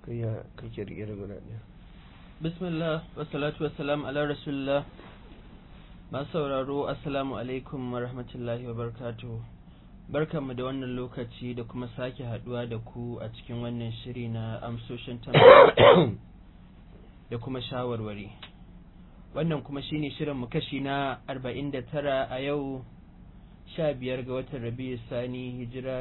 kai ya kake rike da guda ɗaya bismillah wassalatu wassalam ala rasulillah masu sauraro assalamu alaikum wa rahmatullahi wa barakatuh barkanmu da wannan lokaci da kuma sake haduwa da ku a cikin wannan shiri na amsoshin tambaya da kuma shawarwari wannan kuma shine shirin mu kashi na 49 a yau 15 ga watan rabi'u sani hijira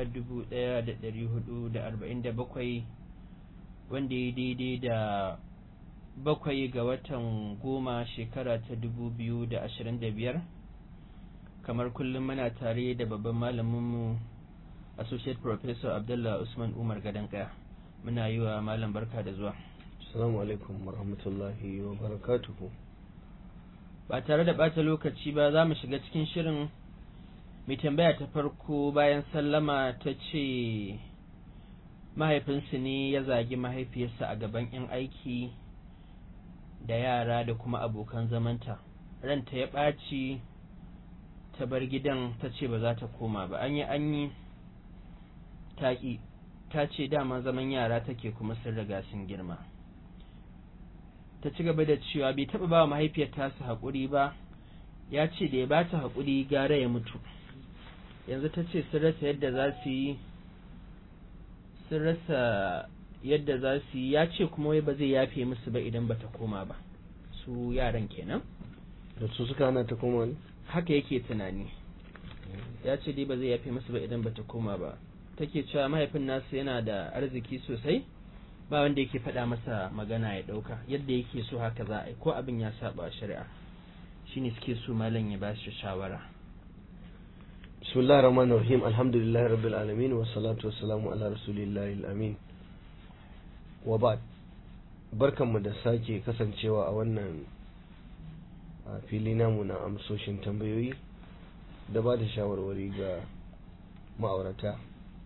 1447 wanda ya daidai da bakwai ga watan goma shekara ta dubu biyu da ashirin da biyar kamar kullum muna tare da babban malaminmu associate professor abdullah usman umar gadanka muna yi wa malam barka da zuwa assalamu alaikum warahmatullahi wabarakatuhu ba tare da bata lokaci ba za mu shiga cikin shirin mai tambaya ta farko bayan sallama ta ce mahaifinsu ne ya zagi mahaifiyarsa a gaban 'yan aiki da yara da kuma abokan zamanta ranta ya ɓaci ta bar gidan ta ce ba za ta koma ba an yi an yi taƙi ta ce dama zaman yara take kuma sun riga sun girma ta ci gaba da cewa bai taɓa ba wa mahaifiyar tasu haƙuri ba ya ce da ya ba ta haƙuri gara ya mutu yanzu ta ce sun rasa yadda za su yi sun rasa yadda za su yi ya ce kuma wai ba zai yafe musu ba idan bata koma ba su yaran kenan da su suka hana ta koma ne haka yake tunani ya ce dai ba zai yafe musu ba idan bata koma ba take cewa mahaifin nasu yana da arziki sosai ba wanda yake faɗa masa magana ya ɗauka yadda yake so haka za a yi ko abin ya saba shari'a shine suke so malam ya ba shi shawara بسم الله الرحمن الرحيم الحمد لله رب العالمين والصلاة والسلام على رسول الله الأمين وبعد barkanmu da sake kasancewa a wannan fili namu na amsoshin tambayoyi da ba da shawarwari ga ma'aurata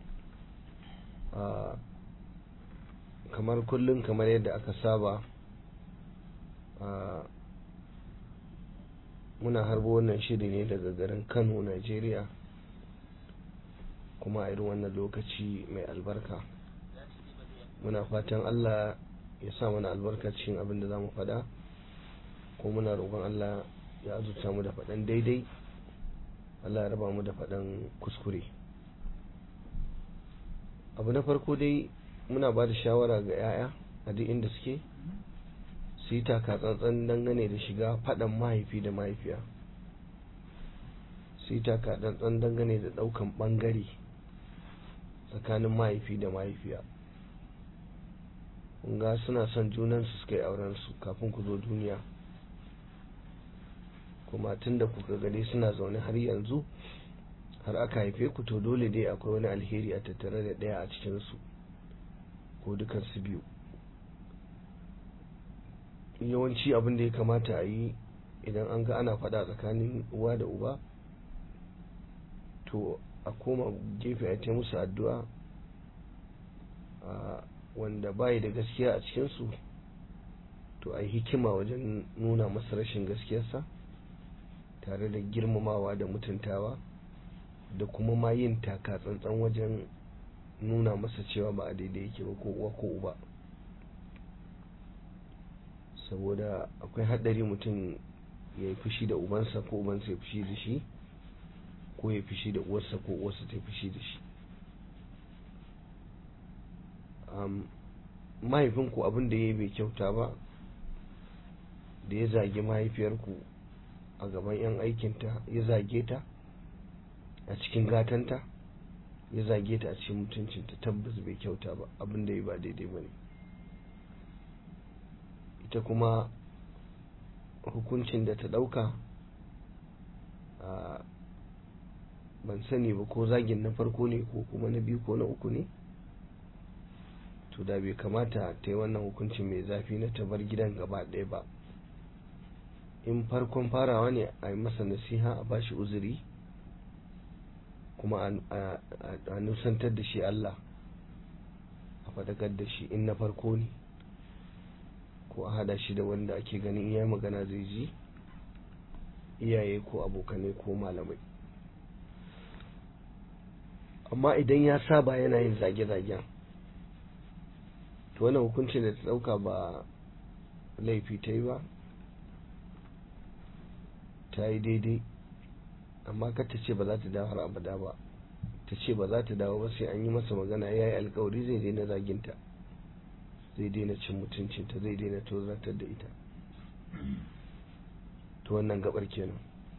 kamar kullum kamar yadda aka saba muna harbo wannan shiri ne daga garin kano nigeria kuma a irin wannan lokaci mai albarka muna fatan allah ya sa mana albarka cikin abin da za mu faɗa ko muna roƙon allah ya azurta mu da faɗan daidai allah ya raba mu da faɗan kuskure abu na farko dai muna ba da shawara ga 'ya'ya a duk inda suke su yi taka tsantsan dangane da shiga faɗan mahaifi da mahaifiya su yi taka tsantsan dangane da ɗaukan ɓangare tsakanin mahaifi da mahaifiya ga suna son junansu suka yi aurensu kafin ku zo duniya kuma tun da kuka gade suna zaune har yanzu har aka haife ku to dole dai akwai wani alheri a tattare da ɗaya a cikinsu ko dukansu biyu yawanci abin da ya kamata a yi idan an ga ana faɗa tsakanin uwa da uba to a koma gefe a ta musu addu'a wanda bayi da gaskiya a cikinsu to a yi hikima wajen nuna masa rashin gaskiyarsa tare da girmamawa da mutuntawa da kuma ma yin taka tsantsan wajen nuna masa cewa ba a daidai yake ba ko uwa ko uba saboda akwai haɗari mutum ya yi fushi da ubansa ko ubansa ya fushi da shi ko ya fushi da uwarsa ko uwarsa ta fushi da shi mahaifinku abin da ya yi bai kyauta ba da ya zage mahaifiyarku a gaban 'yan aikinta ya zage ta a cikin gatanta ya zage ta a cikin mutuncinta tabbas bai kyauta ba abin da ya ba daidai ba ne ita kuma hukuncin da ta ɗauka ban sani ba ko zagin na farko ne ko kuma na biyu ko na uku ne to da bai kamata ta yi wannan hukuncin mai zafi na ta bar gidan gaba ɗaya ba in farkon farawa ne a yi masa nasiha a bashi uzuri kuma a nusantar da shi Allah a faɗakar da shi in na farko ne ko a hada shi da wanda ake ganin iya magana zai ji iyaye ko abokanai ko malamai amma idan ya saba yana yin zage-zagen to wannan hukuncin da ta dauka ba laifi ta yi ba ta yi daidai amma kar ta ce ba za ta dawo har abada ba ta ce ba za ta dawo ba sai an yi masa magana ya yi alkawari zai daina zaginta zai daina cin mutuncinta zai daina tozartar da ita to wannan gabar kenan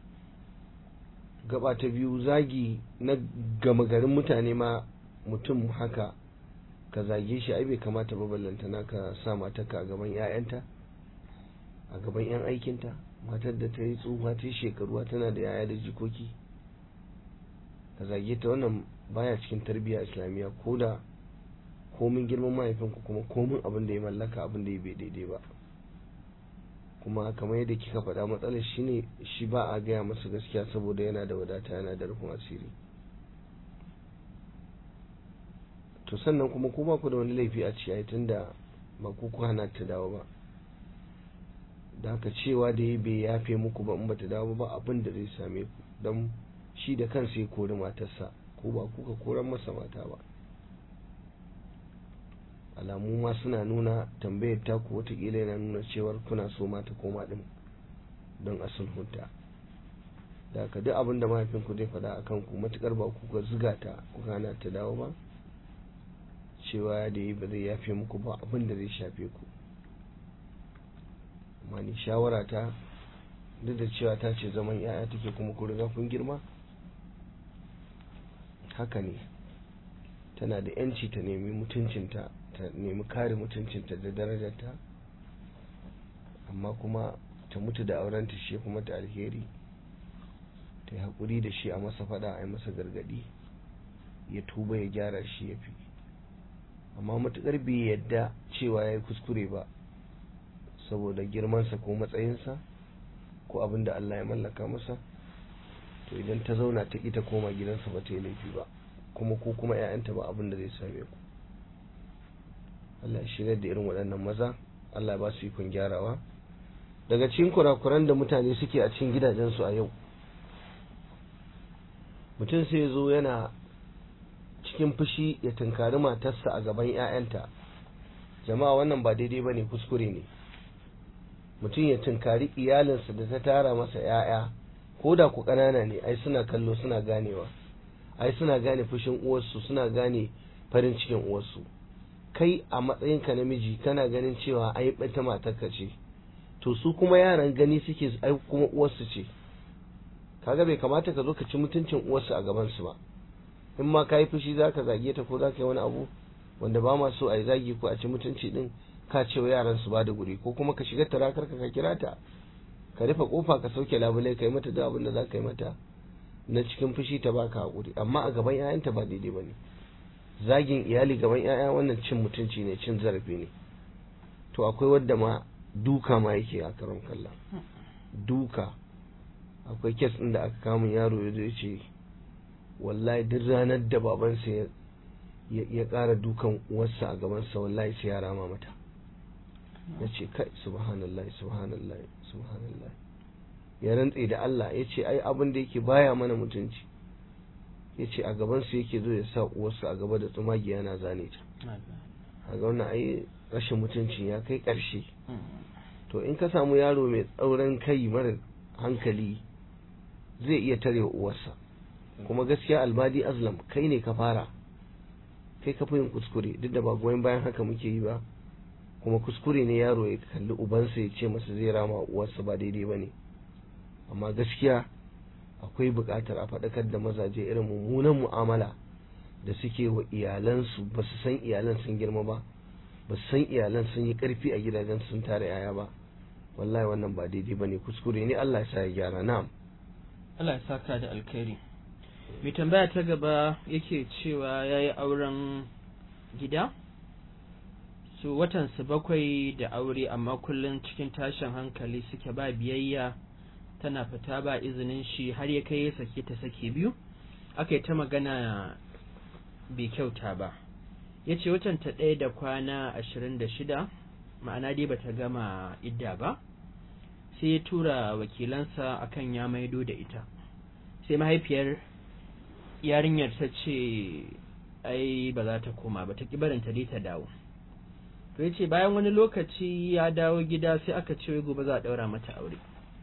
gaba ta biyu zagi na gama garin mutane ma mutum haka ka zage shi ai bai kamata ba ballantana ka sa matarka a gaban 'ya'yanta a gaban 'yan aikinta matar da ta yi tsufa ta yi shekaruwa tana da 'ya'ya da jikoki ka zage ta wannan baya cikin tarbiyya islamiyya ko da komin girman mahaifinku kuma komin abin da ya mallaka abin da ya bai daidai ba kuma kamar yadda kika faɗa matsalar shi ne shi ba a gaya masa gaskiya saboda yana da wadata yana da rufin asiri to sannan kuma ko ba ku da wani laifi a ciyayi tunda ba ku ku hana ta dawo ba da haka cewa da ya bai yafe muku ba in ba ta dawo ba abin da zai same ku don shi da kansa ya kori matarsa ko ba kuka koran masa mata ba alamu ma suna nuna tambayar taku watakila yana nuna cewar kuna so mata koma din don a sulhunta da haka duk abin da mahaifinku zai faɗa a kanku matukar ba kuka ziga ta kuka hana ta dawo ba cewa da yi ba zai yafe muku ba abin da zai shafe ku amma ni shawara ta duk da cewa ta ce zaman yaya take kuma ku riga kun girma haka ne tana da yanci ta nemi mutuncinta ta nemi kare mutuncinta da darajarta amma kuma ta mutu da aurenta shi kuma ta alheri ta yi haƙuri da shi a masa fada a yi masa gargaɗi ya tuba ya gyara shi ya fi amma matuƙar bai yadda cewa ya yi kuskure ba saboda girmansa ko matsayinsa ko abin da Allah ya mallaka masa to idan ta zauna ta ita koma gidansa ba ta yi laifi ba kuma ko kuma 'ya'yanta ba abin da zai same ku Allah ya shirya da irin waɗannan maza Allah ya ba su ikon gyarawa daga cikin kurakuran da mutane suke a cikin gidajensu a yau mutum sai zo yana cikin fushi ya tunkari matarsa a gaban 'ya'yanta jama'a wannan ba daidai ba ne kuskure ne mutum ya tunkari iyalinsa da ta tara masa 'ya'ya ko da ku ƙanana ne ai suna kallo suna ganewa ai suna gane fushin uwarsu suna gane farin cikin uwarsu kai a matsayinka namiji kana ganin cewa ai ɓata matarka ce to su kuma yaran gani suke ai kuma uwarsu ce kaga bai kamata ka zo ka ci mutuncin uwarsu a gaban su ba in ma ka yi fushi za ka zage ta ko za ka yi wani abu wanda ba ma so a yi zagi ko a ci mutunci din ka ce wa yaran su ba da guri ko kuma ka shiga tarakar ka kira ta ka rufe kofa ka sauke labulai ka yi mata da abin da za ka yi mata na cikin fushi ta baka hakuri amma a gaban 'ya'yanta ba daidai ba ne zagin iyali gaban 'ya'ya wannan cin mutunci ne cin zarafi ne to akwai wadda ma duka ma yake a karon kallon duka akwai kes ɗin da aka kama yaro ya zo ce wallahi duk ranar da babansa ya ƙara dukan uwarsa a gabansa wallahi sai ya rama mata ya ce kai subhanallah subhanallah subhanallah ya rantse da Allah ya ce ai abin da yake baya mana mutunci ya ce a gabansu yake zo ya sa uwarsa a gaba da tsumagi yana zane ta a ga wannan ai rashin mutuncin ya kai ƙarshe to in ka samu yaro mai tsauran kai mara hankali zai iya tare uwarsa kuma gaskiya albadi azlam kai ne ka fara kai ka fi yin kuskure duk da ba goyon bayan haka muke yi ba kuma kuskure ne yaro ya kalli ubansa ya ce masa zai rama uwarsa ba daidai ba ne amma gaskiya akwai buƙatar a faɗakar da mazaje irin mummunan mu'amala da suke wa iyalansu ba su san iyalan sun girma ba ba su san iyalan sun yi ƙarfi a gidajen sun tare yaya ba wallahi wannan ba daidai ba ne kuskure ne Allah ya sa ya gyara na'am Allah ya saka da alkhairi mai tambaya ta gaba yake cewa ya yi auren gida su watansu bakwai da aure amma kullum cikin tashin hankali suke ba biyayya tana fita ba izinin shi har ya kai ya sake ta sake biyu aka yi ta magana bai kyauta ba ya ce watanta ɗaya da kwana ashirin da shida ma'ana dai bata gama idda ba sai ya tura wakilansa akan ya maido da ita sai mahaifiyar yarinyar ta ce ai ba za ta koma ba ta ki barin ta ta dawo to to yace bayan wani lokaci ya dawo gida sai aka ce wai gobe za a daura mata aure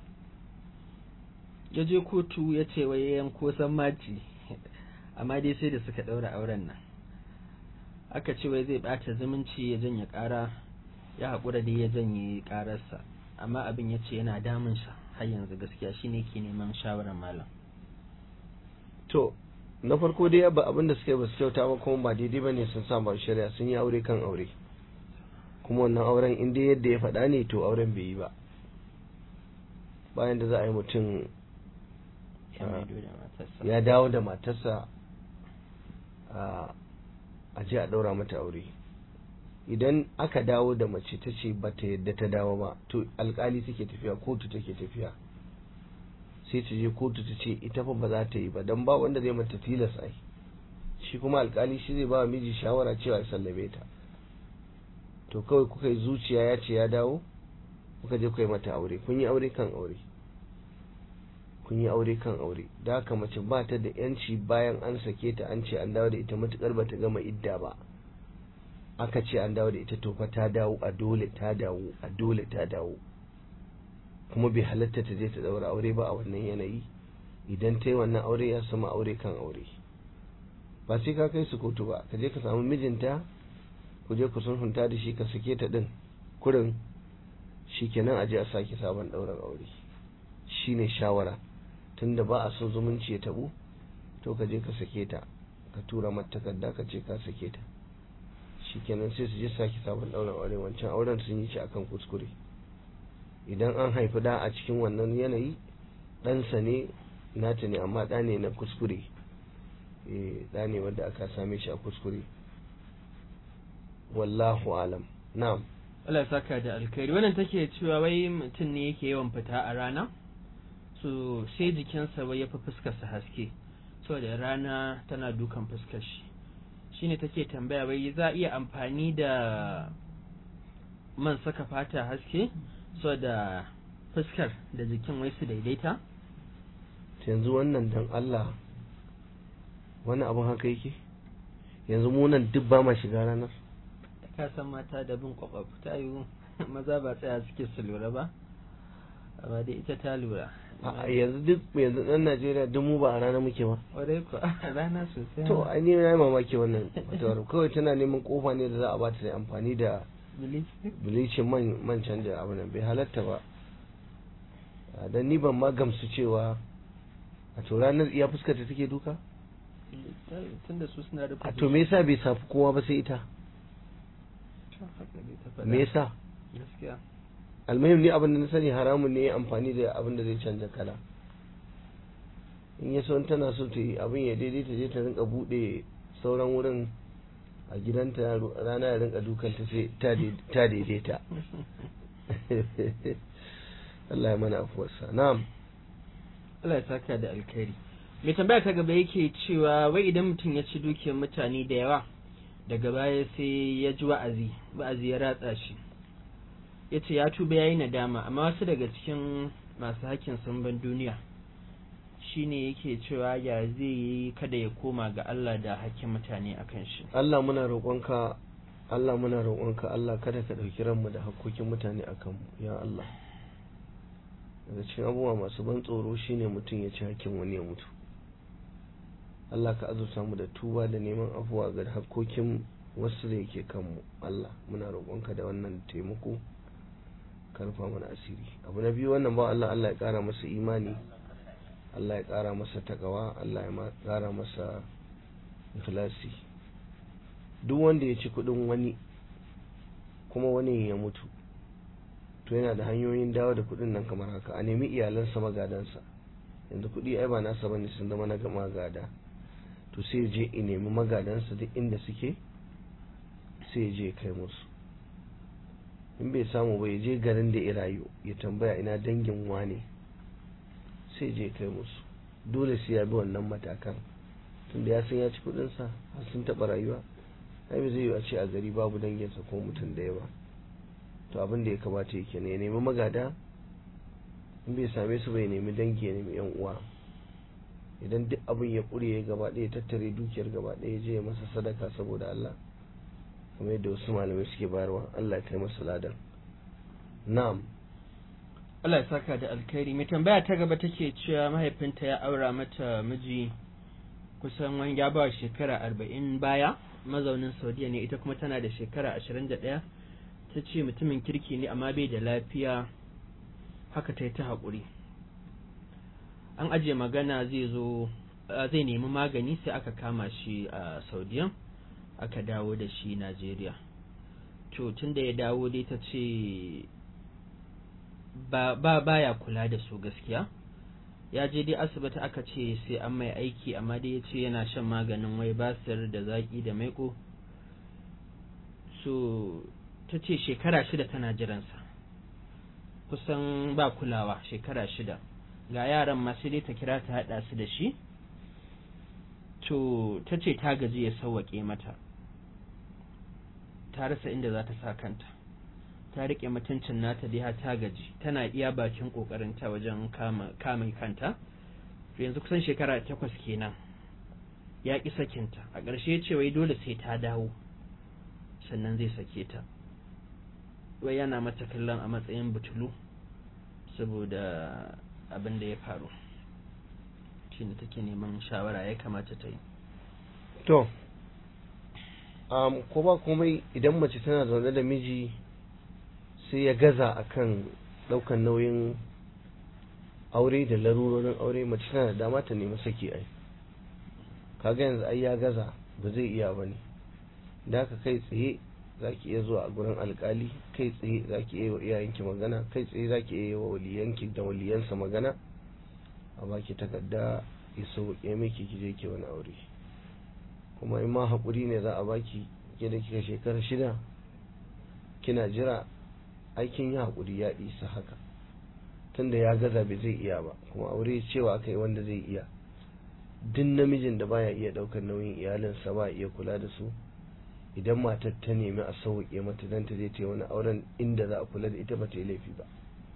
ya je kotu ya ce wai yanko san maci amma dai sai da suka daura auren nan aka ce wai zai bata zumunci ya janye kara ya haƙura dai ya janye kararsa amma abin ya ce yana damunsa har yanzu gaskiya shine ke neman shawarar malam to na farko dai ba abin da suka yi ba su kyauta ba kuma ba daidai ba ne sun sa ba shari'a sun yi aure kan aure kuma wannan auren in dai yadda ya faɗa ne to auren bai yi ba bayan da za a yi mutum ya dawo da matarsa a je a ɗaura mata aure idan aka dawo da mace ta ce ba ta yadda ta dawo ba to alkali take tafiya kotu take tafiya sai ta je kotu ta ce ita fa ba za ta yi ba don ba wanda zai mata tilas ai shi kuma alkali shi zai ba miji shawara cewa ya sallame ta to kawai kuka yi zuciya ya ce ya dawo kuka je kuka yi mata aure kun yi aure kan aure kun yi aure kan aure da haka mace ba ta da yanci bayan an sake ta an ce an dawo da ita matukar ba ta gama idda ba aka ce an dawo da ita to fa ta dawo a dole ta dawo a dole ta dawo kuma bai halatta ta je ta daura aure ba a wannan yanayi idan ta yi wannan aure ya sama aure kan aure ba sai ka kai su kotu ba ka je ka samu mijinta ku je ku sulhunta da shi ka sake ta din kurin shikenan a je a sake sabon daurar aure shine shawara tunda ba a son zumunci ya tabu to ka je ka sake ta ka tura mata takarda ka ce ka sake ta shikenan sai su je sake sabon daurar aure wancan auren sun yi shi akan kuskure idan an haifi da a cikin wannan yanayi ɗansa ne nata ne amma ɗa ne na kuskure ɗa ne wanda aka same shi a kuskure wallahu alam na'am Allah ya saka da alkhairi wannan take cewa wai mutum ne yake yawan fita a rana so sai jikinsa wai ya fi fuskarsa haske saboda rana tana dukan fuskar shi shine take tambaya wai za a iya amfani da man saka fata haske saboda fuskar da jikin wai su daidaita yanzu wannan dan Allah wani abin haka yake yanzu mu nan duk ba ma shiga ranar ka san mata da bin kwakwaf ta yi maza ba tsaya suke su lura ba amma dai ita ta lura a yanzu duk yanzu dan Najeriya duk mu ba a rana muke ba wadai ko a rana sosai to ai ni na yi mamaki wannan fatawar kawai tana neman kofa ne da za a bata da amfani da bilicin man man canja abu nan bai halatta ba dan ni ban ma gamsu cewa a to ranar iya fuskar ta take duka tunda su suna da a to me yasa bai safi kowa ba sai ita me yasa gaskiya almuhim ne abin da na sani haramun ne amfani da abin da zai canja kala in ya son tana so ta yi abin ya daidai ta je ta rinka bude sauran wurin a gidanta rana ya rinka dukanta sai ta daidaita Allah ya mana afuwarsa na'am Allah ya saka da alkhairi mai tambaya ta gaba yake cewa wai idan mutum ya ci dukiyar mutane da yawa daga baya sai ya ji wa'azi wa'azi ya ratsa shi ya ce ya tuba ya yi nadama amma wasu daga cikin masu hakkin samban duniya shine yake cewa ya zai yi kada ya koma ga Allah da hakkin mutane akan shi Allah muna roƙonka Allah muna roƙonka Allah kada ka ɗauki ranmu da hakkokin mutane akan mu ya Allah daga cikin abubuwa masu ban tsoro shine mutum ya ci hakkin wani ya mutu Allah ka azurta mu da tuba da neman afuwa ga hakkokin wasu da yake kanmu Allah muna roƙonka da wannan taimako karfa mana asiri abu na biyu wannan ba Allah Allah ya ƙara masa imani Allah ya ƙara masa takawa Allah ya ƙara masa ikhlasi duk wanda ya ci kuɗin wani kuma wani ya mutu to yana da hanyoyin dawo da kuɗin nan kamar haka a nemi iyalansa magadansa yanzu kuɗi ai ba nasa bane sun zama na magada to sai je in nemi magadansa duk inda suke sai je kai musu in bai samu ba ya je garin da ya rayu ya tambaya ina dangin wane sai je kai musu dole sai ya bi wannan matakan tunda ya san ya ci kudinsa har sun taɓa rayuwa ai ba zai yi a ce a gari babu danginsa ko mutum da yawa to abin da ya kamata yake ne ya nemi magada in bai same su bai nemi dangi ya nemi yan uwa idan duk abin ya ƙure ya gaba ɗaya tattare dukiyar gaba ɗaya je ya masa sadaka saboda Allah kamar yadda wasu malamai suke bayarwa Allah ya kai masa ladan na'am Allah ya saka da alkhairi mai tambaya ta gaba take cewa mahaifinta ya aura mata miji kusan wani ya ba shekara arba'in baya mazaunin saudiya ne ita kuma tana da shekara ashirin da ɗaya ta ce mutumin kirki ne amma bai da lafiya haka ta yi ta haƙuri an ajiye magana zai zo zai nemi magani sai aka kama shi a saudiya aka dawo da shi najeriya to tun da ya dawo dai ta ce ba baya kula da su gaskiya ya je dai asibiti aka ce sai an mai aiki amma dai ya ce yana shan maganin wai basir da zaki da maiko so ta ce shekara shida tana jiransa kusan ba kulawa shekara shida ga yaran masu dai ta kira ta haɗa su da shi to ta ce ta gaji ya sauwaƙe mata ta rasa inda za ta sa kanta ta riƙe mutuncin nata dai har ta gaji tana iya bakin ƙoƙarinta wajen kama kanta to yanzu kusan shekara takwas kenan ya ƙi sakinta a ƙarshe ya ce wai dole sai ta dawo sannan zai sake ta wai yana mata kallon a matsayin butulu saboda abin da ya faru shi ne take neman shawara ya kamata ta yi to um, ko ba komai idan mace tana zaune da miji sai ya gaza akan daukan nauyin aure da larurorin aure mace tana da dama ta nemi saki ai kaga yanzu ai ya gaza ba zai iya ba ne da haka kai tsaye za ki iya zuwa a gurin alkali kai tsaye za ki iya wa iyayenki magana kai tsaye za ki iya wa waliyanki da waliyansa magana a baki takarda ya sauƙe miki ki je ki wani aure kuma in ma haƙuri ne za a baki ke da kika shekara shida kina jira aikin yi haƙuri ya isa haka tunda ya gaza bai zai iya ba kuma aure cewa aka yi wanda zai iya duk namijin da baya iya ɗaukar nauyin iyalinsa ba iya kula da su idan matar ta nemi a sauƙe mata don ta je ta yi wani auren inda za a kula da ita ba ta yi laifi ba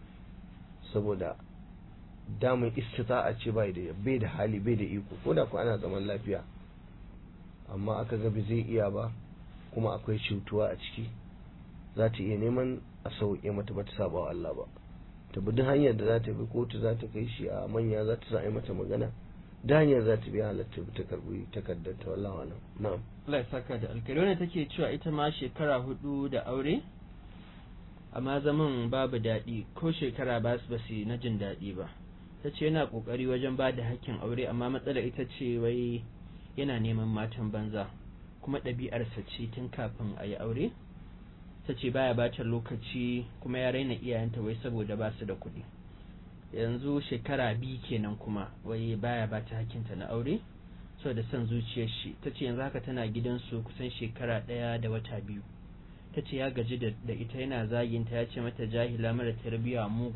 saboda damun istita'a ce bai da bai da hali bai da iko ko da ku ana zaman lafiya amma aka ga bai zai iya ba kuma akwai cutuwa a ciki za ta iya neman a sauƙe mata ba ta saba wa Allah ba ta bi duk hanyar da za ta bi kotu za ta kai shi a manya za ta sa mata magana da hanyar za ta bi halatta ta karbi takardar ta wallahi alam na'am Allah ya saka da alkali wannan take cewa ita ma shekara hudu da aure amma zaman babu daɗi ko shekara ba su basu na jin daɗi ba ta ce yana ƙoƙari wajen ba da hakkin aure amma matsalar ita ce wai yana neman matan banza kuma ɗabi'arsa ce tun kafin a yi aure ta ce baya bata lokaci kuma ya raina iyayenta wai saboda ba su da kuɗi yanzu shekara biyu kenan kuma wai baya bata hakkinta na aure saboda son zuciyar shi ta ce yanzu haka tana gidansu kusan shekara ɗaya da wata biyu ta ce ya gaji da ita yana zaginta ya ce mata jahila mara tarbiyya mugu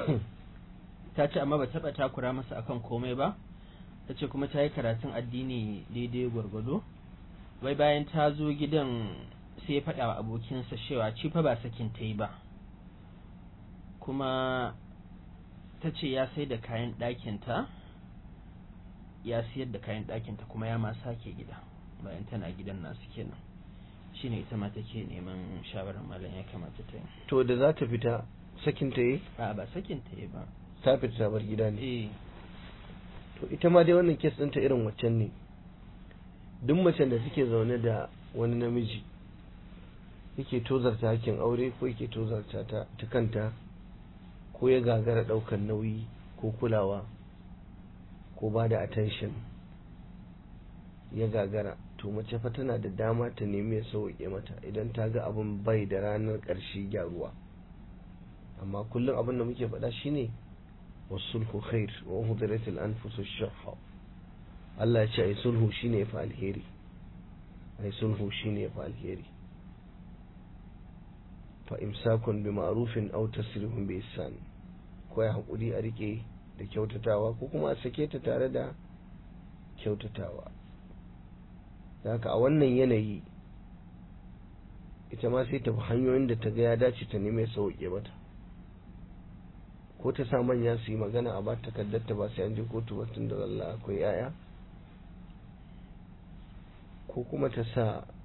ta ce amma ba taɓa takura masa akan komai ba ta ce kuma ta yi karatun addini daidai gwargwado wai bayan ta zo gidan sai ya faɗa wa abokinsa cewa ci fa ba sakin ta yi ba kuma ta ce ya sai da kayan ɗakinta ya siyar da kayan ɗakinta kuma ya ma sake gida bayan tana gidan nasu kenan shine ita ma take neman shawarar malam ya kamata ta yi to da za ta fita sakin ta yi a ba sakin ta yi ba ta fita ta bar gida ne eh to ita ma dai wannan kes ɗinta irin waccan ne duk macen da suke zaune da wani namiji yake tozarta hakkin aure ko yake tozarta ta ta kanta ko ya gagara ɗaukar nauyi ko kulawa ko ba da attention ya gagara to mace fa tana da dama ta nemi ya sauke mata idan ta ga abin bai da ranar ƙarshe gyaruwa amma kullum abin da muke faɗa shine wasulhu khair wa hudiratil anfusu shuhha Allah ya ce ai sulhu shine fa alheri ai sulhu shine fa alheri fa imsakun bi ma'rufin aw tasrihun bi ihsan ko ya hakuri a rike da kyautatawa ko kuma a sake ta tare da kyautatawa da haka a wannan yanayi ita ma sai ta bi hanyoyin da ta ga ya dace ta neme sauke mata ko ta sa manya su yi magana a ba takardar ta ba sai an je kotu ba tun da Allah akwai yaya ko kuma ta sa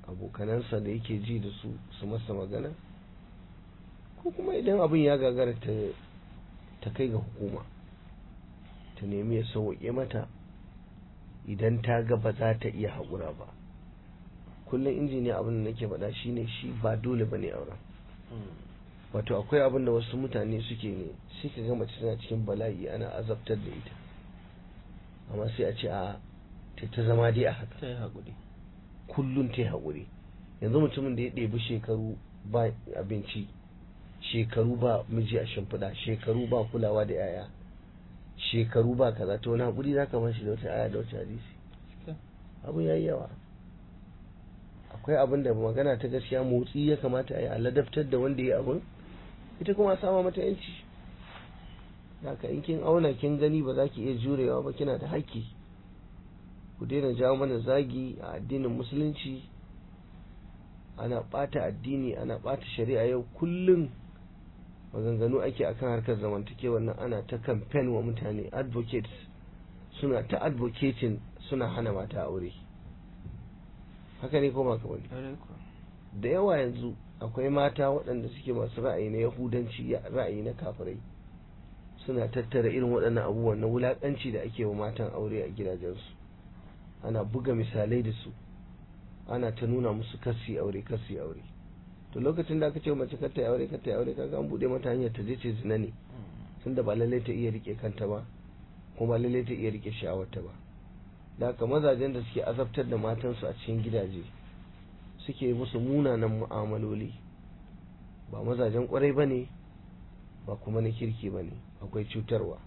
abokanansa da yake ji da su su masa magana ko kuma idan abin ya gagara ta ta kai ga hukuma ta nemi ya sauƙe mata idan ta ga ba za ta iya haƙura ba kullum injiniya abin da nake faɗa shine shi ba dole ba ne auren wato akwai abin da wasu mutane suke ne sai ka ga mace tana cikin bala'i ana azabtar da ita amma sai a ce a ta zama dai a haka ta yi haƙuri kullum ta yi haƙuri yanzu mutumin da ya ɗebi shekaru ba abinci shekaru ba miji a shimfiɗa shekaru ba kulawa da yaya shekaru ba kaza to wani haƙuri za ka bashi da wata aya da wata hadisi abu ya yi yawa akwai abin da magana ta gaskiya motsi ya kamata a yi a ladabtar da wanda ya abin ita kuma a sama mata yanci haka in kin auna kin gani ba za ki iya jurewa ba kina da haƙƙi ku daina jawo mana zagi a addinin musulunci ana ɓata addini ana ɓata shari'a yau kullum maganganu ake akan harkar zamantakewar nan ana ta kamfen wa mutane advocates suna ta advocating suna hana mata aure haka ne koma ka bane da yawa yanzu akwai mata waɗanda suke masu ra'ayi na yahudanci ra'ayi na kafirai suna tattara irin waɗannan abubuwan na wulaƙanci da ake wa matan aure a gidajensu ana buga misalai da su ana ta nuna musu kasi aure kasi aure to lokacin da aka ce mace kar ta aure kar ta aure kaga an bude mata hanyar ta je ce zina ne tunda ba lallai ta iya rike kanta ba kuma ba lallai ta iya rike sha'awarta ba da haka mazajen da suke azabtar da matansu a cikin gidaje suke musu munanan mu'amaloli ba mazajen kwarai ba ne ba kuma na kirki ba ne akwai cutarwa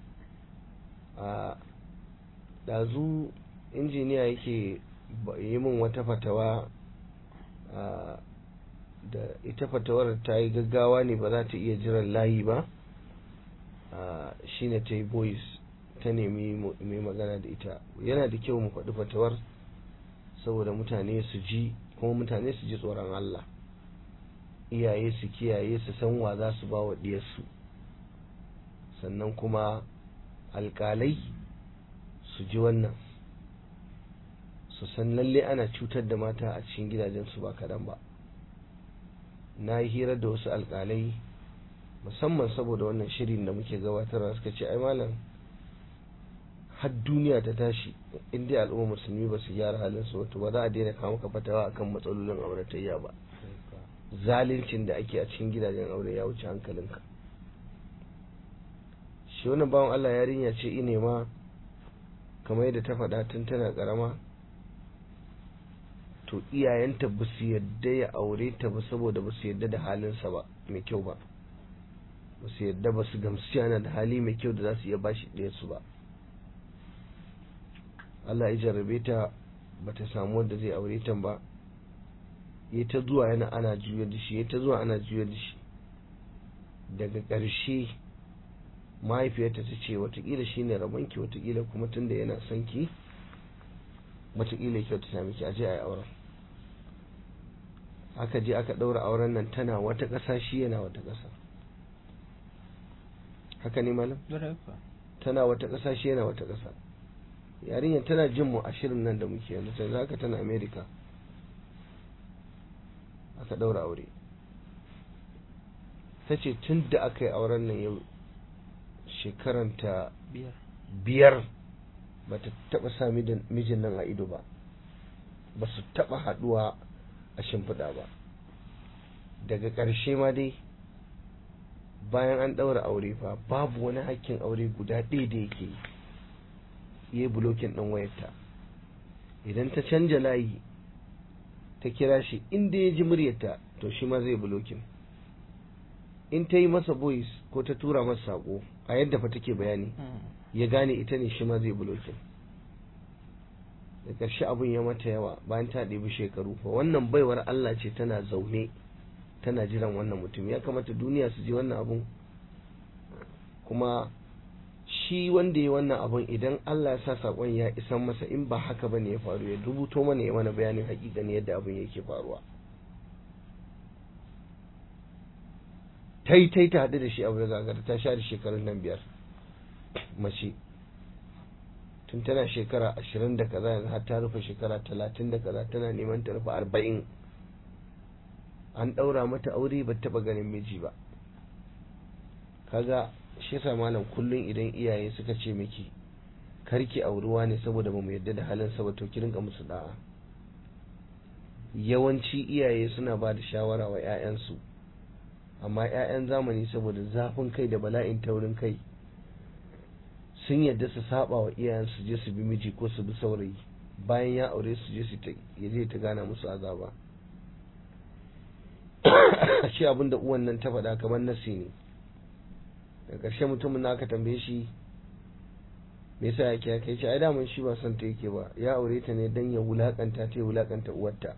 a ɗazu injiniya yake yi min wata fatawa da ita fatawar ta yi gaggawa ne ba za ta iya jiran layi ba shine ta yi boys ta nemi mai magana da ita yana da kyau mu faɗi fatawar saboda mutane su ji kuma mutane su ji tsoron Allah iyaye su kiyaye su san wa za su ba wa ɗiyarsu sannan kuma alƙalai su ji wannan su san lalle ana cutar da mata a cikin gidajensu ba kaɗan ba na yi hira da wasu alƙalai musamman saboda wannan shirin da muke gabatarwa suka ce ai malam har duniya ta tashi in dai al'umma musulmi ba su gyara halin su wato ba za a daina kawo maka fatawa akan matsalolin auratayya ba zalincin da ake a cikin gidajen aure ya wuce hankalinka shi wannan bawan Allah yarinya ce ine ma kamar yadda ta faɗa tun tana ƙarama to iyayenta ba su yadda ya aure ta ba saboda ba su yadda da halinsa ba mai kyau ba ba su yadda ba su gamsu yana da hali mai kyau da za su iya bashi ɗaya su ba Allah ya jarrabe ta ba ta samu wanda zai aure ta ba ya ta zuwa yana ana juyar da shi ya ta zuwa ana juyar da shi daga ƙarshe mahaifiyarta ta ce watakila shi ne rabonki watakila kuma tun da yana son ki watakila kyau ta sami ki aje a yi auren aka je aka ɗaura auren nan tana wata ƙasa shi yana wata ƙasa haka ne malam tana wata ƙasa shi yana wata ƙasa yarinyar tana jin mu a shirin nan da muke yanzu sai haka tana america aka ɗaura aure ta ce tun da aka yi auren nan yau shekaranta biyar ba ta taɓa sa mijin nan a ido ba ba su taɓa haɗuwa a shimfiɗa ba daga ƙarshe ma dai bayan an ɗaura aure fa babu wani hakkin aure guda ɗaya da yake yi yi bulokin ɗin wayarta idan ta canja layi ta kira shi inda ya ji muryarta to shi ma zai bulokin in ta yi masa voice ko ta tura masa sako a yadda fa take bayani ya gane ita ne shi ma zai bulokin da ƙarshe abun ya mata yawa bayan ta ɗebi shekaru fa wannan baiwar Allah ce tana zaune tana jiran wannan mutum ya kamata duniya su ji wannan abun kuma shi wanda ya wannan abun idan Allah ya sa sakon ya isan masa in ba haka bane ya faru ya rubuto mana ya mana bayanin hakikani yadda abun yake faruwa tai tai ta haɗu da shi abu da gagara ta share shekarun nan biyar mace tun tana shekara ashirin da kaza yanzu har ta rufe shekara talatin da kaza tana neman ta rufe arba'in an ɗaura mata aure ba taɓa ganin miji ba kaga shi yasa malam kullum idan iyaye suka ce miki karki auruwa ne saboda ba mu yadda da halin sa ba to ki rinka musu da'a yawanci iyaye suna ba da shawara wa 'ya'yansu amma 'ya'yan zamani saboda zafin kai da bala'in taurin kai sun yadda su saba wa iyayen su je su bi miji ko su bi saurayi bayan ya aure su je su ya je ta gana musu azaba shi abin da uwan nan ta faɗa kamar nasi ne da ƙarshe mutumin na aka tambaye shi me yasa yake ya kai ce ai daman shi ba son ta yake ba ya aure ta ne dan ya wulakanta ta ya wulakanta uwarta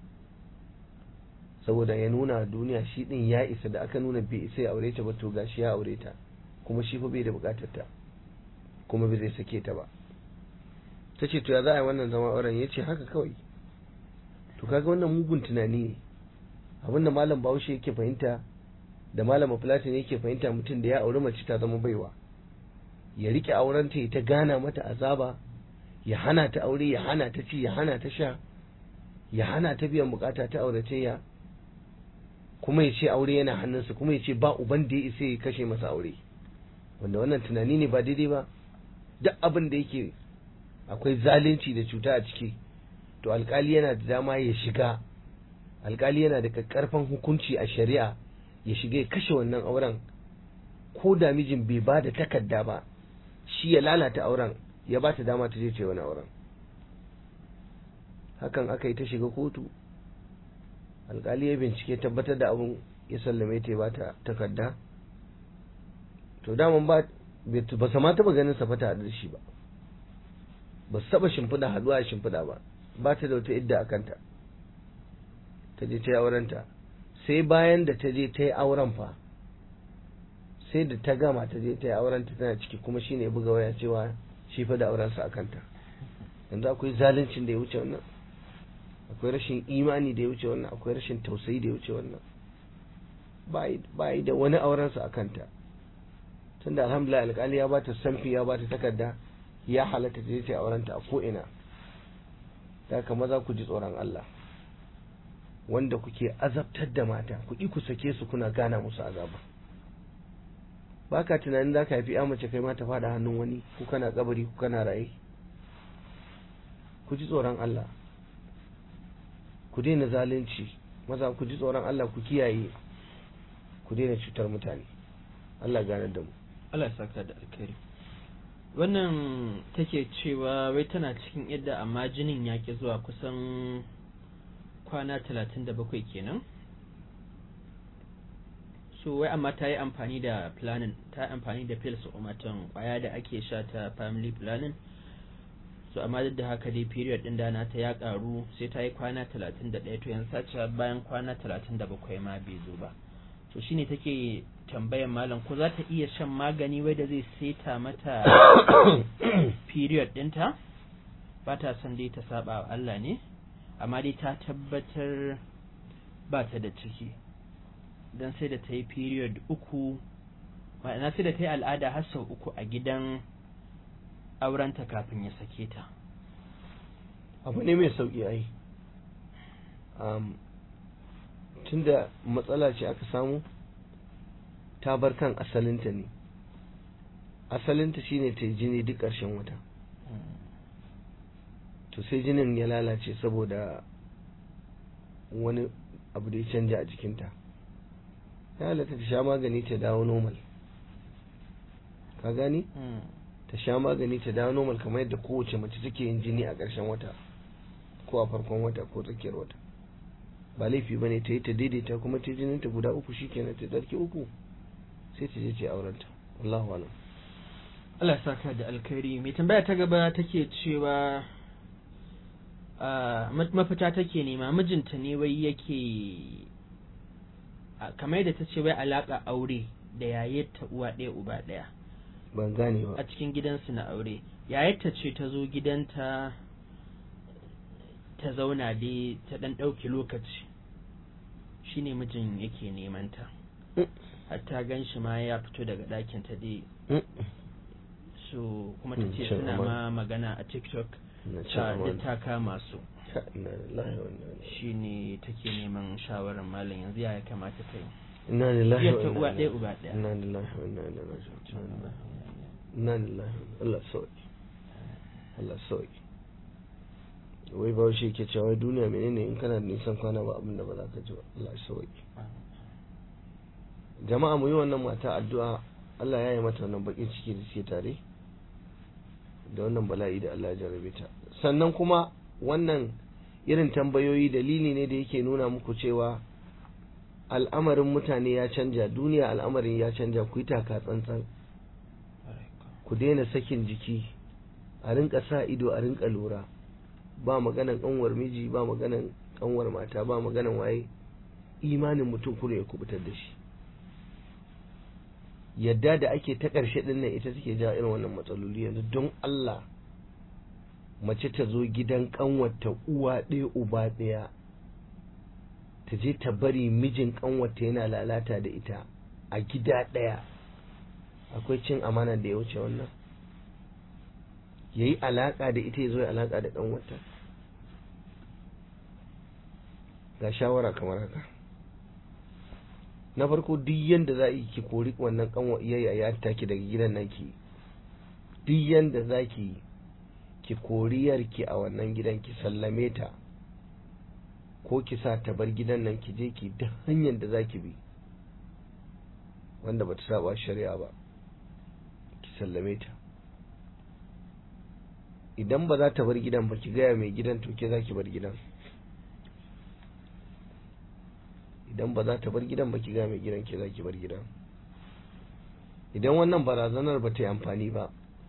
saboda ya nuna duniya shi din ya isa da aka nuna bai isa ya aure ta ba to gashi ya aure ta kuma shi fa bai da bukatar ta kuma bai zai sake ta ba ta ce to ya za a yi wannan zama auren ya ce haka kawai to kaga wannan mugun tunani ne abinda malam bahaushe yake fahimta da malam platin yake fahimta mutum da ya auri mace ta zama baiwa ya rike aurenta ya ta gana mata azaba ya hana ta aure ya hana ta ci ya hana ta sha ya hana ta biyan bukata ta auratayya kuma ya ce aure yana hannunsa kuma ya ce ba uban da ya isa ya kashe masa aure wanda wannan tunani ne ba daidai ba duk abin da yake akwai zalunci da cuta a ciki to alkali yana da dama ya shiga alkali yana da karfan hukunci a shari'a ya shiga ya kashe wannan auren ko da mijin bai ba da takarda ba shi ya lalata auren ya ba ta dama ta je ce wani auren hakan aka yi ta shiga kotu alkali ya bincike tabbatar da abun ya sallame ta ba ta takarda to daman ba ba sa ma taba ganin sa fata da shi ba ba su taba shimfiɗa haduwa a shimfiɗa ba ba ta da wata idda a kanta ta je ta yi aurenta sai bayan da ta je ta yi auren fa sai da ta gama ta je ta yi aurenta tana ciki kuma shi ne buga waya cewa shi fa da aurensa a kanta yanzu akwai zaluncin da ya wuce wannan akwai rashin imani da ya wuce wannan akwai rashin tausayi da ya wuce wannan ba yi da wani aurensa a kanta tunda alhamdulillah alkali ya bata samfi ya bata takarda ya halatta ta je ta yi aurenta a ko'ina da haka maza ku ji tsoron Allah wanda kuke azabtar da mata kuɗi ku sake su kuna gana musu azaba ba ka tunanin za ka haifi ya mace kai ma ta faɗa hannun wani ku kana kabari ku kana raye ku ji tsoron Allah ku daina zalunci maza ku ji tsoron Allah ku kiyaye ku daina cutar mutane Allah ganar da mu Allah ya saka da alkhairi wannan take cewa wai tana cikin yadda amma jinin ya ki zuwa kusan kwana talatin da bakwai kenan so wai amma ta yi amfani da planning ta yi amfani da pills umatan kwaya da ake sha ta family planning so amma duk da haka dai period din dana ta ya karu sai ta yi kwana talatin da ɗaya to yanzu sace bayan kwana talatin da bakwai ma bai zo ba to shine take tambayan malam ko za ta iya shan magani wai da zai seta mata period ɗinta ba ta son dai ta saba wa Allah ne amma dai ta tabbatar ba ta da ciki don sai da ta yi period uku ma'ana sai da ta yi al'ada har sau uku a gidan aurenta kafin ya sake ta abu ne mai sauƙi ai um, tunda matsala ce aka samu ta bar kan asalinta ne asalinta shine ta yi jini duk ƙarshen wata to sai jinin ya lalace saboda wani abu da ya canja a jikinta ya halatta ta sha magani ta dawo normal ka gani ta sha magani ta dawo normal kamar yadda kowace mace take yin jini a ƙarshen wata ko a farkon wata ko tsakiyar wata ba laifi bane ta yi ta daidaita kuma ta jinin ta guda uku shikenan ta darki uku sai ta je ta aurenta Allahu alam Allah saka da alkhairi mai tambaya ta gaba take cewa mafita take nema mijinta ne wai yake kamar yadda ta ce wai alaka aure da yayyarta uwa ɗaya uba ɗaya ban gane ba a cikin gidansu na aure yayyarta ce ta zo gidanta ta zauna dai ta ɗan ɗauki lokaci shine mijin yake neman ta hatta gan shi ma ya fito daga ɗakin ta dai su kuma ta Mm, ce cin suna amana. ma magana a tiktok na cin ta duk amana ta kama su Ka- inna lillahi wa inna ilaihi shine take neman shawarar malam yanzu ya kamata ta yi inna lillahi Iya wa ta inna uwa ilaihi ɗaya uba ɗaya inna lillahi wa inna ilaihi raji'un inna lillahi wa- Allah sauki Allah sauki wai ba shi ke cewa wai duniya menene in kana da nisan kwana ba abin da ba za ka ji ba Allah sauki jama'a mu yi wannan mata addu'a Allah ya yi mata wannan bakin ciki da suke tare da wannan bala'i da Allah ya jarabe ta sannan kuma wannan irin tambayoyi dalili ne da yake nuna muku cewa al'amarin mutane ya canja duniya al'amarin ya canja ku yi taka tsantsan ku daina sakin jiki a rinka sa ido a rinka lura ba maganan kanwar miji ba maganan kanwar mata ba maganan waye imanin mutum kuma ya kubutar da shi yadda da ake ta ƙarshe ɗin nan ita take ja irin wannan matsaloli yanzu don Allah mace ta zo gidan ƙanwata uwa ɗaya uba ɗaya ta je ta bari mijin ƙanwata yana lalata da ita a gida ɗaya akwai cin amana da ya wuce wannan ya yi alaƙa da ita ya zo ya alaƙa da ƙanwata ga shawara kamar haka na farko duk yanda za ki kori wannan kanwa iyayya ya taki daga gidan nan ki duk yanda za ki ki kori yarki a wannan gidan ki sallame ta ko ki sa ta bar gidan nan ki je ki duk hanyar da za ki bi wanda bata saba shari'a ba ki sallame ta idan ba za ta bar gidan ba ki gaya mai gidan to ke za ki bar gidan idan ba za ta bar gidan ba ki ga mai gidan ke za ki bar gidan idan wannan barazanar ba ta yi amfani ba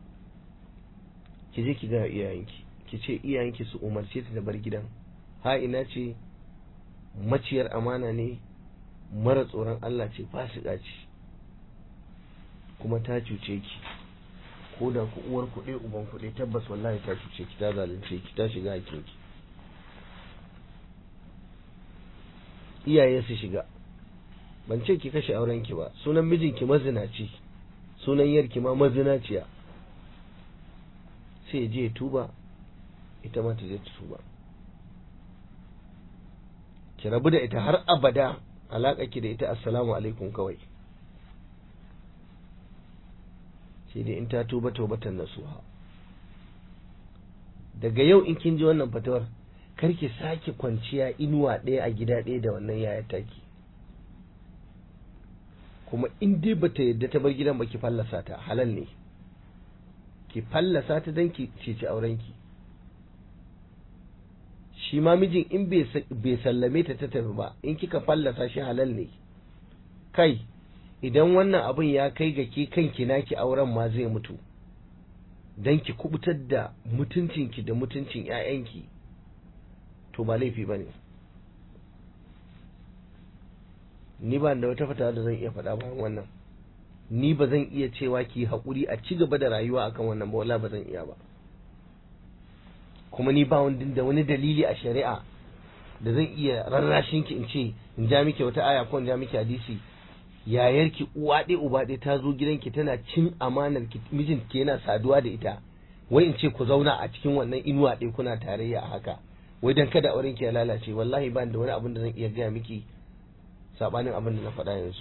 ki je ki ga iyayenki ki ce iyayenki su umarce ta da bar gidan ha ina ce maciyar amana ne mara tsoron Allah ce fasika ce kuma ta cuce ki ko da ku uwar kuɗe uban kuɗe tabbas wallahi ta cuce ki ta zalunce ki ta shiga hakinki iyaye su shiga ban ce ki kashe aurenki ba sunan mijinki mazinaci sunan yarki ma mazinaciya sai ya je ya tuba ita ma ta je ta tuba ki rabu da ita har abada alaƙa ki da ita assalamu alaikum kawai sai dai in ta tuba taubatan nasuha daga yau in kin ji wannan fatawar kar ki sake kwanciya inuwa ɗaya a gida ɗaya da wannan yaya taki kuma in dai bata yadda ta bar gidan ba ki fallasa ta halal ne ki fallasa ta don ki ceci aurenki shi ma mijin in bai sallame ta ta tafi ba in kika fallasa shi halal ne kai idan wannan abin ya kai ga ke kanki naki auren ma zai mutu don ki kubutar da mutuncinki da mutuncin 'ya'yanki to ba laifi ba ne ni ba da wata fata da zan iya faɗa bayan wannan ni ba zan iya cewa ki haƙuri a ci gaba da rayuwa akan wannan ba wala ba zan iya ba kuma ni ba wani da wani dalili a shari'a da zan iya rarrashin ki in ce in ja miki wata aya ko in ja miki hadisi yayarki uwa ɗaya uba ɗaya ta zo gidanki tana cin amanar ki mijin ki yana saduwa da ita wai in ce ku zauna a cikin wannan inuwa ɗaya kuna tarayya a haka wai dan kada auren ki ya lalace wallahi ba da wani abin da zan iya gaya miki sabanin abin da na faɗa yanzu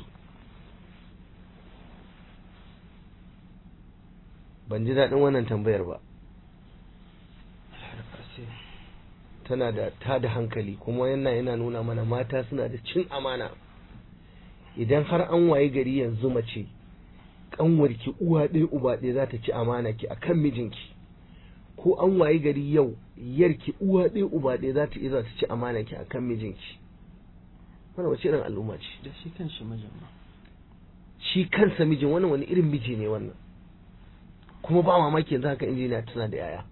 ban ji daɗin wannan tambayar ba tana da ta da hankali kuma yana yana nuna mana mata suna da cin amana idan har an waye gari yanzu mace kanwarki uwa ɗaya uba ɗaya za ta ci amana ki akan mijinki ko an waye gari yau yarki uwa ɗaya uba ɗaya za ta iya za ta ci amana ki akan mijinki wannan wace irin al'umma ce da shi kan shi mijin ma shi kansa mijin wannan wani irin miji ne wannan kuma ba mamaki yanzu haka injiniya tana da yaya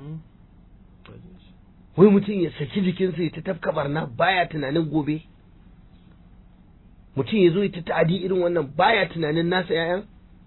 wai mutum ya saki jikinsa ya ta tafka barna baya tunanin gobe mutum ya zo ya ta ta'adi irin wannan baya tunanin nasa yayan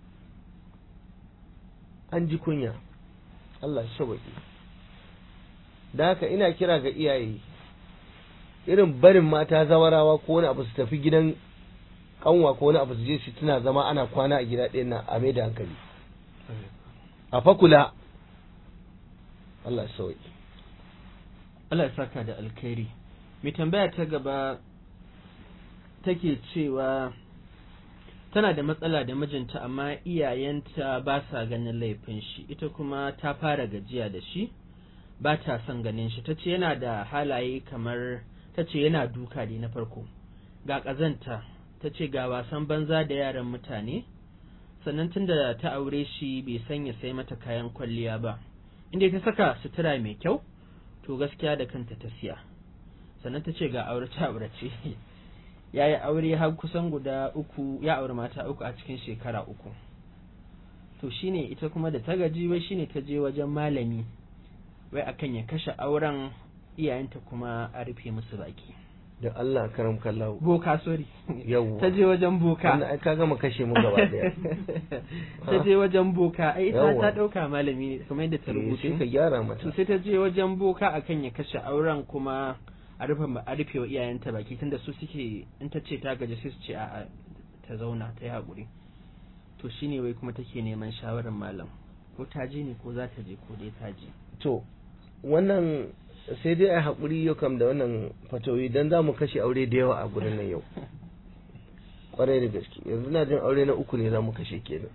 an ji kunya Allah sauƙi da haka ina kira ga iyaye irin barin mata zawarawa ko wani abu su tafi gidan kanwa ko wani abu su je su tuna zama ana kwana a gida ɗayan nan a mai da hankali a fakula Allah ya sauki Allah ya saka da alkhairi mai tambaya ta gaba take cewa tana da matsala da mijinta amma iyayenta ba sa ganin laifin shi ita kuma ta fara gajiya da shi ba ta son ganin shi ta ce yana da halaye kamar ta ce yana duka ne na farko ga ƙazanta ta ce ga wasan banza da yaran mutane sannan tun da ta aure shi bai sanya sai mata kayan kwalliya ba inda ta saka sutura mai kyau to gaskiya da kanta ta siya sannan ta ce ga aurace aurace ya yi aure har kusan guda uku ya aure mata uku a cikin shekara uku to shine ita kuma da ta gaji wai shine ta je wajen malami wai akan ya kashe auren iyayenta kuma a rufe musu baki da Allah karam kallahu boka sorry yawwa ta je wajen boka wannan ai ka gama kashe mu gaba daya ta je wajen boka ai ta Yawwa. ta dauka malami ne kamar yadda ta Eh, sai ka rubuta gyara to mata sai ta je wajen boka akan ya kashe auren kuma a rufe a rufe wa iyayenta baki tunda su suke in ta ce ta gaji sai su ce a'a ta zauna ta yi haƙuri to shine wai kuma take neman shawarar malam ko ta je ne ko za ta je ko dai ta je to wannan sai dai a haƙuri yau kam da wannan fatoyi don za mu kashe aure da yawa a gurin nan yau kwarai da gaske yanzu na jin aure na uku ne za mu kashe kenan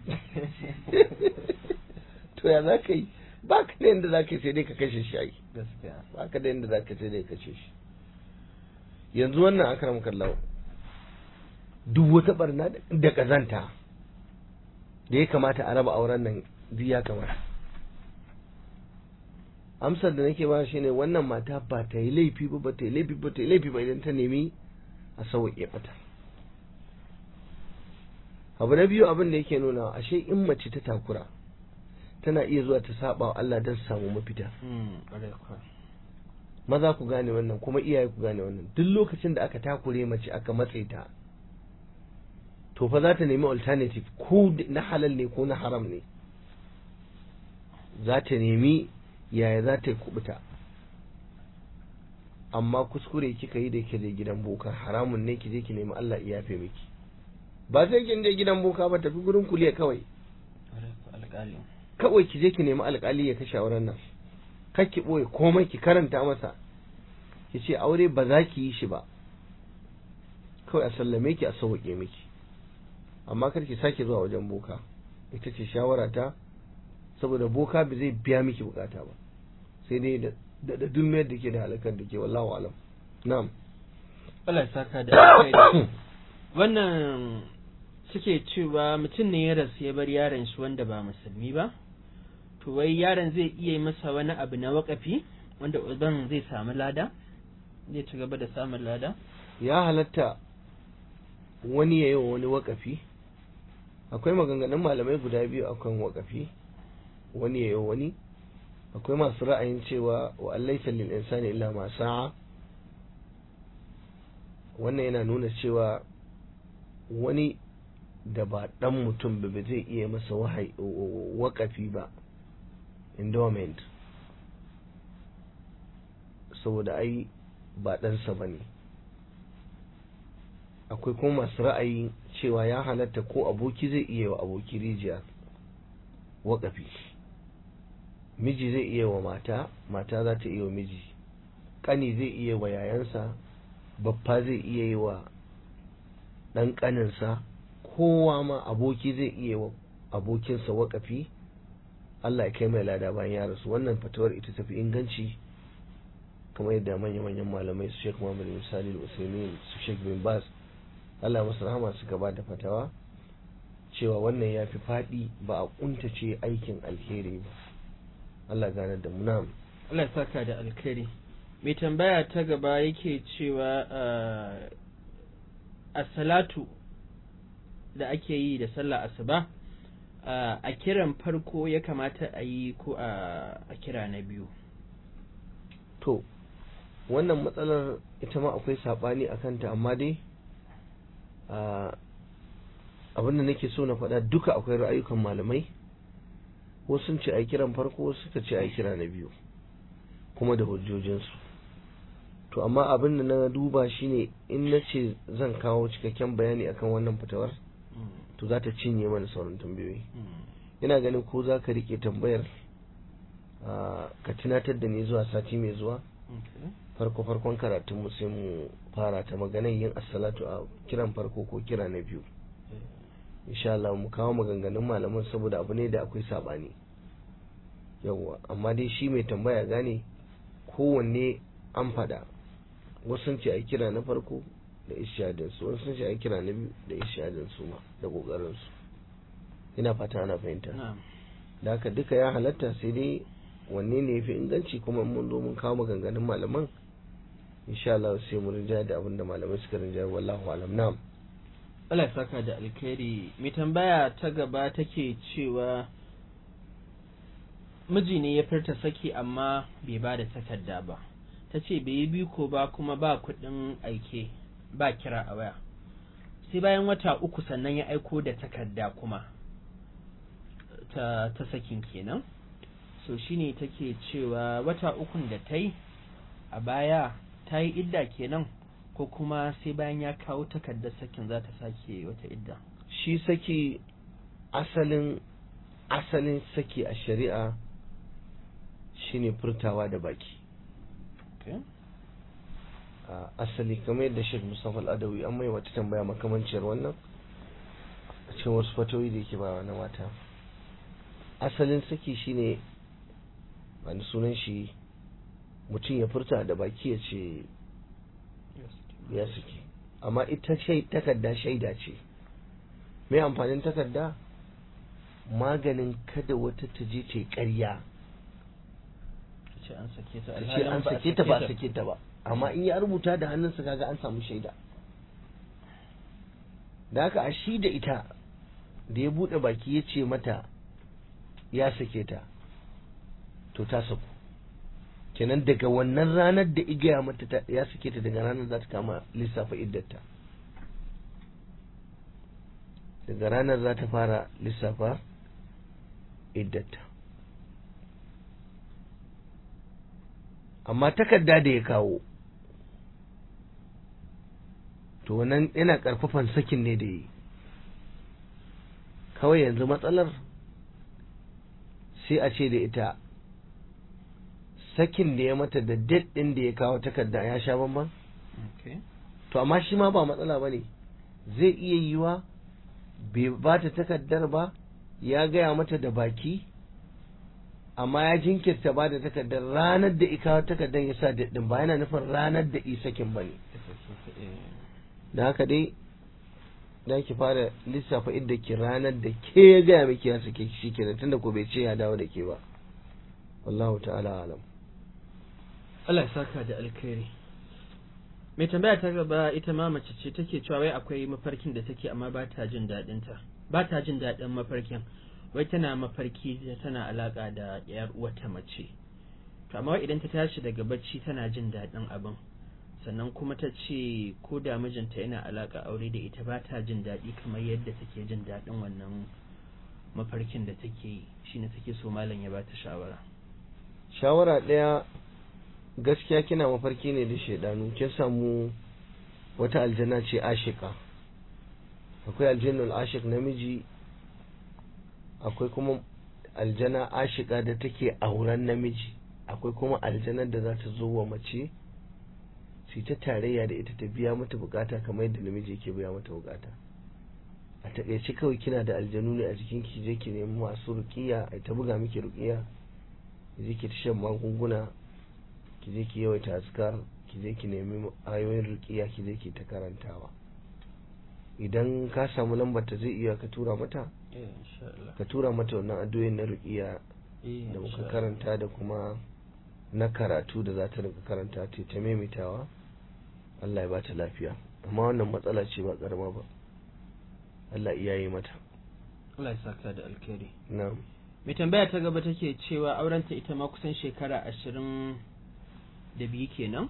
to ya za ka yi ba ka da yadda za ka yi sai dai ka kashe shi ai gaskiya ba ka da yadda za ka sai dai ka kashe shi yanzu wannan akram kallawo duk wata barna da kazanta da ya kamata a raba auren nan duk ya kamata amsar da nake ba shine wannan mata ba ta yi laifi ba ba ta yi laifi ba ta yi laifi ba idan ta nemi a sauƙi mata abu na biyu abin da yake nuna ashe in mace ta takura tana iya zuwa ta saba wa Allah don samu mafita mm ƙwarai kuwa. maza ku gane wannan kuma iyaye ku gane wannan duk lokacin da aka takure mace aka matse ta to fa za ta nemi alternative ko na halal ne ko na haram ne za ta nemi yaya za ta yi kubuta amma kuskure kika yi da ke da gidan boka haramun ne ki je ki nemi Allah ya yafe miki ba sai kin je gidan boka ba tafi gurin kuliya kawai ƙwarai kuwa, alƙali kawai ki je ki nemi alƙali ya kashe auren nan kar ki ɓoye komai ki karanta masa ki ce aure ba za ki yi shi ba kawai a sallame ki a sauƙe miki amma kar ki sake zuwa wajen boka ita ce shawara ta saboda boka ba zai biya miki bukata ba sai dai da da da dummiyar da ke da halakar da ke wallahu alam na'am Allah ya saka da alkhairi wannan suke cewa mutum ne ya rasu ya bar yaron shi wanda ba musulmi ba to wai yaron zai iya yi masa wani abu na wakafi wanda uban zai samu lada zai ci gaba da samun lada ya halatta wani ya yi wa wani wakafi akwai maganganun malamai guda biyu akan wakafi wani ya yi wa wani akwai masu ra'ayin cewa wa allaisa lil insani illa ma sa'a wannan yana nuna cewa wani da ba dan mutum ba ba zai iya masa wahai wakafi ba endowment saboda ai ba ɗansa ba ne akwai kuma masu ra'ayi cewa ya halatta ko aboki zai iya wa aboki rijiya waƙafi miji zai iya wa mata mata za ta iya wa miji ƙani zai iya wa yayansa babba zai iya yi wa ɗan ƙaninsa kowa ma aboki zai iya wa abokinsa waƙafi Allah ya kai mai lada bayan ya rasu wannan fatawar ita tafi inganci kamar yadda manya-manyan malamai su Sheikh Muhammad bin Salih al-Usaimin su Sheikh bin Baz Allah masu rahama suka ba da fatawa cewa wannan ya fi faɗi ba a kuntace aikin alheri ba Allah gane da mu na'am Allah ya saka da alkhairi mai tambaya ta gaba yake cewa a salatu da ake yi da sallah asuba a kiran farko ya kamata a yi ko a kira na biyu to wannan matsalar ita ma akwai saɓani a kanta amma dai abinda nake so na faɗa duka akwai ra'ayukan malamai wasu sun ce a kiran farko wasu suka ce a kira na biyu kuma da hujjojinsu to amma abin da na duba shine in na ce zan kawo cikakken bayani akan wannan fitawar to za ta cinye mana sauran tambayoyi ina ganin ko za ka rike tambayar ka tunatar da ni zuwa sati mai zuwa farko farkon karatun mu sai mu fara ta maganar yin assalatu a kiran farko ko kira na biyu insha Allah mu kawo maganganun malaman saboda abu ne da akwai sabani yawwa amma dai shi mai tambaya gane kowanne an fada wasu sun ce a kira na farko da ishadin su wasu sun ce a kira na biyu da ishadin su ma da kokarin su ina fata ana fahimta da haka duka ya halatta sai dai wanne ne yafi inganci kuma mun zo mun kawo maganganun malaman insha Allah sai mu rinja da abin da malamai suka rinja wallahu alam na'am Allah saka da alkhairi mai tambaya ta gaba take cewa miji ne ya furta saki amma bai ba da takarda ba ta ce bai yi biko ba kuma ba kuɗin aike ba kira a waya sai bayan wata uku sannan ya aiko da takarda kuma ta, ta sakin kenan so shine take cewa wata ukun da ta yi a baya ta yi idda kenan ko kuma sai bayan ya kawo takardar sakin za ta sake wata idda shi saki asalin asalin saki a shari'a shine furtawa da baki okay. uh, asali kamar yadda Sheikh Mustafa Al-Adawi an mai wata tambaya makamanciyar wannan a cikin wasu fatoyi da yake ba na mata asalin saki shine wani sunan shi mutum ya furta da baki ya ce ya saki amma ita takarda shaida ce mai amfanin takarda maganin kada wata ta je ta yi ƙarya ce an sake ta ce an sake ta ba a sake ta ba amma in ya rubuta da hannunsa kaga an samu shaida da haka a shi da ita da ya buɗe baki ya ce mata ya sake ta to ta saku kenan daga wannan ranar da igaya mata ya sake ta daga ranar za ta kama lissafa iddata daga ranar za ta fara lissafa iddata amma takarda da ya kawo to wannan yana karfafan sakin ne da yi kawai yanzu matsalar sai a ce da ita sakin da ya mata da date ɗin da ya kawo takarda ya sha bamban to amma shi ma ba matsala ba ne zai iya yiwa bai ba ta takardar ba ya gaya mata da baki amma ya jinkirta ba da takardar ranar da ika takardar ya sa daɗin ba yana nufin ranar da isakin ba ne da haka dai da ki fara lissafa inda ki ranar da ke ya gaya miki ya sake shi kenan tunda ko bai ce ya dawo da ke ba wallahu ta'ala alam Allah ya saka da alkhairi mai tambaya ta gaba ita ma mace ce take cewa wai akwai mafarkin da take amma ba ta jin daɗin ta ba ta jin daɗin mafarkin wai tana mafarki tana alaka da yar uwata mace to amma idan ta tashi daga bacci tana jin daɗin abin sannan kuma ta ce ko da mijinta yana alaka aure da ita ba ta jin daɗi kamar yadda take jin daɗin wannan mafarkin da take yi shine take so malam ya bata shawara shawara ɗaya gaskiya kina mafarki ne da shaidanu kin samu wata aljanna ce ashika akwai aljannul ashik namiji akwai kuma aljana ashika da take auren namiji akwai kuma aljanar da za ta zo wa mace su ta tarayya da ita ta biya mata bukata kamar yadda namiji yake biya mata bukata a takaice kawai kina da aljanu ne a jikin ki je ki nemi masu rukiya a ta buga miki rukiya ki je ki ta shan magunguna ki je ki yawaita askar ki je ki nemi ayoyin rukiya ki je ki ta karantawa idan ka samu lambar ta zai iya ka tura mata ka tura mata wannan addu'o'in na rukiya da muka karanta da kuma na karatu da za ta rinka karanta ta ta maimaitawa Allah ya bata lafiya amma wannan matsala ce ba karama ba Allah iya yi mata Allah ya saka da alkhairi na'am mai tambaya ta gaba take cewa aurenta ita ma kusan shekara ashirin da biyu kenan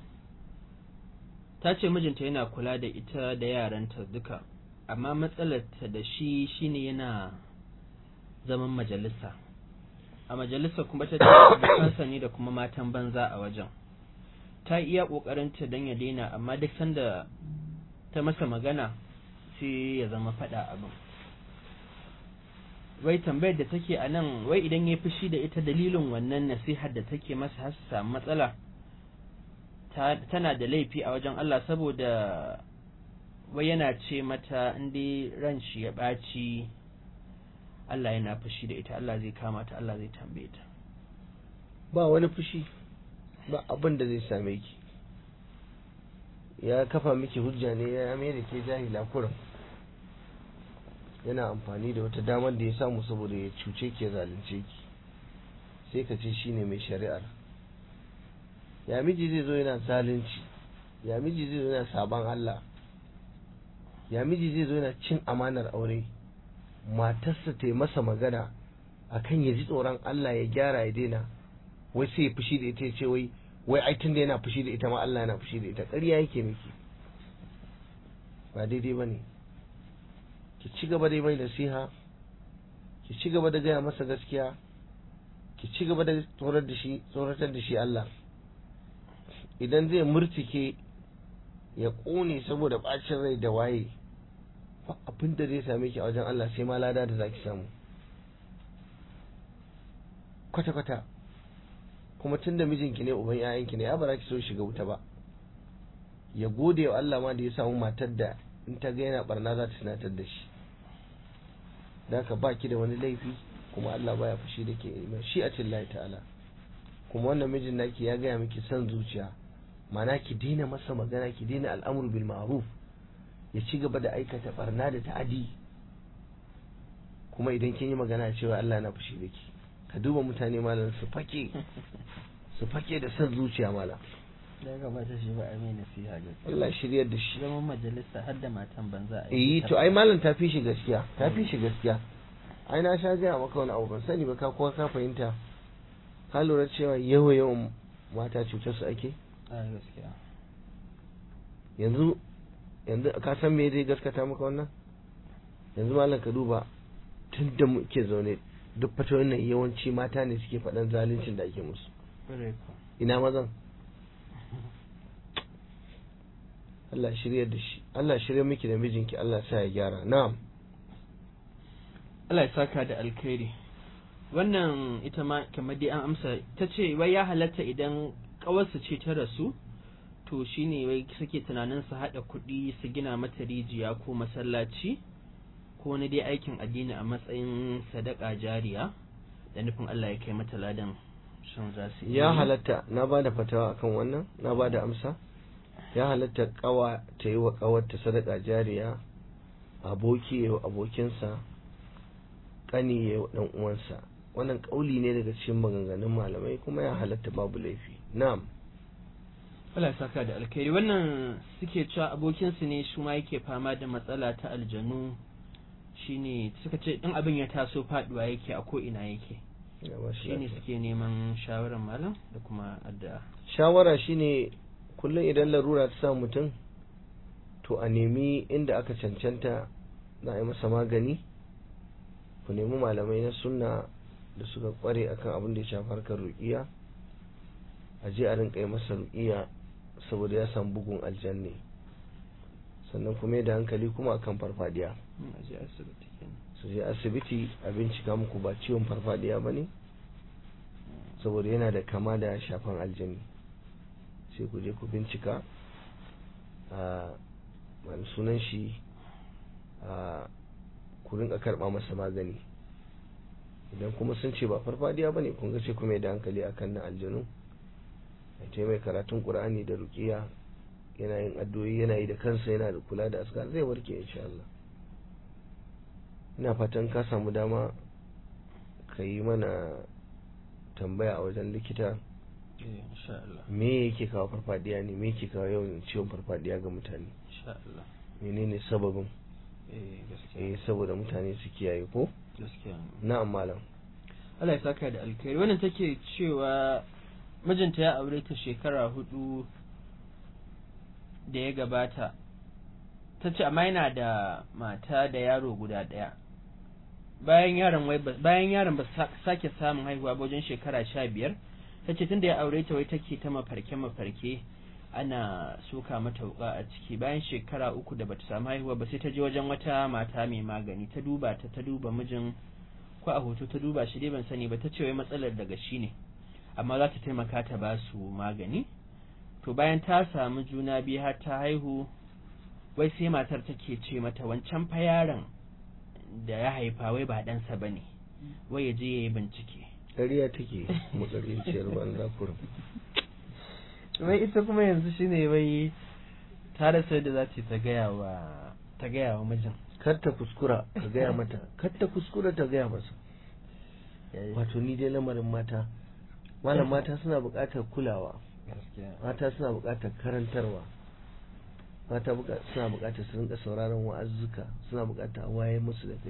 ta ce mijinta yana kula da ita da yaranta duka amma matsalarta da shi shine yana zaman majalisa a majalisa kuma ta ce abokansa ne da kuma matan banza a wajen ta iya ƙoƙarinta don ya daina amma duk sanda ta masa magana sai ya zama faɗa abin wai tambayar da take a nan wai idan ya fushi da ita dalilin wannan nasihar da take masa har su samu matsala tana da laifi a wajen Allah saboda wai yana ce mata inda ran shi ya ɓaci Allah yana fushi da ita Allah zai kama ta Allah zai tambaye ta ba wani fushi ba abin da zai same ki ya kafa miki hujja ne ya mai da ke jahila kurin yana amfani da wata damar da ya samu saboda ya cuce ki ya zalunce ki sai ka ce shine mai shari'ar ya miji zai zo yana zalunci ya miji zai zo yana saban Allah ya miji zai zo yana cin amanar aure matarsa ta yi masa magana akan ya ji tsoron Allah ya gyara ya daina wai sai ya fushi da ita ya ce wai wai ai tunda yana fushi da ita ma Allah yana fushi da ita ƙarya yake miki ba daidai ba ne ki ci gaba da mai nasiha ki ci gaba da gaya masa gaskiya ki ci gaba da tsorar da shi tsoratar da shi Allah idan zai murtike ya ƙone saboda ɓacin rai da waye abin da zai same ki a wajen Allah sai ma lada da zaki samu kwata-kwata kuma tun da mijinki ne uban 'ya'yanki ne ya ba za ki so shiga wuta ba ya gode wa Allah ma da ya samu matar da in ta ga yana barna za ta tunatar da shi da ka ba ki da wani laifi kuma Allah baya fushi da ke shi a cikin ta'ala kuma wannan mijin naki ya gaya miki son zuciya mana ki daina masa magana ki daina al'amuru bil ma'ruf ya ci gaba da aikata barna da ta'adi kuma idan kin yi magana cewa Allah na fushi da ki ka duba mutane malam su fake su fake da son zuciya malam da ya gabata shi ba a mai nasiha gaskiya Allah shiryar da shi zaman majalisa har da matan banza a eh to ai malam ta fi shi gaskiya ta fi shi gaskiya ai na sha gaya maka wani abu ban sani ba ka kuma ka fahimta ka lura cewa yawa yawan mata cutar su ake a gaskiya yanzu yanzu ka san me zai gaskata maka wannan yanzu malam ka duba tun da muke zaune duk fatoyin nan yawanci mata ne suke faɗan zaluncin da ake musu ina mazan Allah shirya da shi Allah shirya miki da mijinki Allah sa ya gyara na'am Allah ya saka da alkhairi wannan ita ma kamar dai an amsa ta ce wai ya halatta idan kawarsa ce ta rasu to shine wai suke tunanin su haɗa kuɗi su gina mata rijiya ko masallaci ko wani dai aikin addini a matsayin sadaka jariya da nufin Allah ya kai mata ladan shan za su ya halatta na ba da fatawa akan wannan na ba da amsa ya halatta kawa ta yi wa kawarta sadaka jariya aboki ya wa abokinsa kani ya wa dan uwansa wannan kauli ne daga cikin maganganun malamai kuma ya halatta babu laifi na'am Allah ya saka da alkhairi wannan suke cewa abokinsu ne shi ma yake fama da matsala ta aljanu shine suka ce in abin ya taso faduwa yake a ko ina yake shine suke neman shawarar malam da kuma addu'a shawara shine kullum idan larura ta sa mutum to a nemi inda aka cancanta za a yi masa magani ku nemi malamai na sunna da suka kware akan abin da ya shafi harkar ruƙiya a je a rinka yi masa ruƙiya saboda ya samu bugun aljanne sannan kuma da hankali kuma akan farfadiya su je asibiti a bincika muku ba ciwon farfadiya ba ne saboda yana da kama da shafan aljani sai ku je ku bincika a wani sunan shi a ku rinka karba masa magani idan kuma sun ce ba farfadiya ba ne kun ga ce kuma da hankali akan na aljanu a mai karatun qur'ani da ruqiya yana yin addu'o'i yana yi da kansa yana da kula da askar zai warke insha Allah ina fatan ka samu dama ka yi mana tambaya a wajen likita me yake kawo farfadiya ne me yake kawo yawan ciwon farfadiya ga mutane menene sababin eh saboda mutane su kiyaye ko na'am malam Allah ya saka da alkhairi wannan take cewa mijinta ya aure ta shekara hudu da ya gabata ta ce amma yana da mata da yaro guda ɗaya bayan yaron wai bayan yaron ba sake samun haihuwa ba wajen shekara sha biyar ta ce tunda ya aure ta wai take ta mafarke mafarke ana soka mata wuka a ciki bayan shekara uku da bata samu haihuwa ba sai ta je wajen wata mata mai magani ta duba ta ta duba mijin ko a hoto ta duba shi dai ban sani ba ta ce wai matsalar daga shi ne amma za ta taimaka ta ba su magani to bayan ta samu juna biyu har ta haihu wai sai matar take ce mata wancan fa yaron da ya haifa wai ba ɗansa ba ne wai ya je ya yi bincike ƙarya take matsarinciyar banza kurum wai ita kuma yanzu shine wai ta rasa da za ta gaya wa ta gaya wa mijin kar ta kuskura ka gaya mata kar ta kuskura ta gaya masa wato ni dai lamarin mata malam mata suna buƙatar kulawa mata suna buƙatar karantarwa mata suna buƙatar su rinka sauraron wa'azzuka suna buƙatar a waye musu da kai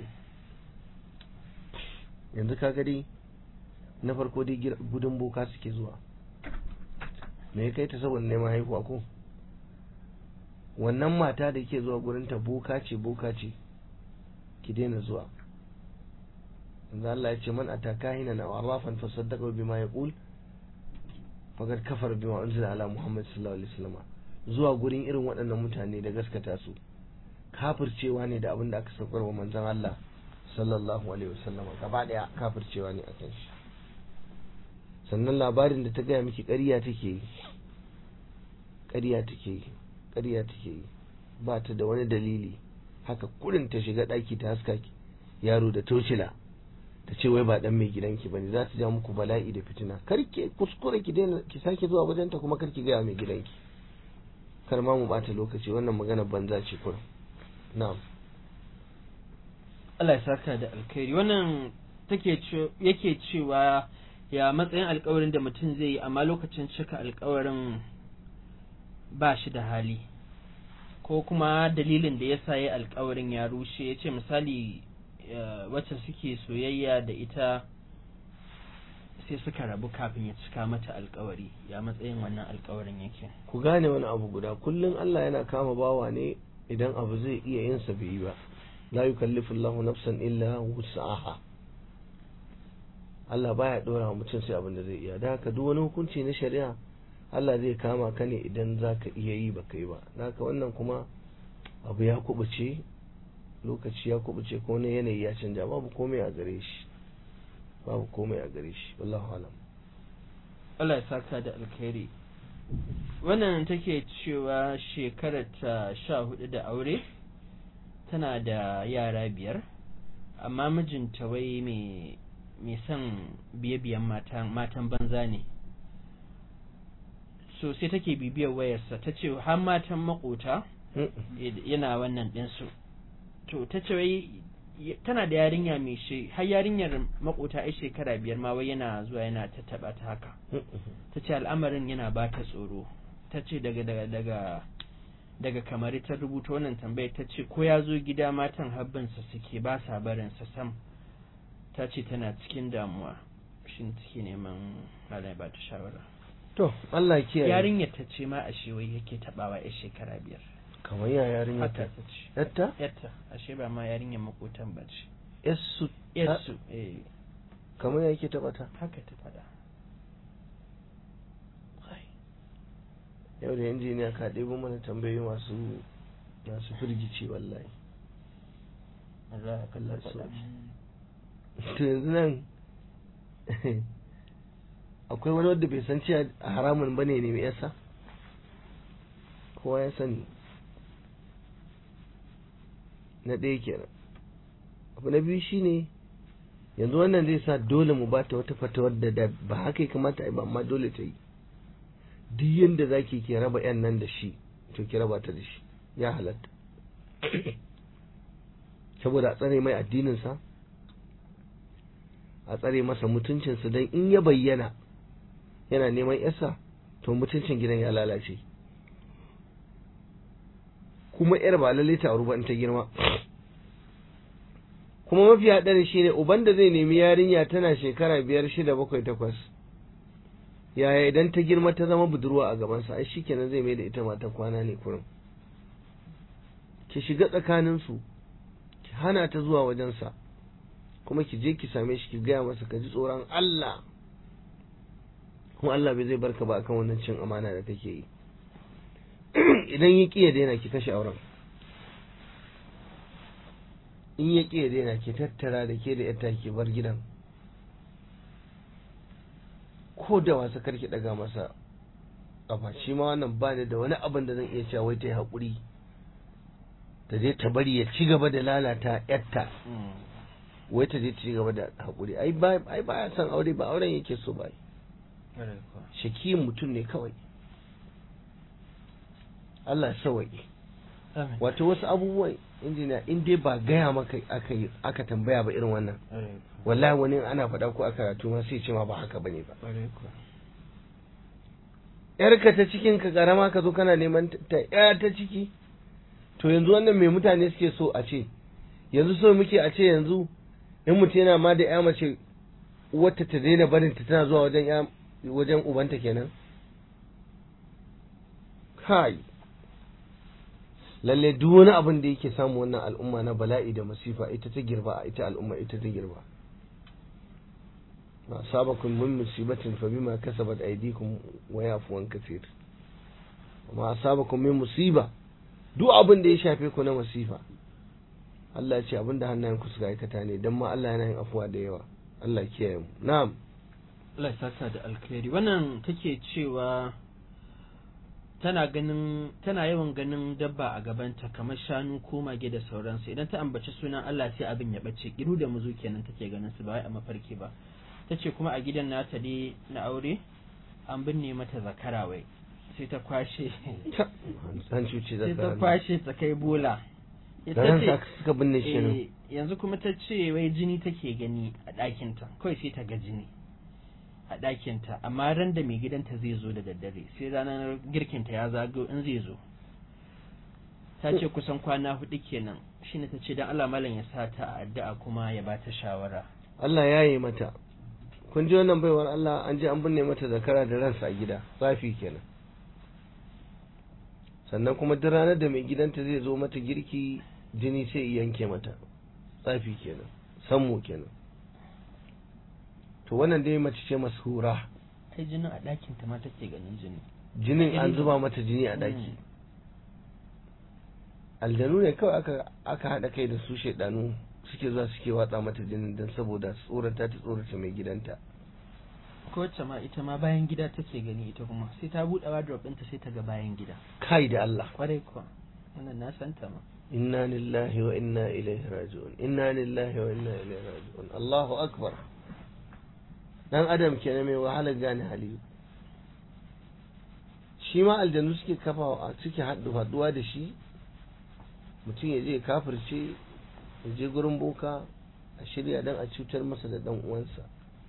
yanzu ka dai na farko dai gudun boka suke zuwa me ya kai ta saboda neman haihuwa ko wannan mata da ke zuwa gurin ta boka ce boka ce ki daina zuwa yanzu Allah ya ce man ataka hina na arrafan fa saddaqa bima yaqul faqad kafara bima unzila ala muhammad sallallahu alaihi wasallam zuwa gurin irin waɗannan mutane da gaskata su kafircewa ne da abin da aka saukar wa manzon Allah sallallahu alaihi wasallam gaba daya kafircewa ne akan shi sannan labarin da ta gaya miki ƙarya take yi ƙarya take yi ƙarya take yi ba ta da wani dalili haka kurin ta shiga ɗaki ta haska yaro da tocila ta ce wai ba dan mai gidanki bane za ta ja muku bala'i da fitina kar ki kuskure ki daina ki sake zuwa wajen ta kuma kar ki gaya mai gidanki kar ma mu bata lokaci wannan magana banza ce kurin na'am Allah ya saka da alkhairi wannan take yake cewa ya matsayin alkawarin da mutum zai yi amma lokacin cika alkawarin ba shi da hali ko kuma dalilin da ya sa ya alkawarin ya rushe ya ce misali wacce suke soyayya da ita sai suka rabu kafin ya cika mata alkawari ya matsayin wannan alkawarin yake ku gane wani abu guda kullum Allah yana kama bawa ne idan abu zai iya yin sa bai yi ba la yukallifu Allahu nafsan illa wus'aha Allah baya dora mutum sai abin da zai iya da haka duk wani hukunci na shari'a Allah zai kama ka ne idan zaka iya yi baka yi ba haka wannan kuma abu ya kubuce lokaci ya kubuce ko wani yanayi ya canja babu komai a gare shi babu komai a gare shi wallahu alam Allah ya saka da alkhairi wannan take cewa shekarar ta sha hudu da aure tana da yara biyar amma mijinta wai mai mai son biye-biyen matan banza ne so sai take bibiyar wayarsa ta ce har matan makota yana wannan ɗinsu to ta ce wai tana da yarinya mai shi har yarinyar makota ai shekara biyar ma wai yana zuwa yana ta taba ta haka ta ce al'amarin yana ba ta tsoro ta ce daga daga daga daga kamar ta rubuta wannan tambayar ta ce ko ya zo gida matan habbinsa suke ba sa barinsa sam ta ce tana cikin damuwa shin take neman malai ba ta shawara to Allah kiyaye yarinyar ta ce ma ashe wai yake tabawa ya shekara biyar kamar ya yarinyar ta haka ta ce yatta yatta ashe ba ma yarinyar makotan ba ce yassu yasu eh kamar ya yake taba ta haka ta faɗa yau da injiniya ka ɗebo mana tambayoyi masu masu firgici wallahi Allah ya kalla Allah faɗa so. to yanzu nan akwai wani wanda bai san cewa haramun bane ne mai yasa kowa ya sani na ɗaya kenan abu na biyu shine yanzu wannan zai sa dole mu bata wata fatawar da da ba haka ya kamata a yi ba amma dole ta yi duk yadda za ki ke raba yan nan da shi to ki raba ta da shi ya halatta saboda a tsare mai addininsa a tsare masa mutuncinsa don in ya bayyana yana neman yasa to mutuncin gidan ya lalace kuma yar ba lalle ta auri ba in ta girma kuma mafi haɗari shi ne uban da zai nemi yarinya tana shekara biyar shida bakwai takwas yaya idan ta girma ta zama budurwa a gabansa ai shi kenan zai mai da ita matan kwana ne kurum ki shiga tsakaninsu ki hana ta zuwa wajensa kuma ki je ki same shi ki gaya masa ka ji tsoron Allah kuma Allah bai zai barka ba akan wannan cin amana da kake yi idan ya ƙi ya daina ki kashe auren in ya ƙi ya daina ke tattara da ke da yata ke bar gidan ko da wasa karki daga masa kafa shi ma wannan ba ni da wani abin da zan iya cewa wai ta yi haƙuri ta je ta bari ya ci gaba da lalata yatta wai ta je ta ci gaba da haƙuri ai ba ai ba ya san aure ba auren yake so ba shaki mutum ne kawai Allah ya sawaye wato wasu abubuwan injiniya in dai ba gaya maka aka yi aka tambaya ba irin wannan wallahi wani ana faɗa ko aka karatu ma sai ce ma ba haka bane ba yarka ta cikin ka karama ka zo kana neman ta ya ta ciki to yanzu wannan mai mutane suke so a ce yanzu so muke a ce yanzu in mutum yana ma da ya mace wata ta daina barin ta tana zuwa wajen ya wajen ubanta kenan kai lalle duk wani abin da yake samu wannan al'umma na bala'i da masifa ita ta girba ita al'umma ita ta girba ma sabakum min musibatin fa bima kasabat aydikum wa yafu an kathir ma sabakum min musiba duk abin da ya shafe ku na masifa Allah ya ce abin da hannayen ku suka aikata ne dan ma Allah yana yin afuwa da yawa Allah ya kiyaye mu na'am Allah ya saka da alkhairi wannan take cewa tana ganin tana yawan ganin dabba a gabanta kamar shanu ko mage da sauransu idan ta ambaci sunan Allah sai abin ya bace kiru da muzu kenan take ganin su ba wai a mafarki ba tace kuma a gidan nata dai na aure an binne mata zakara wai sai ta kwashe an cuce sai ta zakara kwashe ta kai bola Ita garan ce- sa suka binne shi ne eh, yanzu kuma ta ce wai jini take gani a ɗakinta kawai sai ta ga jini a ɗakinta amma ran da mai gidanta zai zo da daddare sai ranar girkinta ya zago in zai zo ta ce kusan kwana hudu kenan shine ta ce don Allah malam ya sa ta a addu'a kuma ya ba ta shawara Allah ya yi mata kun ji wannan baiwar Allah an je an binne mata zakara da ransa a gida tsafi kenan sannan kuma duk ranar da mai gidanta zai zo mata girki jini sai ya yanke mata tsafi kenan sammu kenan to wannan dai mace ce mashura ai jinin a ɗakinta ma take ganin jini jinin an Jini. zuba mata jini a daki Mm. aljanu ne kawai aka aka haɗa kai da su shaidanu suke zuwa suke watsa mata jinin don saboda tsorata ta tsorata mai gidanta ko wacce ma ita ma bayan gida take gani ita kuma sai ta buɗe wardrobe ɗinta sai ta ga bayan gida kai da Allah kwarai kuwa wannan na santa ma inna lillahi wa inna ilaihi raji'un inna lillahi wa inna ilaihi raji'un Allahu akbar dan adam kenan mai wahala gane hali shi ma aljanu suke kafa suke haɗu haɗuwa da shi mutum ya je ya kafirce ya je gurin boka a shirya dan a cutar masa da dan uwansa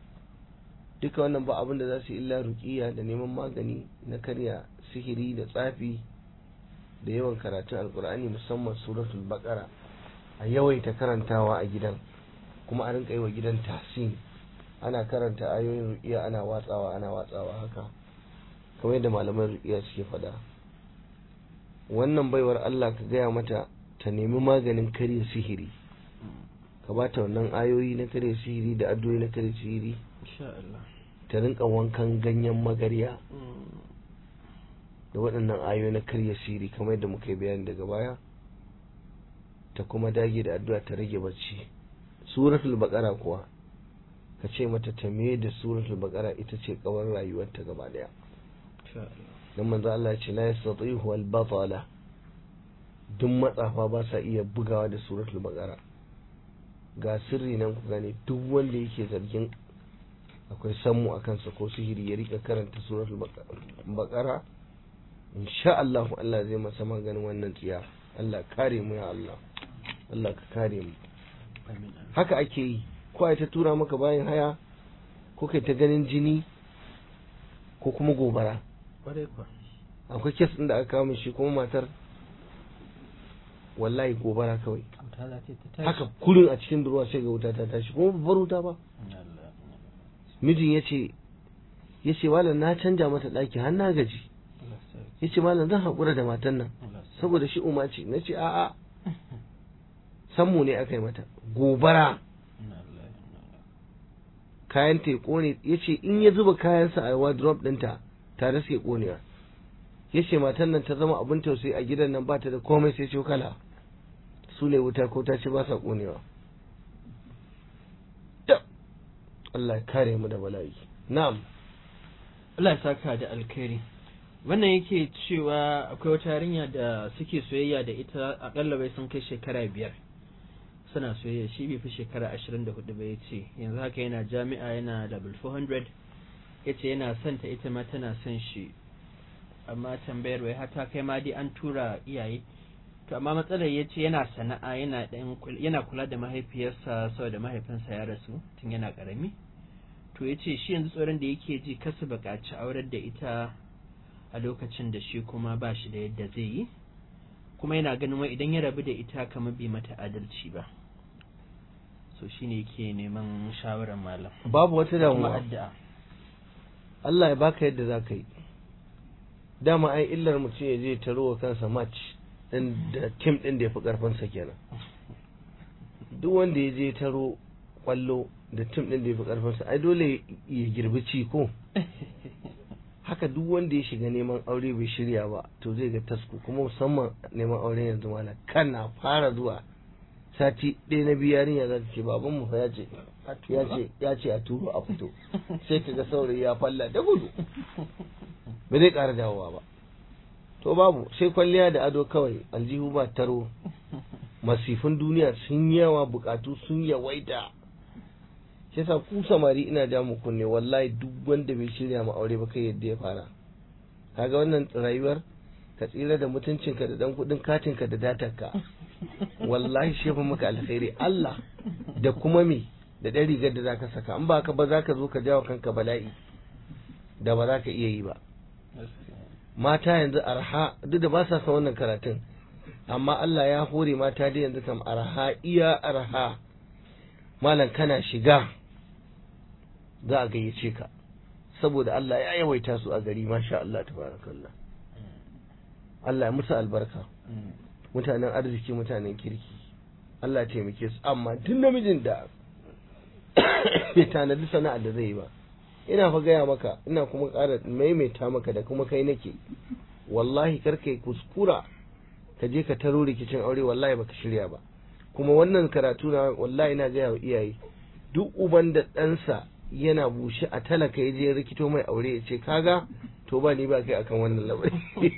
duka wannan ba abin da za su yi illa ruqiya da neman magani na karya sihiri da tsafi da yawan karatun alkur'ani musamman suratul baqara a yawaita karantawa a gidan kuma a rinka yi wa gidan tahsin ana karanta ayoyin ruqiya ana watsawa ana watsawa haka kamar yadda malaman ruqiya suke faɗa wannan baiwar Allah ka gaya mata ta nemi maganin karya sihiri ka ba ta wannan ayoyi na karya sihiri da addu'o'i na karya sihiri insha Allah ta rinka wankan ganyen magarya Mm. da waɗannan ayoyi na karya siri kamar yadda muka yi bayani daga baya ta kuma dage da addu'a ta rage bacci suratul baqara kuwa ka ce mata ta me da suratul baqara ita ce kawar rayuwarta gaba daya insha Allah dan manzo Allah ya ce la yastatihu al batala duk matsafa ba sa iya bugawa da suratul baqara ga sirri nan ku gane duk wanda yake zargin akwai sammu a kansa ko sihiri ya rika karanta suratul baqara insha Allah Allah zai masa maganin wannan tsiya Allah kare mu ya Allah Allah ka kare mu amin amin haka ake yi ko ai ta tura maka bayan haya ko kai ta ganin jini ko kuma gobara kwarai kuwa akwai kes ɗin da aka kawo min shi kuma matar wallahi gobara kawai wuta za ta yi ta tashi haka kurin a cikin ruwa sai ga wuta ta tashi kuma babbar wuta ba Allah mijin ya ce ya ce malam na canja mata ɗaki har na gaji Allah sarki ya ce malam zan haƙura da matan nan Allah sarki saboda shi uma ce na ce a'a sammu ne aka yi mata gobara Inna lillahi wa inna ilaihi kayan ta ya kone ya ce in ya zuba kayansa a wardrobe ɗinta tare suke konewa ya ce matan nan ta zama abin tausayi a gidan nan ba ta da komai sai cokala su ne wuta ko ta ci ba sa ƙonewa Allah ya kare mu da bala'i na'am Allah ya saka da alkhairi wannan yake cewa akwai wata yarinya da suke soyayya da ita akalla bai sun kai shekara biyar suna soyayya shi bai fi shekara ashirin da hudu ba ya ce yanzu haka yana jami'a yana level 400 ya ce yana son ta ita ma tana son shi amma tambayar wai hata kai ma dai an tura iyaye to amma matsalar ya ce yana sana'a yana yana kula da mahaifiyarsa saboda mahaifinsa ya rasu tun yana karami to ya ce shi yanzu tsoron da yake ji kasu buƙaci aurar da ita a lokacin da shi kuma ba shi da yadda zai yi kuma yana ganin wai idan ya rabu da ita kamar bai mata adalci ba so shine yake neman shawarar malam babu wata kuma damuwa addu'a Allah ya baka yadda za ka yi dama ai illar mutum ya je taro wa kansa match din da tim din da ya fi karfinsa kenan duk wanda ya je taro kwallo da tim din da ya fi karfinsa ai dole ya girbi ci ko haka duk wanda ya shiga neman aure bai shirya ba to zai ga tasku kuma musamman neman aure yanzu mana kana fara zuwa sati ɗaya na biyu yarinya za ta ce baban mu fa ya ce ya ce ya ce a turo a fito sai ka ga saurayi ya falla da gudu ba zai ƙara dawowa ba to babu sai kwalliya da ado kawai aljihu ba taro masifin duniya sun yawa bukatu sun yawaita shi yasa ku samari ina ja mu kunne wallahi duk wanda bai shirya ma aure ba kai yadda ya fara kaga wannan rayuwar ka tsira da mutuncinka da dan kudin katinka da datarka wallahi shefa maka alkhairi Allah da kuma me da ɗan rigar da zaka saka in ba ka ba zaka zo ka jawo kanka bala'i da ba za ka iya yi ba mata yanzu arha duk da ba sa son wannan karatun amma Allah ya hore mata da yanzu kam arha iya arha malam kana shiga za a gayyace ka saboda Allah ya yawaita su a gari masha Allah tabarakallah Allah ya musu albarka mutanen arziki mutanen kirki Allah ya taimake su amma duk namijin da bai tanadi sana'ar da zai yi ba ina fa gaya maka ina kuma ƙara maimaita maka da kuma kai nake wallahi kar kai kuskura ka je ka taro rikicin aure wallahi baka shirya ba kuma wannan karatu na wallahi ina gaya wa iyaye duk uban da ɗansa yana bushe a talaka ya je rikito mai aure ya ce kaga to ba ni ba kai akan wannan labari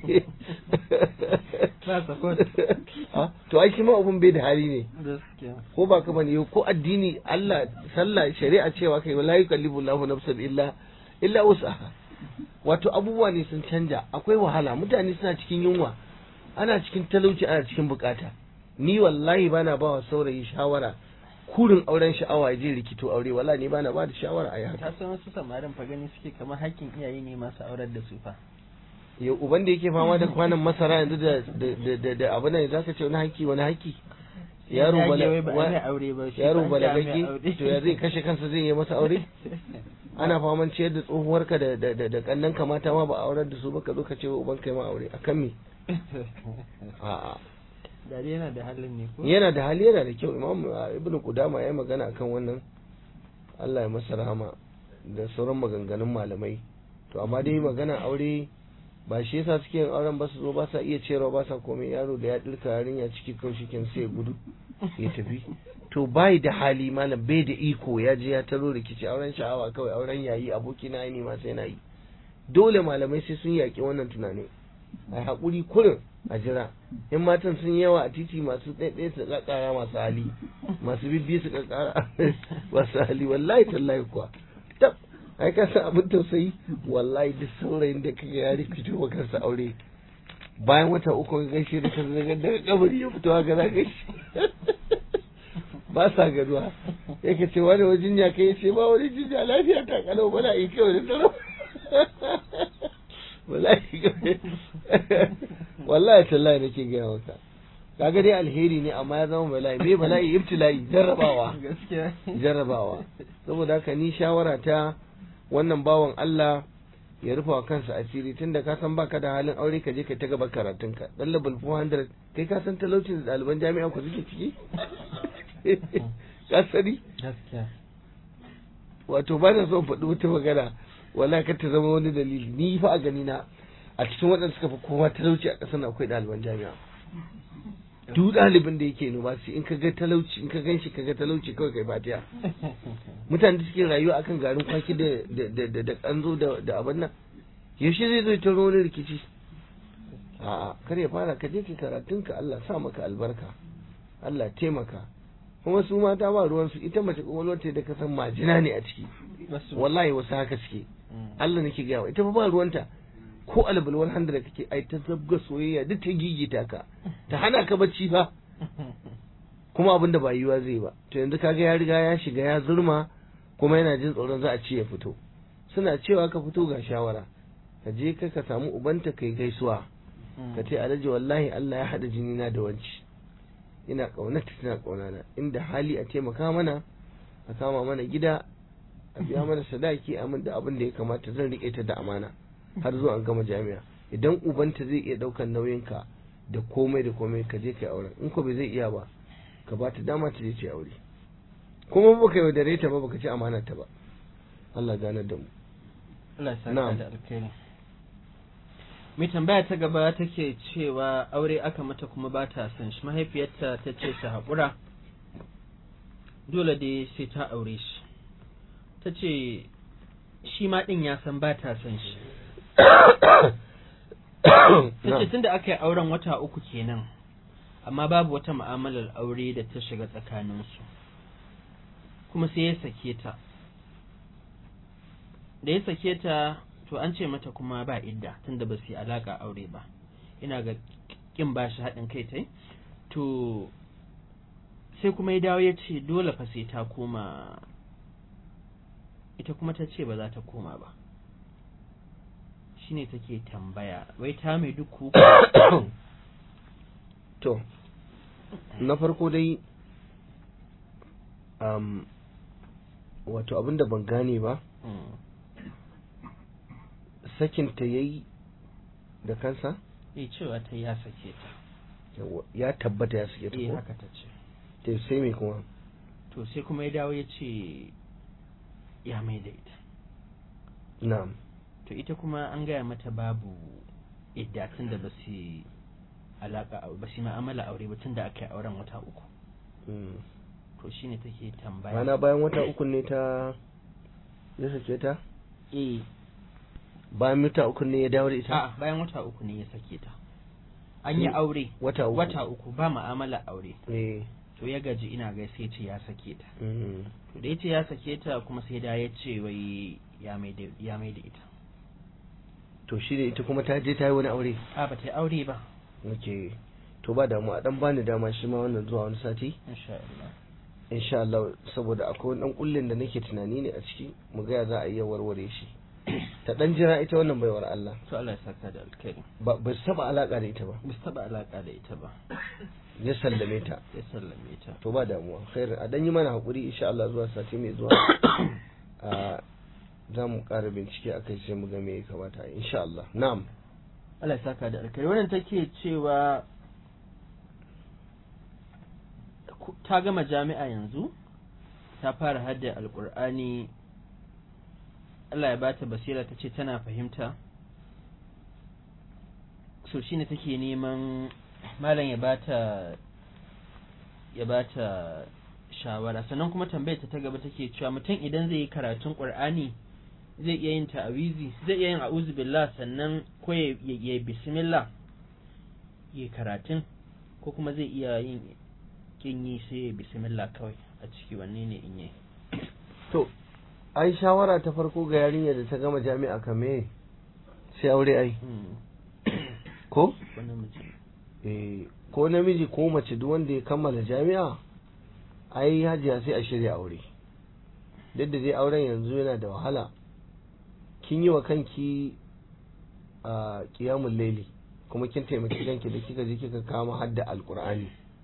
to ai shi ma abun bai da hali ne ko ba ka bane ko addini Allah sallah shari'a cewa kai la yukallifu Allahu nafsan illa illa wus'aha wato abubuwa ne sun canja akwai wahala mutane suna cikin yunwa ana cikin talauci ana cikin bukata ni wallahi bana ba wa saurayi shawara kurin auren sha'awa ya je rikito aure wallahi ni bana ba da shawara a yi haka ta san wasu samarin fa gani suke kamar hakkin iyaye ne masu aurar da su fa ya uban da yake fama da kwanan masara yanzu da da da da abu nan zaka ce wani haki wani haki yaro bala yaro balagagge to ya zai kashe kansa zai yi masa aure ana faman ciyar da tsohuwarka da da da kannan kamata ma ba a aurar da su ba ka zo ka ce wa uban kai ma aure akan me a'a dare yana da halin ne ko yana da hali yana da kyau imam ibnu qudama ya magana akan wannan Allah ya masa rahama da sauran maganganun malamai to amma dai magana aure ba shi yasa suke yin auren ba su zo ba sa iya cewa ba sa komai yaro da ya dirka yarinya ciki kawai shiken sai ya gudu ya tafi to bai da hali malam bai da iko ya je ya taro rikici auren sha'awa kawai auren yayi aboki na yi ma sai na yi dole malamai sai sun yaki wannan tunani a haƙuri kurin a jira in matan sun yawa a titi masu ɗaiɗaya su ƙaƙara masu hali masu bibbi su ƙaƙara masu hali wallahi tallahi kuwa tab ai ka san abin tausayi wallahi duk saurayin da kaga ya fito wa kansa aure bayan wata uku ka gaishe da kansa daga daga kabari ya fito haka za gaishe ba sa gaduwa yake ce wani wajen ya kai ce ba wani jinya lafiya ta kalau bala yi kyau da tsaro wallahi wallahi tallahi nake gaya maka kaga dai alheri ne amma ya zama bala'i me bala'i ibtila'i jarrabawa gaskiya jarrabawa saboda haka ni shawara ta wannan bawan Allah ya rufa wa kansa asiri tunda ka san baka da halin aure ka je ka ta gaba karatunka dan level 400 kai ka san talaucin da ɗaliban jami'a ku suke ciki ka sani gaskiya wato ba na son faɗi wata magana wala ka ta zama wani dalili ni fa a gani na a cikin waɗanda suka fi kowa talauci a ƙasar akwai ɗaliban jami'a duk ɗalibin da yake university in ka ga talauci in ka gan shi ka ga talauci kawai kai fatiya mutane da suke rayuwa akan garin kwaki da da da da kanzo da da abin nan yaushe zai zo ta wani rikici a'a kar ya fara ka je ka karatun ka Allah sa maka albarka Allah taimaka kuma su mata ba ruwan su ita mace kwakwalwar ta da ka san majina ne a ciki wallahi wasu haka suke Allah nake gaya ita fa ba ruwanta ko albalwal handa da kake ai ta zabga soyayya duk ta gigita ka ta hana ka bacci fa kuma abin da ba yiwa zai ba to yanzu kaga ya riga ya shiga ya zurma kuma yana jin tsoron za a ci ya fito suna cewa ka fito ga shawara ka je ka ka samu ubanta kai gaisuwa ka ce alhaji wallahi Allah ya haɗa jini na da wanci ina ƙaunata tana ƙaunana inda hali a taimaka mana a kama mana gida a biya mana sadaki a min da abin da ya kamata zan riƙe ta da amana har zuwa an gama jami'a idan ubanta zai iya ɗaukan nauyinka da komai da komai ka je kai auren in ko bai zai iya ba ka ba ta dama ta je ta aure kuma ba ka yaudare ta ba baka ci amana ta ba Allah ganar da mu Allah ya saka da alkhairi mai tambaya ta gaba take cewa aure aka mata kuma ba ta son shi mahaifiyarta ta ce ta haƙura dole dai sai ta aure shi ta ce shi ma ɗin ya san ba ta son shi ta ce tun da aka yi auren wata uku kenan amma babu wata mu'amalar aure da ta shiga tsakaninsu kuma sai ya sake ta da ya sake ta to an ce mata kuma ba idda tunda ba su yi alaka aure ba ina ga kin ba shi haɗin kai tai to sai kuma ya dawo ya ce dole fa sai ta koma ita kuma ta ce ba za ta koma ba shine take tambaya wai ta mai duku to na farko dai um, wato abinda ban gane ba sakinta ya yi da kansa? Eh cewa ta ya sake ta. Ya tabbata ya sake ta Eh ko? haka ta ce. Ta sai me kuma? To sai kuma ya dawo ya ce ya mai da ita. Na'am. To ita kuma an gaya mata babu idda tun da ba su alaka ba su ma'amala aure ba tun da aka yi auren wata uku. To shine take tambaya. Rana bayan wata uku ne ta ya sake ta? Eh bayan wata uku ne ya dawo da ita? A'a bayan wata uku ne ya sake ta. An yi aure wata uku. wata uku ba ma'amala aure. Eh. To ya gaji ina ga sai ce ya sake ta. Mm. To da yace ya sake ta kuma sai da ya ce wai ya mai da ya mai da ita. To shi ne ita kuma ta je ta yi wani aure? A ba ta yi aure ba. Ok. To ba damu a dan bani dama shi ma wannan zuwa wani sati? Insha Allah. Insha Allah saboda akwai wani dan kullin da nake tunani ne a ciki mu ga ya za a iya warware shi. ta dan jira ita wannan baiwar Allah To Allah ya saka da alkhairi. ba ba su taba alaka da ita ba Ba su taɓa alaƙa da ita ba. ya sallame ta Ya sallame ta. to ba damuwa khair a dan yi mana hakuri insha Allah zuwa sati mai zuwa a za mu ƙara bincike akai sai mu ga me ya kamata insha Allah na'am Allah ya saka da alkhairi. Wannan take cewa ku- ta gama jami'a yanzu ta fara hadda alkur'ani Allah ya bata basira ta ce tana fahimta so shine take neman malam ya bata ya bata shawara sannan kuma tambayar ta ta gaba take cewa mutum idan zai yi karatun qur'ani zai iya yin ta'awizi zai iya yin a'udhu billah sannan ko ya ya bismillah ya karatun ko kuma zai iya yin kin yi sai ya bismillah kawai a ciki wanne ne in yi to ai shawara ta farko ga yarinya da ta gama jami'a kame sai aure ai ko wani mutum eh ko namiji ko mace duk wanda ya kammala jami'a ai hajiya sai a shirya aure duk da dai auren yanzu yana da wahala kin yi wa kanki a kiyamun laili kuma kin taimaki kanki da kika je kika kama hadda alkur'ani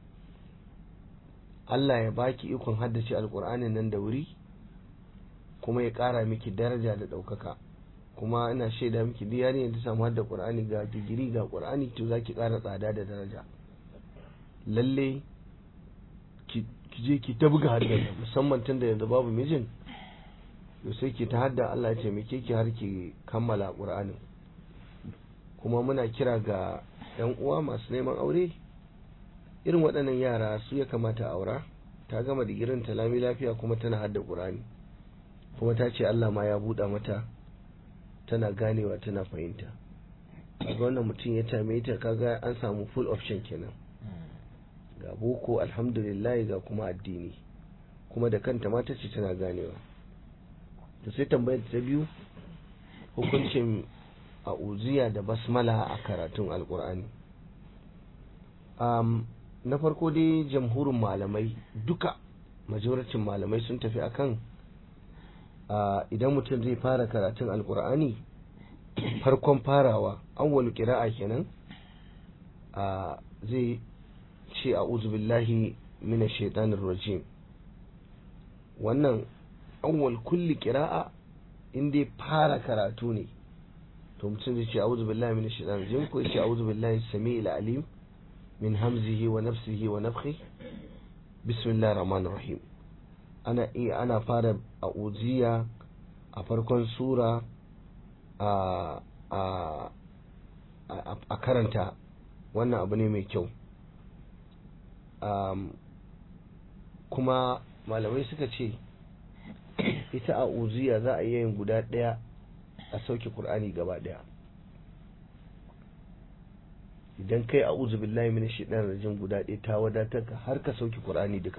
Allah ya baki ikon haddace alkur'anin nan da wuri kuma ya ƙara miki daraja da ɗaukaka kuma ina shaida miki duk yarinyar ta samu hadda qur'ani ga digiri ga qur'ani to zaki ƙara tsada da daraja lalle ki je ki ta buga hadda musamman tun da yanzu babu mijin to sai ki ta hadda Allah ya taimake ki har ki kammala qur'anin kuma muna kira ga yan uwa masu neman aure irin waɗannan yara su ya kamata aura ta gama digirin ta lami lafiya kuma tana hadda ƙur'ani kuma ta ce Allah ma ya buɗa mata tana ganewa tana fahimta kaga wannan mutum ya tame ta kaga an samu full option kenan ga boko alhamdulillah ga kuma addini kuma da kanta ma ta ce tana ganewa to sai tambayar ta biyu hukuncin a uziya da basmala a karatun alkur'ani um, na farko dai jamhurin malamai duka majoracin malamai sun tafi akan uh, idan mutum zai fara karatun alkur'ani farkon farawa awwalu kira'a kenan uh, zai ce a billahi mina shaitanir rajim wannan awwal kulli kira'a in dai fara karatu ne to mutum zai ce a'udhu billahi minash shaitanir rajim ko ya ce a'udhu billahi samiil alim min hamzihi wa nafsihi wa nafthihi bismillahir rahmanir rahim ana iya ana fara a'udhiya a farkon sura a a a karanta wannan abu ne mai kyau um, kuma malamai suka ce ita a uziya za a iya yin guda ɗaya a sauke Kur'ani gaba ɗaya idan kai a uzu billahi min shaitan rajim guda ɗaya ta wadatar ka har ka sauke Kur'ani duka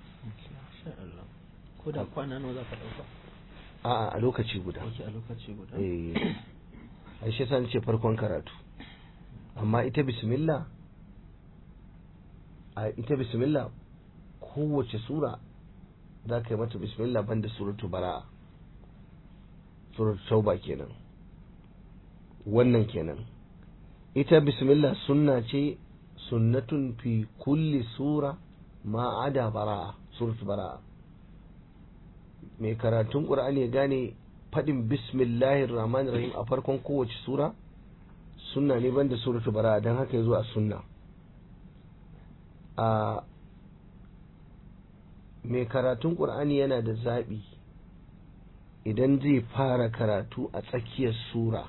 ko da kwana nawa za ka ɗauka a'a a lokaci guda Oke, a lokaci guda eh ai shi yasa ce farkon karatu amma ita bismillah a ita bismillah kowace sura za ka yi mata bismillah banda suratu bara'a suratu tauba kenan wannan kenan ita bismillah sunna ce sunnatun fi kulli sura ma ada bara'a suratu bara'a mai karatun qur'ani ya gane fadin bismillahir rahmanir rahim a farkon kowace sura sunna ne banda suratu bara'a dan haka yazo a sunna a mai karatun ƙur'ani yana da zaɓi idan zai fara karatu a tsakiyar sura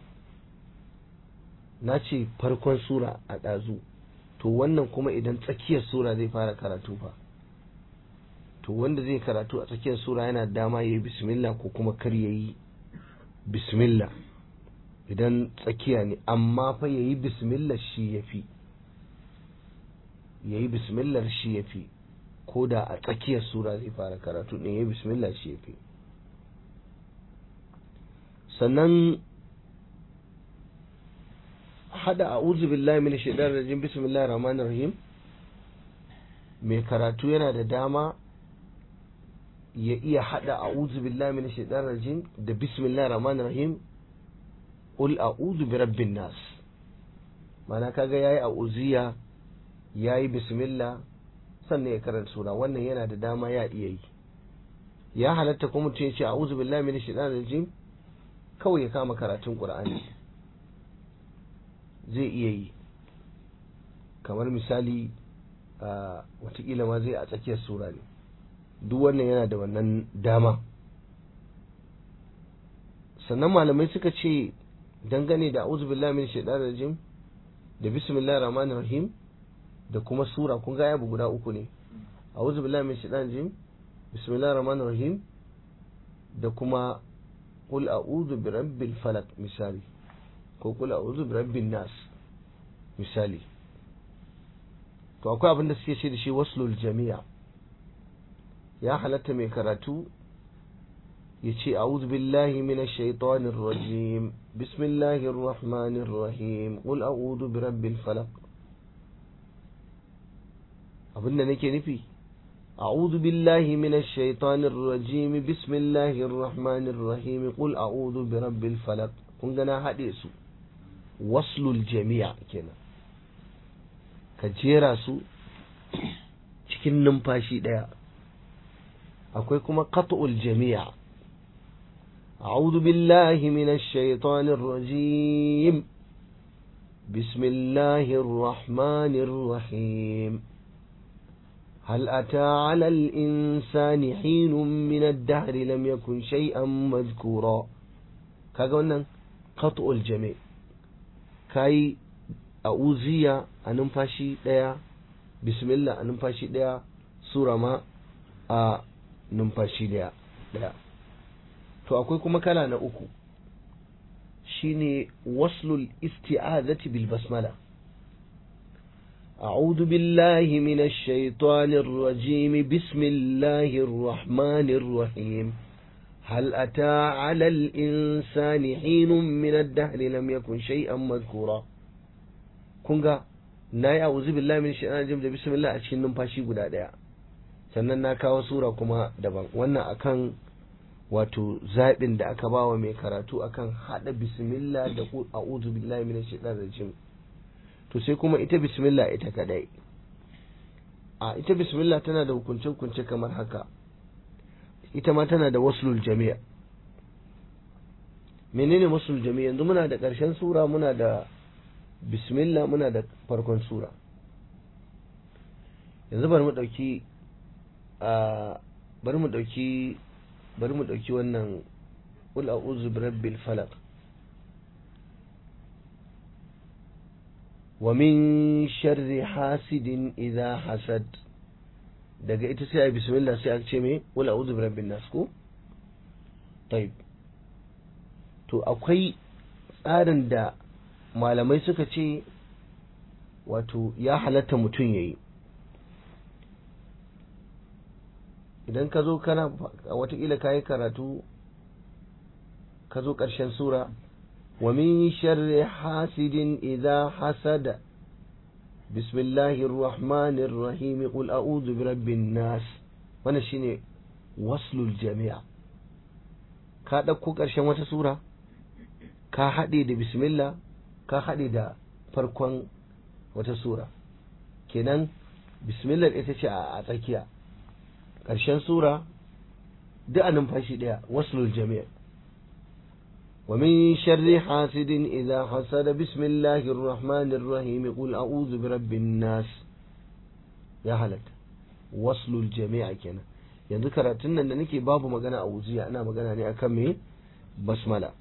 na ce farkon sura a ɗazu to wannan kuma idan tsakiyar sura zai fara karatu fa to wanda zai karatu a tsakiyar sura yana dama ya yi bismillah ko kuma kar ya yi bismillah idan tsakiya ne amma fa ya yi bismillah shi ya fi ya yi bismillah shi ya fi ko da a tsakiyar sura zai fara karatu ɗin ya yi bismillah shi ya fi sannan hada a uzu billahi min shaidar rajim bismillah rahman rahim mai karatu yana da dama ya iya hada a uzu billahi min shaidar rajim da bismillah rahman rahim ul a'udhu bi rabbin nas mana kaga yayi a uziya yayi bismillah sannan ya karanta sura wannan yana da dama ya iya yi ya halatta kuma mutum ya ce a'udhu billahi minash shaitanir rajim kawai ya kama karatun qur'ani zai iya yi kamar misali watakila ma zai a tsakiyar sura ne duk wannan yana da wannan dama sannan malamai suka ce dangane da a'udhu billahi minash shaitanir rajim da bismillahir rahmanir rahim da kuma sura kun ga yabu guda uku ne a'udhu billahi minash shaitanir rajim bismillahir rahmanir rahim da kuma qul a'udhu bi rabbil falaq misali ko qul a'udhu bi rabbin nas misali to akwai abin da suke ce da shi waslul jami'a ya halatta mai karatu ya ce a'udhu billahi minash shaitanir rajim bismillahir rahmanir rahim qul a'udhu bi rabbil falaq abinda nake nufi a'udhu billahi minash shaitanir rajim bismillahir rahmanir rahim qul a'udhu bi rabbil falaq kun ga na hade su waslul jami'a kenan ka jera su cikin numfashi daya akwai kuma qat'ul jami'a a'udhu billahi minash shaitanir rajim bismillahir rahmanir rahim هل أتى على الإنسان حين من الدهر لم يكن شيئا مذكورا kaga wannan qat'ul jami' kai a'uziya a numfashi daya bismillah a numfashi ɗaya sura ma a numfashi ɗaya ɗaya to akwai kuma kala na uku shine waslul isti'azati bil basmala أعوذ بالله من الشيطان الرجيم بسم الله الرحمن الرحيم هل أتى على الإنسان حين من الدهر لم يكن شيئا مذكورا كونغا ناي أعوذ بالله من الشيطان الرجيم بسم الله أشكي نمفاشي قد أدايا sannan na kawo sura kuma daban wannan akan wato zaɓin da aka bawa mai karatu akan haɗa bismillah da a'udhu billahi minash shaitanir rajim to sai kuma ita bismillah ita kadai a ita bismillah tana da hukunce-hukunce kamar haka ita ma tana da waslul jami'a menene waslul jami'a yanzu muna da ƙarshen sura muna da bismillah muna da farkon sura yanzu bari mu ɗauki bari mu ɗauki bari mu ɗauki wannan qul a'udhu birabbil falaq ومن شر حاسد إذا حسد daga ita sai a bismillah sai a ce me wala a'udhu birabbin nas ko tayyib to akwai tsarin da malamai suka ce wato ya halatta mutum yayi idan ka zo kana watakila ka yi karatu ka zo ƙarshen sura ومن شر حاسد إذا حسد بسم الله الرحمن الرحيم قل أعوذ برب الناس وانا شيني وصل الجميع ka ɗauko ƙarshen wata sura ka haɗe da bismillah ka haɗe da farkon wata sura kenan bismillah ita ce a tsakiya ƙarshen sura duk a numfashi ɗaya waslul jami'a ومن شر حاسد إذا حسد بسم الله الرحمن الرحيم قل أعوذ برب الناس يا هلك وصل الجميع كنا yanzu karatun nan da nake babu magana a wuziya ana magana ne akan me basmala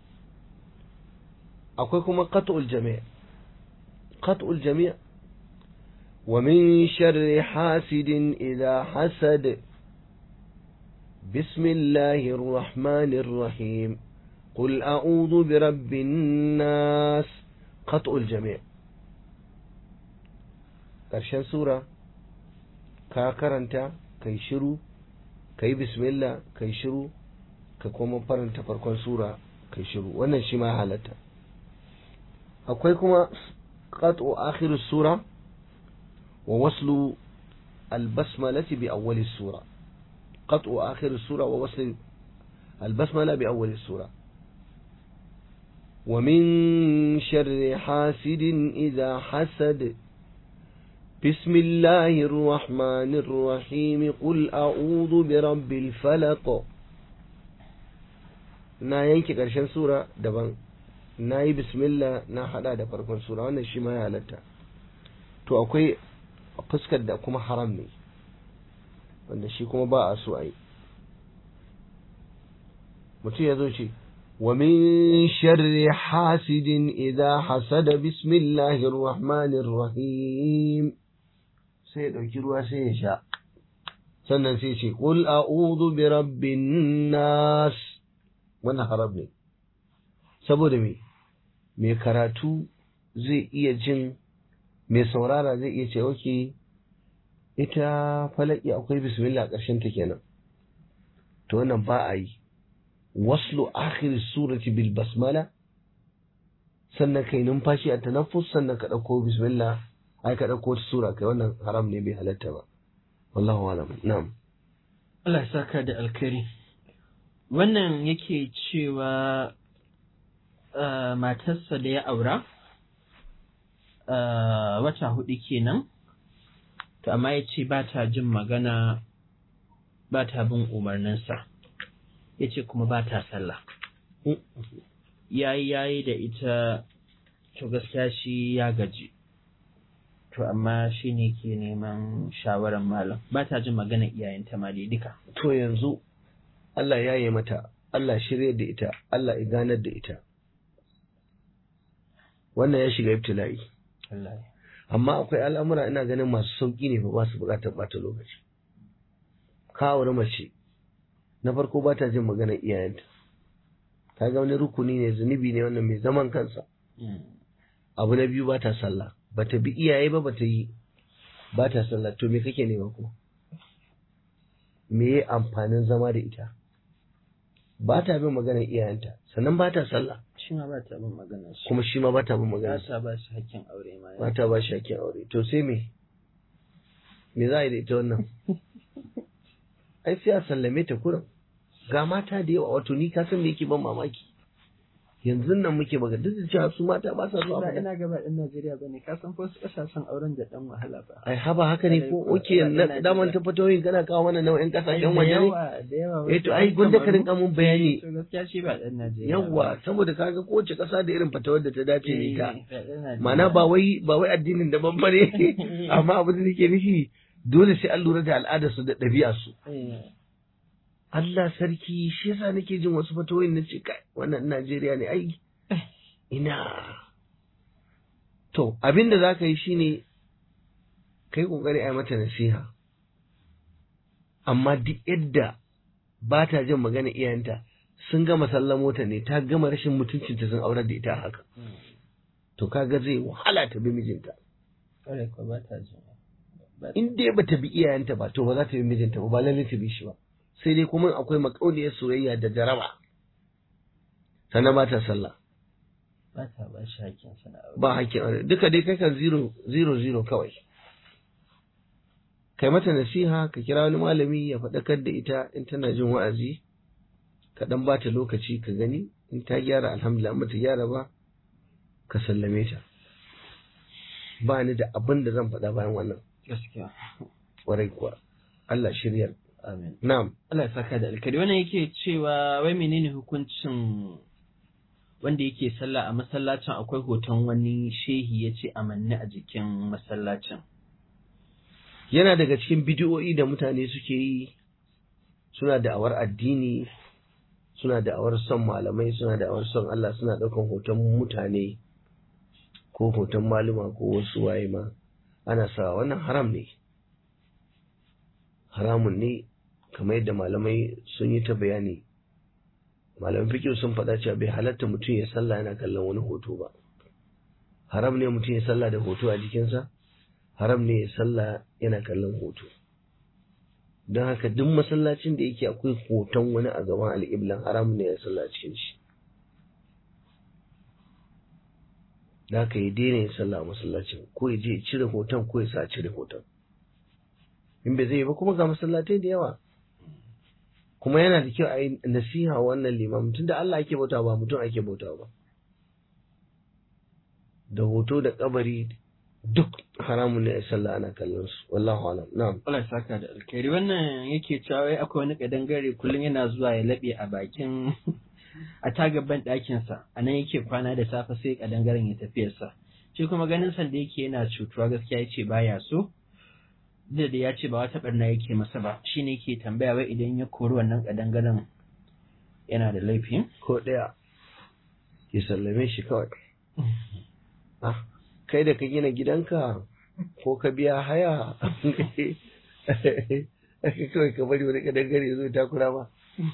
akwai kuma qat'ul jami' qat'ul jami' wa min sharri hasidin idha hasad bismillahir rahmanir rahim قل أعوذ برب الناس قطع الجميع ƙarshen sura ka karanta kai shiru kai bismillah kai shiru ka kuma faranta farkon sura kai shiru wannan shi ma halatta akwai kuma qat'u akhir sura wa waslu albasmalati bi awwal sura qat'u akhir sura wa waslu albasmala bi awwal sura ومن شر حاسد إذا حسد بسم الله الرحمن الرحيم قل أعوذ برب الفلق na yanke ƙarshen sura daban na yi bismillah na hada da farkon sura wannan shi ma ya halatta to akwai fuskar da kuma haram ne wanda shi kuma ba a so a yi mutum ya zo ce ومن شر حاسد إذا حسد بسم الله الرحمن الرحيم sai ɗauki ruwa sai ya sha sannan sai ce qul a'udhu bi rabbin nas wannan haram ne saboda me mai karatu zai iya jin mai saurara zai iya ce oke ita falaki akwai bismillah ƙarshen ta kenan to wannan ba a yi waslu akhir surati bil basmala sannan kai numfashi a tanaffus sannan ka dauko bismillah ai ka dauko sura kai wannan haram ne bai halatta ba wallahu alam na'am Allah ya saka da alkhairi wannan yake cewa matarsa da ya aura wata hudu kenan to amma ya ce ba ta jin magana ba ta bin umarninsa ya ce kuma ba ta sallah yayi yayi da ita to gaskiya shi ya gaji to amma shi ne ke neman shawarar malam ba ta jin magana iyayenta ma dai duka to yanzu Allah ya yi mata Allah shirya da ita Allah ya ganar da ita wannan ya shiga ibtila'i amma akwai al'amura ina ganin masu sauki ne ba su bukatar bata lokaci kawar mace na farko ba ta jin maganar iyayenta ta ga wani rukuni ne zunubi ne wannan mai zaman kansa abu na biyu ba ta sallah ba ta bi iyaye ba ba ta yi ba ta sallah to me kake nema kuma me ya amfanin zama da ita ba ta bin maganar iyayenta sannan ba ta sallah shi ma ba ta bin maganar su kuma shi ma ba ta bin ba maganar ta ba shi hakkin aure ma ba ta ba shi hakkin aure to sai me me za a yi da ita wannan ai sai a sallame ta kurin ga mata da yawa wato ni ka san me yake ban mamaki yanzu nan muke magana duk da cewa su mata ba sa zuwa ba magana ina gaba ɗan Najeriya bane ka san ko su ƙasashen auren da ɗan wahala ba ai haba haka ne ko Ai, ko- oke ba na ina daman jira. ta fatoyin kana kawo mana nau'in kasashen da waje ne yawa da yawa eh to ai gunda ka rinka mun bayani to gaskiya shi ba ɗan Najeriya yawa saboda kaga kowace kasa da irin fatawar da ta dace da ita ita ma'ana ba wai ba wai addinin daban bane amma abin da nake nufi dole sai an lura da al'adar su da ɗabi'ar su Allah sarki shi yasa nake jin wasu fatawoyin na ce kai wannan Najeriya ne ai ina to abin da zaka yi shine kai kokari a yi mata nasiha amma duk yadda ba ta jin magana iyayenta sun gama sallamo ta ne ta gama rashin mutuncinta sun aurar da ita a haka to kaga zai wahala ta bi mijinta kare ko ba ta jin ba in dai bata bi iyayenta ba to ba za ta bi mijinta ba ba lalle ta bi shi ba sai dai kuma akwai makauniyar soyayya da jaraba sannan ba ta sallah ba ta ba shi hakkin sa na aure ba hakkin aure duka dai kai kan zero zero zero kawai kai mata nasiha ka kira wani malami ya faɗakar da ita in tana jin wa'azi ka dan ba ta lokaci ka gani in ta gyara alhamdulillah in ta gyara ba ka sallame ta ba ni da abin da zan faɗa bayan wannan gaskiya ƙwarai kuwa Allah shiryar amin na'am Allah ya saka da alkari wannan yake cewa wai menene hukuncin wanda yake sallah a masallacin akwai hoton wani shehi ya ce amanni a jikin masallacin yana daga cikin bidiyo'i da mutane suke yi suna da'awar addini suna da'awar son malamai suna da'awar son Allah suna ɗaukan hoton mutane ko hoton maluma ko wasu waye ma ana sa wannan haram ne haramun ne kamar yadda malamai sun yi ta bayani malaman fikiyo sun faɗa cewa bai halatta mutum ya sallah yana kallon wani hoto ba haram ne mutum ya sallah da hoto a jikinsa haram ne ya sallah yana kallon hoto don haka duk masallacin da yake akwai hoton wani a gaban al'iblan haram ne ya sallah a cikin shi da haka ya daina ya sallah a masallacin ko ya je ya cire hoton ko ya sa a cire hoton in bai zai yi ba kuma ga masallatai da yawa kuma yana da kyau a yi nasiha wannan limamin tunda Allah ake bauta ba mutum ake bauta ba da hoto da kabari duk haramun ne a sallah ana kallon su wallahu alam na'am Allah ya saka da alkhairi wannan yake cewa wai akwai wani kadangare kullum yana zuwa ya laɓe a bakin a tagabban ɗakinsa a nan yake kwana da safe sai kadangaren ya tafiyarsa shi kuma ganin san da yake yana cutuwa gaskiya ya ce baya so da da ya ce ba wata barna yake masa ba shine yake tambaya wai idan ya kori wannan kadangaren yana da laifi ko ɗaya ya sallame shi kawai ah kai da ka gina gidanka ko ka biya haya kawai ka bari wani kadangare ya zo ya takura ba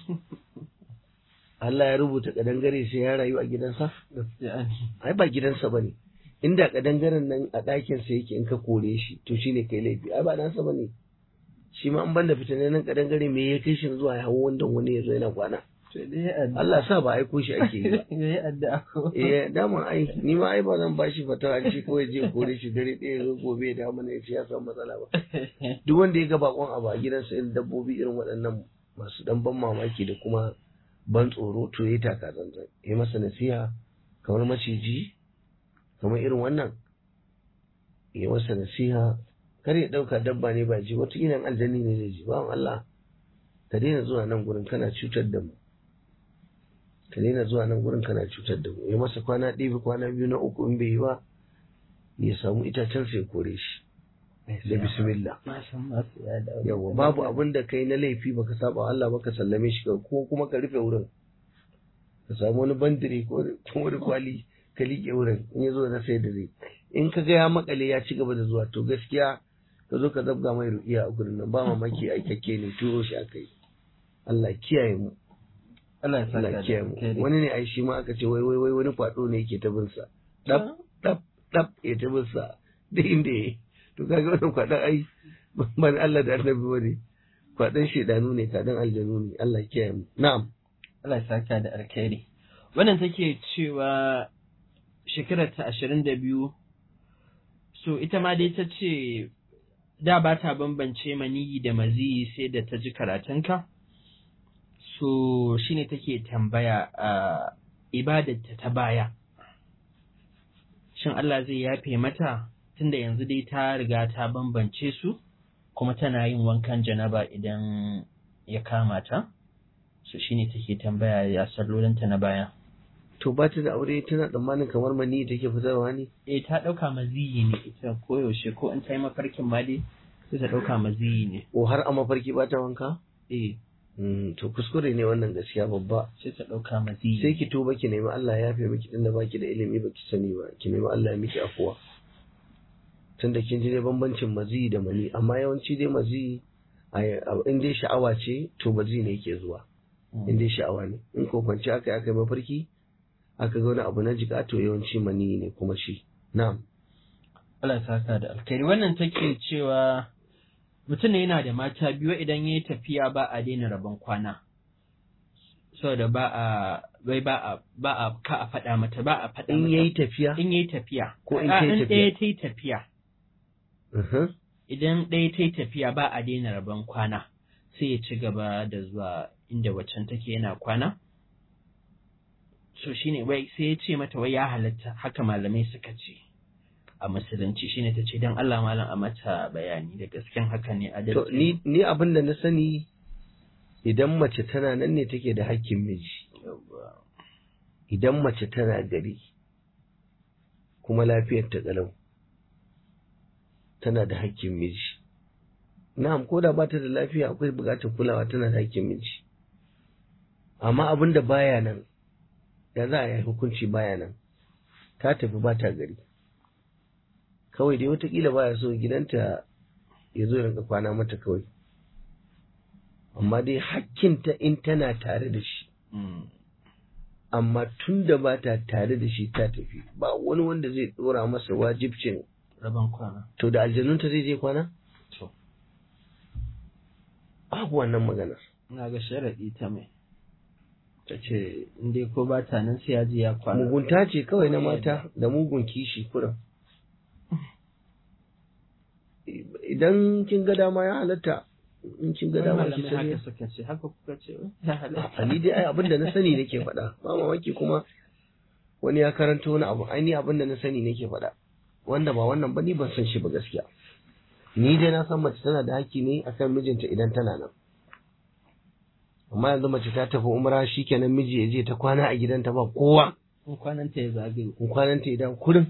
Allah ya rubuta kadangare sai ya rayu a gidansa gaskiya ne ai ba gidansa bane inda kadangaren nan a ɗakin sa yake in ka kore shi to shine kai laifi ai ba nasa bane shi ma an banda fitanannen kadangare me ya kai shi zuwa ya hawo wanda wani ya zo yana kwana to dai ya addu'a Allah sa ba aiko shi ake yi ba ya yi addu'a ko eh dama ai ni ma ai ba zan bashi fatawa shi kawai je kore shi dare ɗaya zo gobe ya dawo mana ya ce ya samu matsala ba duk wanda ya ga bakon abu a gidansa irin dabbobi irin waɗannan masu dan ban mamaki da kuma ban tsoro to ya taka zanzan ya masa nasiha kamar maciji kamar irin wannan ya masa nasiha kar ya ɗauka dabba ne ba ji wata irin aljani ne zai ji bawan Allah ka daina zuwa nan gurin kana cutar da mu ka daina zuwa nan gurin kana cutar da mu ya masa kwana ɗaya kwana biyu na uku in bai yi ba ya samu itacen sai kore shi da bismillah na san masu ya dawo yawa babu abin da kai na laifi baka saba wa Allah baka sallame shi ka ko kuma ka rufe wurin ka samu wani bandire ko ko wani kwali ka liƙe wurin in ya zo na sai da zai in ka ga ya makale ya ci gaba da zuwa to gaskiya ka zo ka zabga mai ru'iya a gurin nan ba mamaki aikakke ne turo shi aka yi Allah kiyaye mu Allah ya saka Allah da kiyaye mu alkhairi. wani ne ai shi ma aka ce wai wai wai wani kwado ne yake ta bin sa dab dab dab ya ta bin sa da inda yayi to kaga wannan kwadon ai ban Allah da annabi bane kwadon shedanu ne kadan aljanu ne Allah kiyaye mu na'am Allah ya saka da alkhairi. Wannan take cewa shekarar ta ashirin da biyu, so ita ma dai ta ce da ba ta bambance maniyi da maziyi sai da ta ji karatunka. So shi ne take tambaya a ibadarta ta baya. Shin Allah zai yafe mata tunda yanzu dai ta riga ta bambance su kuma tana yin wankan janaba idan ya kama ta? so shine take tambaya ya sallolinta na baya to ba ta da aure tana tsammanin kamar mani take fitarwa ne eh ta dauka maziyi ne ita koyaushe ko in ta yi mafarkin ma dai sai ta dauka maziyi ne ko har a mafarki ba ta wanka eh Mm, to kuskure ne wannan gaskiya babba sai ta dauka maziyi sai ki tuba ki nemi Allah ya yafe miki tunda baki da ilimi baki sani ba ki nemi Allah ya miki afuwa tunda kin ji dai bambancin mazi da mani amma yawanci dai mazi a- a- in dai sha'awa ce to mazi ne yake zuwa Mm. in dai sha'awa ne in ko kwanci aka yi aka yi mafarki aka ga wani abu na jika to yawanci mani ne kuma shi na'am Allah ya saka da alkhairi wannan take cewa mutum ne yana da mata biyu idan yayi tafiya ba a daina rabon kwana saboda ba a bai ba a ba a ka a faɗa mata ba a faɗa in mata yayi tafiya in yayi tafiya Ko in A- tayi in tafiya. ɗaya ta yi tafiya uhum, idan ɗaya ta yi tafiya ba a daina rabon kwana sai ya ci gaba da zuwa inda waccan take yana kwana so shine wai sai ya ce mata wai ya halatta haka malamai suka ce a musulunci shine ta ce don Allah malam a mata bayani da gasken haka ne to adalci ni ni abin da na sani idan mace tana nan ne take da hakkin miji Yawwa. idan mace tana gari kuma lafiyar ta kalau tana da hakkin miji na'am ko da ba ta da lafiya akwai buƙatar kulawa tana da hakkin miji amma abin da baya nan da za a yi hukunci baya nan ta tafi ba ta gari kawai dai watakila baya so gidanta ya zo ya rinka kwana mata kawai amma dai hakkinta in tana tare da shi Mm. amma tun da ba ta tare da shi ta tafi ba wani wanda zai dora masa wajibcin rabon kwana to da aljanunta zai je kwana to babu wannan maganar ina ga sharaɗi ta mai ta ce in dai ko ba ta nan sai ya je ya kwana mugunta ce kawai na mata da mugun kishi kuran idan kin ga dama ya halatta in kin ga Wai dama ki malamai sani haka suka ce haka kuka ce ya halatta a ni dai ai abin da na sani nake faɗa ba mamaki kuma wani ya karanta wani abu ai ni abin da na sani nake faɗa wanda ba wannan ba ni ban san shi ba gaskiya ni dai na san mace tana da haƙƙi ne akan mijinta idan tana nan amma yanzu mace ta tafi umra shikenan miji ya je ta kwana a gidanta ba kowa in kwanan ta ya zagaye in kwananta idan kurin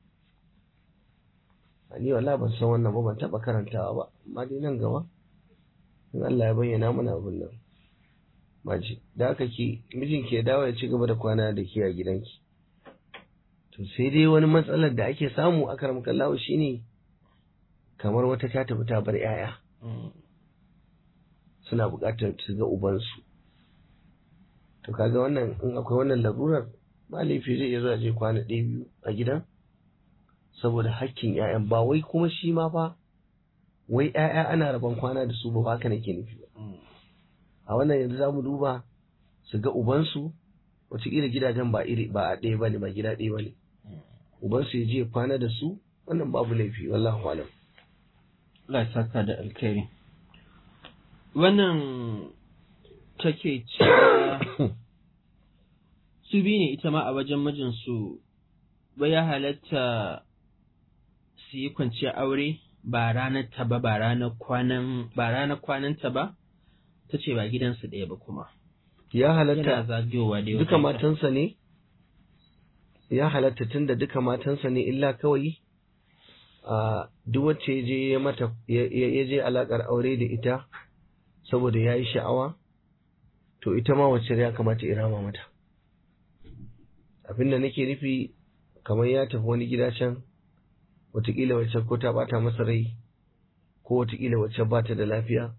a ni wallahi ban san wannan ba ban taɓa karantawa ba amma dai nan gaba in Allah ya bayyana mana abin nan maji da aka ki mijin ke dawo ya ci gaba da kwana da ke a gidanki to sai dai wani matsalar da ake samu a karam kallahu shine kamar wata ta tafi ta bar yaya Mm. suna buƙatar su ga ubansu to kaga wannan in akwai wannan larurar ba laifi zai iya zuwa je kwana ɗaya biyu a gidan saboda hakkin 'ya'yan ba wai kuma shi ma fa wai 'ya'ya ana rabon kwana da su ba haka nake nufi ba Mm. a wannan yanzu za mu duba su ga ubansu wataƙila gidajen ba iri ba a ɗaya bane ba gida ɗaya bane ubansu ya je ya kwana da su wannan babu laifi wallahu alam Allah ya saka da alkhairi. Wannan take cewa su biyu ne ita ma a wajen mijinsu ba ya halatta su yi kwanciya aure ba ranar ta ba ba ranar kwanan ba ranar kwananta ba ta ce ba gidansu ɗaya ba kuma ya yana halatta zagayowa da duka matansa ne ya halatta tunda duka matansa ne illa kawai a duk wacce ya je ya mata ya ya je alakar aure da ita saboda ya yi sha'awa to ita ma wacce ya kamata irama mata abinda nake nufi kamar ya tafi wani gida can wataƙila wacce ko ta bata masa rai ko wataƙila wacce ba ta da lafiya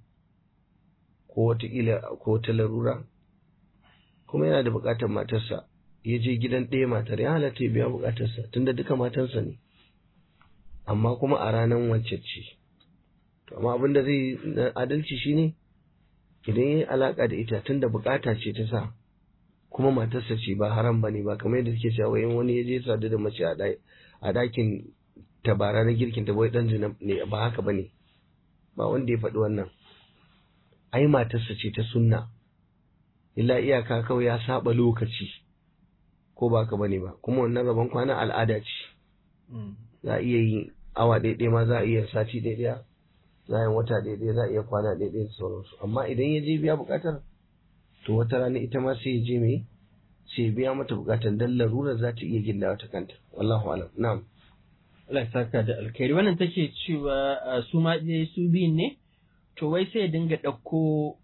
ko wataƙila ko ta larura kuma yana da buƙatar matarsa ya je gidan ɗaya matar ya halatta ya biya buƙatarsa tunda duka matansa ne amma kuma a ranar wacce ce to amma abin da zai na adalci shine idan ya yi alaƙa da ita tunda buƙata ce ta sa kuma matarsa ce ba haram ba ne ba kamar yadda suke cewa in wani ya je sadu da mace a ɗakin tabara na girkin ta bai ɗan zina ne ba haka ba ne ba wanda ya faɗi wannan ai matarsa ce ta sunna illa iyaka kawai ya saba lokaci ko ba ka bane ba kuma wannan rabon kwana al'ada ce za a iya yi awa ɗaiɗai ma za a iya sati ɗaiɗaya za a yi wata ɗaiɗaya za a iya kwana ɗaiɗaya da sauransu amma idan ya je biya buƙatar to wata rana ita ma sai ya je mai sai ya biya mata buƙatar dan larurar za ta iya gindawa ta kanta wallahu alam na'am Allah ya saka da alkhairi wannan take cewa su ma dai su biyun ne to wai sai ya dinga ɗauko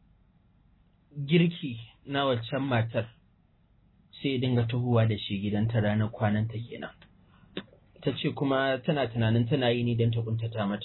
girki na waccan matar sai ya dinga tahowa da shi gidanta ranar kwananta kenan ta ce kuma tana tunanin tana yi ni don ta kuntata mata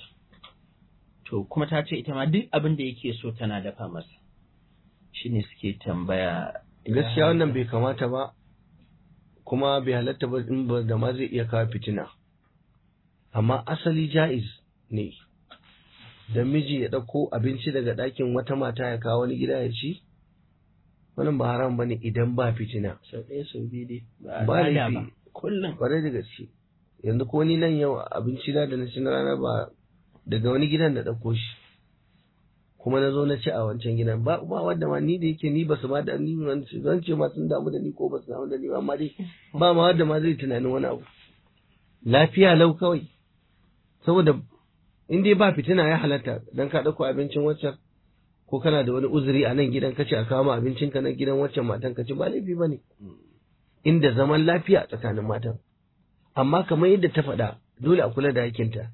to kuma ta ce ita ma duk abin da yake so tana dafa masa shine suke tambaya gaskiya wannan bai kamata ba kuma bai halatta ba in ba da ma zai iya kawo fitina amma asali ja'iz ne da miji ya ɗauko abinci daga ɗakin wata mata ya kawo wani gida ya ci wannan ba haram bane idan ba fitina sau ɗaya sau biyu dai Ba al'ada laifi. kullum kwarai da gaske yanzu ko ni nan yau abinci na da na ci na rana ba daga wani gidan da ɗauko shi kuma na zo na ci a wancan gidan ba ba wanda ma ni da yake ni ba su ma da ni wani su zan ce ma sun damu da ni ko ba su damu da ni ba amma dai ba ma wanda ma zai tunanin wani abu lafiya lau kawai saboda in dai ba fitina ya halatta dan ka ɗauko abincin waccan ko kana da wani uzuri a nan gidan kace a kawo ma abincin ka na gidan waccan matan ka ci ba laifi bane inda zaman lafiya tsakanin matan amma kamar yadda ta faɗa dole a kula da hakinta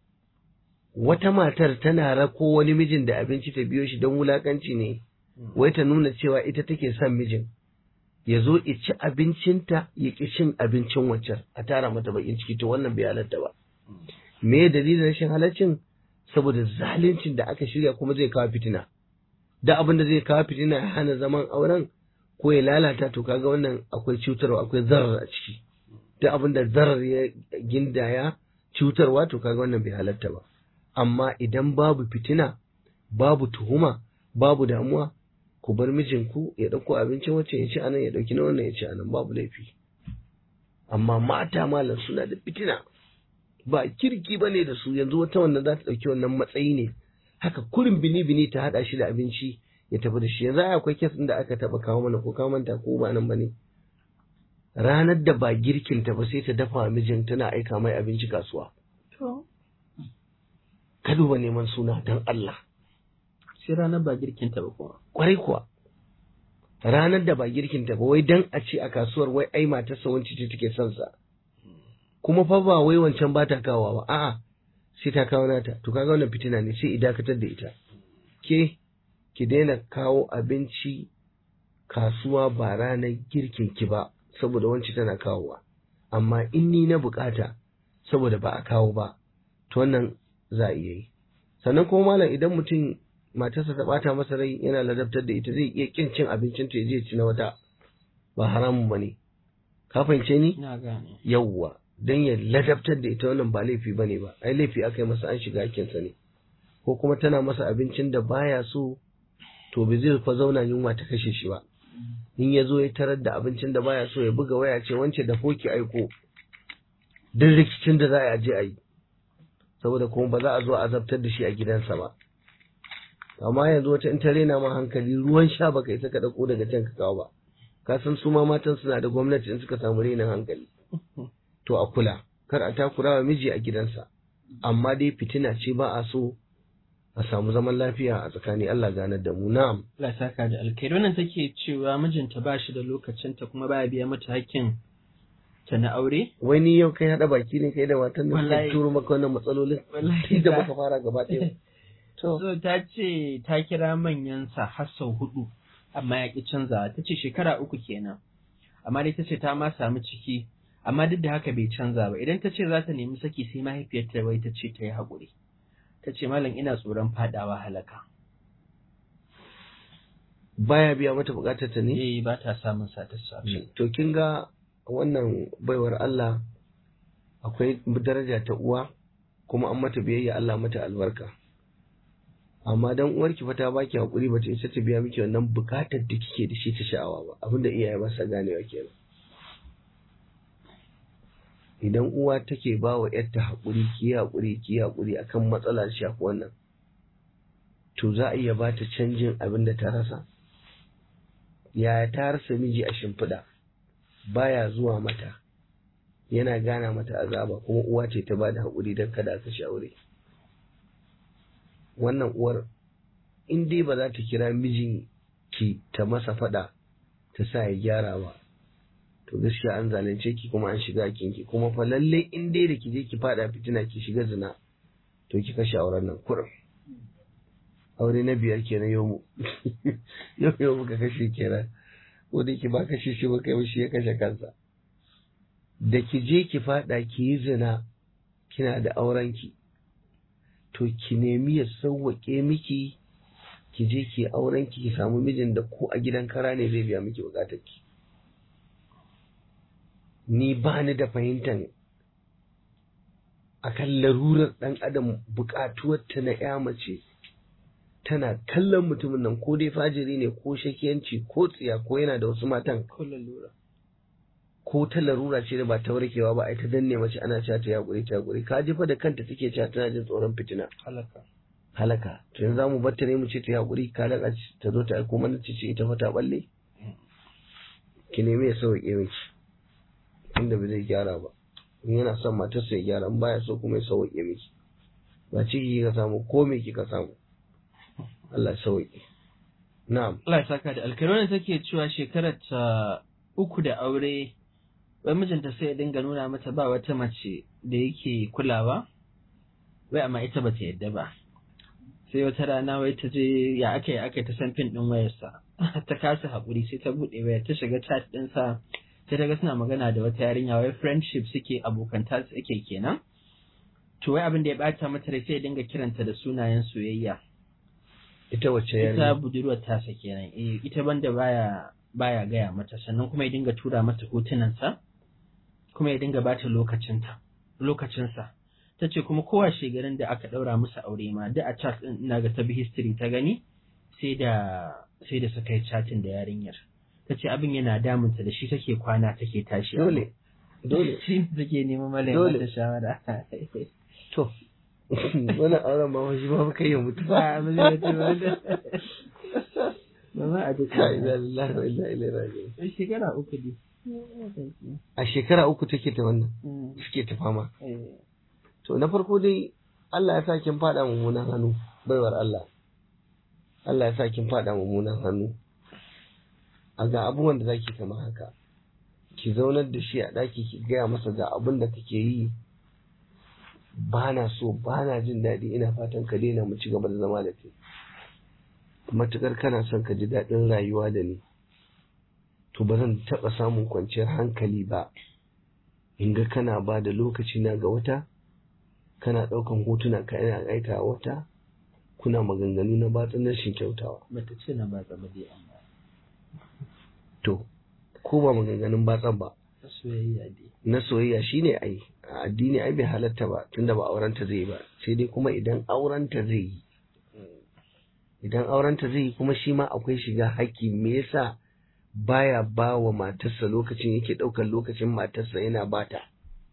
wata matar tana rako wani mijin da abinci ta biyo shi don wulakanci ne wai ta nuna cewa ita take son mijin ya zo ya ci abincinta ya ƙi cin abincin waccan a tara mata bakin ciki to wannan bai halatta ba me dalilin rashin halaccin saboda zaluncin da aka shirya kuma zai kawo fitina da abin da zai kawo fitina ya hana zaman auren ko ya lalata to kaga wannan akwai cutarwa akwai zarar a ciki da abin da zarar ya gindaya cutarwa to kaga wannan bai halatta ba amma idan babu fitina babu tuhuma babu damuwa ku bar mijinku ya ɗauko abincin wacce ya ci anan ya ɗauki na wannan ya ci anan babu laifi amma mata malam suna da fitina ba kirki ba ne da su yanzu wata wannan za ta ɗauki wannan matsayi ne haka kurin bini bini ta haɗa shi da abinci ya tafi da shi yanzu ai akwai kes ɗin da aka taɓa kawo mana ko kawo manta ko ba nan ba ne ranar da ba girkinta ba sai ta dafa wa mijin tana aika mai abinci kasuwa to ka duba neman suna don Allah sai ranar ba girkinta ba kuma kwarai kuwa ranar da ba girkinta ba wai dan a ce a kasuwar wai ai matarsa wance ce take son sa kuma fa ba wai wancan ba ta kawowa ba a'a sai ta kawo nata to kaga wannan fitina ne sai idakatar da ita ke ki daina kawo abinci kasuwa ba ranar girkin ki ba saboda wanci tana kawowa amma in ni na bukata saboda ba a kawo ba to wannan za a iya yi sannan kuma malam idan mutum matarsa ta bata masa rai yana ladabtar da ita zai iya kin cin abincin ta je ci na wata ba haramun bane ka fahimce ni ina gane yawwa dan ya ladabtar da ita wannan ba laifi bane ba ai laifi aka yi masa an shiga hakinsa ne ko kuma tana masa abincin da baya so to bai zai fa zauna yunwa ta kashe shi ba in ya zo ya tarar da abincin da baya so ya buga waya ce wance da foki aiko duk rikicin da za a je a yi saboda kuma ba za a zo a azabtar da shi a gidansa ba amma yanzu wata in ta rena ma hankali ruwan sha baka isa ka dauko daga can ka kawo ba ka san su ma matan suna da gwamnati in suka samu renin hankali to a kula kar a takura wa miji a gidansa amma dai fitina ce ba a so a samu zaman lafiya a tsakani Allah ganar da mu na'am Allah ya saka da alkhairi wannan take cewa mijinta ba shi da lokacinta kuma baya biya mata hakkin ta na aure wai ni yau kai hada baki ne kai da matan da Wallahi. suka turo maka wannan matsalolin Wallahi da ba. muka fara gaba ɗaya to so ta ce ta kira manyansa har sau hudu amma ya ki canzawa ta ce shekara uku kenan amma dai ta ce ta ma samu ciki amma duk da haka bai canza ba idan ta ce za ta nemi saki sai mahaifiyarta wai ta ce ta yi haƙuri ta ce malam ina tsoron faɗawa halaka baya biya mata bukatar ta ne eh ba ta samun satisfaction to kin ga wannan baiwar Allah akwai daraja ta uwa kuma an mata biyayya Allah mata albarka amma dan uwarki fa ta baki hakuri bata isa ta biya miki wannan bukatar da kike da shi ta sha'awa ba abinda iyaye ba sa ganewa kenan idan uwa take ba wa yarta hakuri ki hakuri ki hakuri akan matsala da shafi wannan to za a iya ba ta canjin abin da ta rasa yaya ta rasa miji a shimfiɗa baya zuwa mata yana gana mata azaba kuma uwa ce ta bada haƙuri don kada ka aure wannan uwar in dai ba za ta kira mijin ki ta masa faɗa ta sa ya gyara ba to gaskiya an zalunce ki kuma an shiga kinki kuma fa lalle in dai da ki je ki faɗa fitina ki shiga zina to ki kashe auren nan kurum aure na biyar kenan yau mu yau yau muka kashe kenan ko da ki ba kashe shi ba kai shi ya kashe kansa da ki je ki fada ki yi zina kina da aurenki to ki nemi ya sauwaƙe miki ki je ki aurenki ki samu mijin da ko a gidan kara ne zai biya miki bukatarki ni ba ni da fahimtar akan larurar ɗan adam buƙatuwarta na ya mace tana kallon mutumin nan ko dai fajiri ne ko shakiyanci ko tsiya ko yana da wasu matan ko lalura ko ta larura ce da ba ta warkewa ba ai ta danne mace ana cewa ta yaƙuri ta yaƙuri ka ji fa da kanta take cewa tana jin tsoron fitina halaka halaka to yanzu zamu bar ta ne mu ce ta yaƙuri ka laka ta zo ta aiko mana ce ce ita fa ta balle ki nemi ya sauke miki inda ba zai gyara ba in yana son matarsa ya gyara in baya so kuma ya sauke miki ba ciki kika samu ko me kika samu Allah ya sauke na'am Allah ya saka da alkalwani take cewa shekarar ta uku da aure wai mijinta sai ya dinga nuna mata ba wata mace da yake kulawa wai amma ita bata yadda ba sai wata rana wai ta je ya aka yi aka ta san fin din wayarsa ta kasa haƙuri sai ta buɗe wayar ta shiga chat ɗinsa sai ta ga suna magana da wata yarinya wai friendship suke abokanta suke kenan to wai abin da ya bata mata rai sai ya dinga kiranta da sunayen soyayya ita wacce ita yarinya budurwar tasa kenan eh ita banda baya baya gaya mata sannan kuma ya dinga tura mata hotunansa kuma ya dinga bata lokacinta lokacinsa ta ce kuma kowa shegarin da aka ɗaura musu aure ma duk a chat ɗin ina ga ta bi history ta gani sai da sai da suka yi chatin da yarinyar ta ce abin yana damunta da shi take kwana take tashi dole dole shi ne take neman malayin Dole. mata shawara to wannan auren ba shi ba kai ya mutu ba a mazai da ba da ba ma a duk la ilaha illallah wa inna ilaihi raji'un shekara uku ne a shekara uku take ta wannan Mm, suke ta fama eh. to na farko dai Allah ya sa kin fada mummunan hannu baiwar Allah Allah ya sa kin fada mummunan hannu a ga abubuwan da zaki kama haka ki zaunar da shi a ɗaki ki gaya masa ga abin da kake yi ba na so ba na jin daɗi ina fatan ka daina mu ci gaba da zama da kai matukar kana son ka ji daɗin rayuwa da ni to ba zan taɓa samun kwanciyar hankali ba in ga kana ba da lokaci na ga wata kana ɗaukan hotuna ka yana aika wa wata kuna maganganu na batsun rashin kyautawa bata ce na ba tsaba dai amma to ko ba maganganun batsan ba ta soyayya dai na soyayya shine ai a addini ai bai halatta ba tunda ba aurenta zai yi ba sai dai kuma idan aurenta zai yi idan aurenta zai yi kuma shi ma akwai shiga haƙƙi me yasa baya ba wa matarsa lokacin yake ɗaukar lokacin matarsa yana bata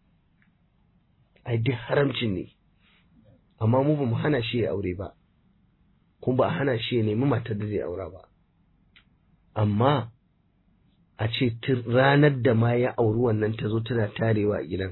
ai duk haramcin ne amma mu ba mu hana shi ya aure ba kuma ba a hana shi ya nemi matar da zai aura ba amma a ce tun ranar da ma ya auri wannan ta zo tana tarewa a gidan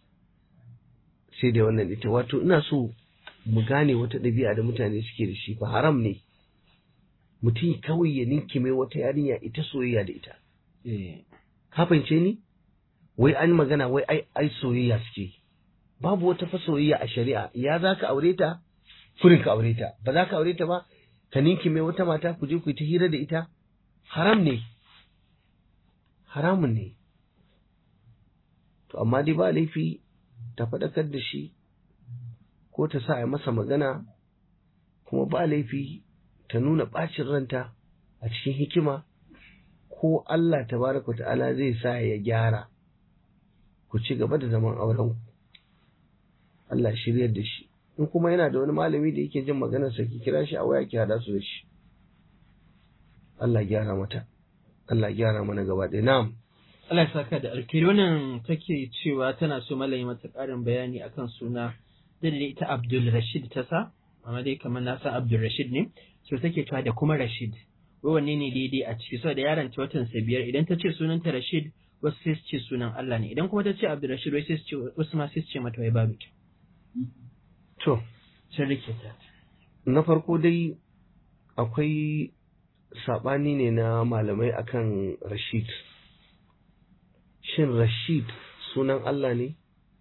sai da wannan ita wato ina so mu gane wata ɗabi'a da mutane suke da shi fa haram ne mutum kawai ya ninkime wata yarinya ita soyayya da ita eh ka fahimce ni wai an magana wai ai ai soyayya suke babu wata fa soyayya a shari'a ya za ka aure ta kurin ka aure ta ba za ka aure ta ba ka ninkime wata mata ku je ku yi ta hira da ita haram ne haramun ne to amma dai ba laifi ta faɗakar da shi ko ta sa a masa magana kuma ba laifi ta nuna ɓacin ranta a cikin hikima ko Allah tabaraka ta'ala zai sa ya gyara ku ci gaba da zaman auren Allah shiryar da shi in kuma yana da wani malami da yake jin maganarsa ki kira shi a waya ki hada su da shi Allah gyara mata Allah gyara mana gaba ɗaya na'am Allah ya saka da alkhairi wannan take cewa tana so malami mata ƙarin bayani akan suna da ita Abdul Rashid ta sa amma dai kamar na san Abdul Rashid ne so take cewa da kuma Rashid wai wanne ne daidai a ciki saboda yaron ta watan sa biyar idan ta ce sunanta Rashid wasu sai su ce sunan Allah ne idan kuma ta ce Abdul Rashid wai sai su ce wasu ma sai su ce mata wai babu ta to sun rike ta na farko dai akwai saɓani ne na malamai akan Rashid shin Rashid sunan Allah ne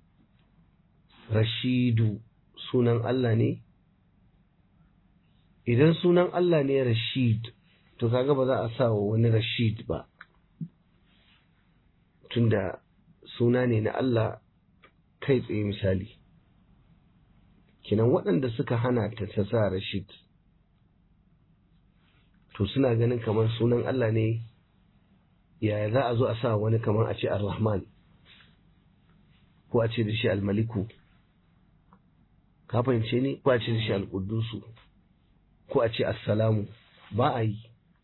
Rashidu sunan Allah ne idan sunan Allah ne Rashid to kaga ba za a sa wa wani Rashid ba tunda suna ne na Allah kai tsaye misali kinan waɗanda suka hana ta ta sa Rashid to suna ganin kamar sunan Allah ne yaya za a zo a sa wani kamar a ce Ar-Rahman ko a ce da shi Al-Maliku ka fahimce ne ko a ce da shi Al-Quddusu ko a ce Assalamu ba a yi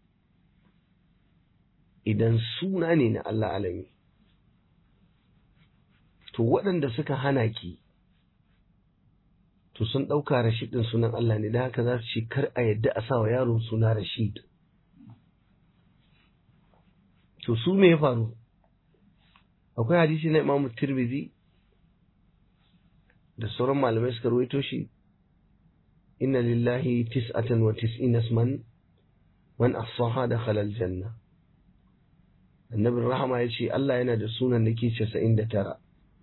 idan suna ne na Allah alami to waɗanda suka hana ki to sun ɗauka Rashid ɗin sunan Allah ne da haka za su ce kar a yadda a sa wa yaron suna Rashid to su me ya faru akwai hadisi na Imam Tirmidhi da sauran malamai suka ruwaito shi inna lillahi tis'atan wa tis'ina isman man ahsaha dakhala aljanna annabin rahama ya ce Allah yana da sunan da ke 99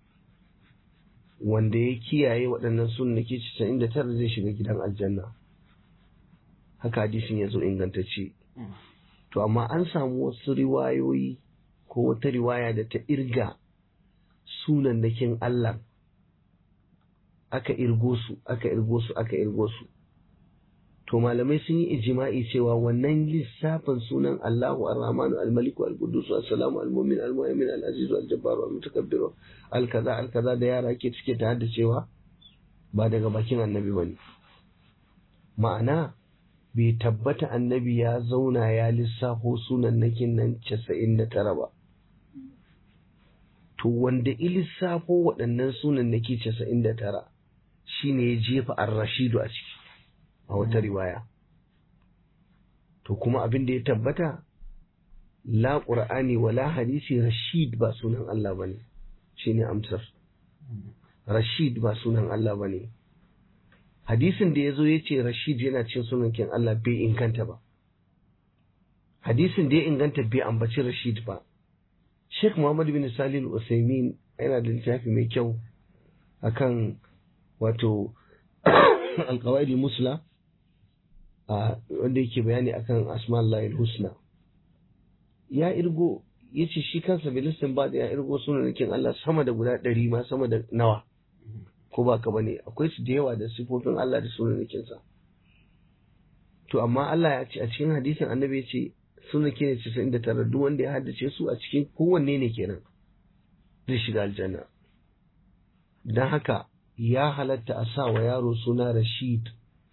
wanda ya kiyaye waɗannan sunan da ke 99 zai shiga gidan aljanna haka hadisin ya zo ingantacce to amma an samu wasu riwayoyi ko wata riwaya da ta irga sunan nakin Allah aka irgo su aka irgo su aka irgo su to malamai sun yi ijima'i cewa wannan lissafin sunan Allahu Ar-Rahmanu Al-Maliku Al-Quddus As-Salamu Al-Mu'min Al-Mu'min Al-Aziz Al-Jabbar Al-Mutakabbir Al-Kaza Al-Kaza da yara ke cike ta hadda cewa ba daga bakin annabi bane ma'ana bai tabbata annabi ya zauna ya lissafo sunan nakin nan 99 ba to wanda ilissafo waɗannan sunan naki 99 shine ya jefa ar-rashidu a ciki a wata riwaya to kuma abin da ya tabbata la qur'ani wala hadisi rashid ba sunan Allah bane shine amsar rashid ba sunan Allah bane hadisin da yazo yace rashid yana cin sunan kin Allah bai inganta ba hadisin da ya inganta bai ambaci rashid ba Sheikh Muhammad bin Salih Al-Usaimin yana da littafi mai kyau akan wato alqawaidi musla wanda yake bayani akan asma'ullahi husna ya irgo yace shi kansa bilistin ba da ya irgo sunanakin Allah sama da guda ɗari ma sama da nawa ko ba ka bane akwai su da yawa da sifofin Allah da sunanakin sa to amma Allah ya ce a cikin hadisin annabi ya ce sunanake ne casa'in da tara duk wanda ya haddace su a cikin kowanne ne kenan zai shiga aljanna don haka ya halatta a sa wa yaro suna Rashid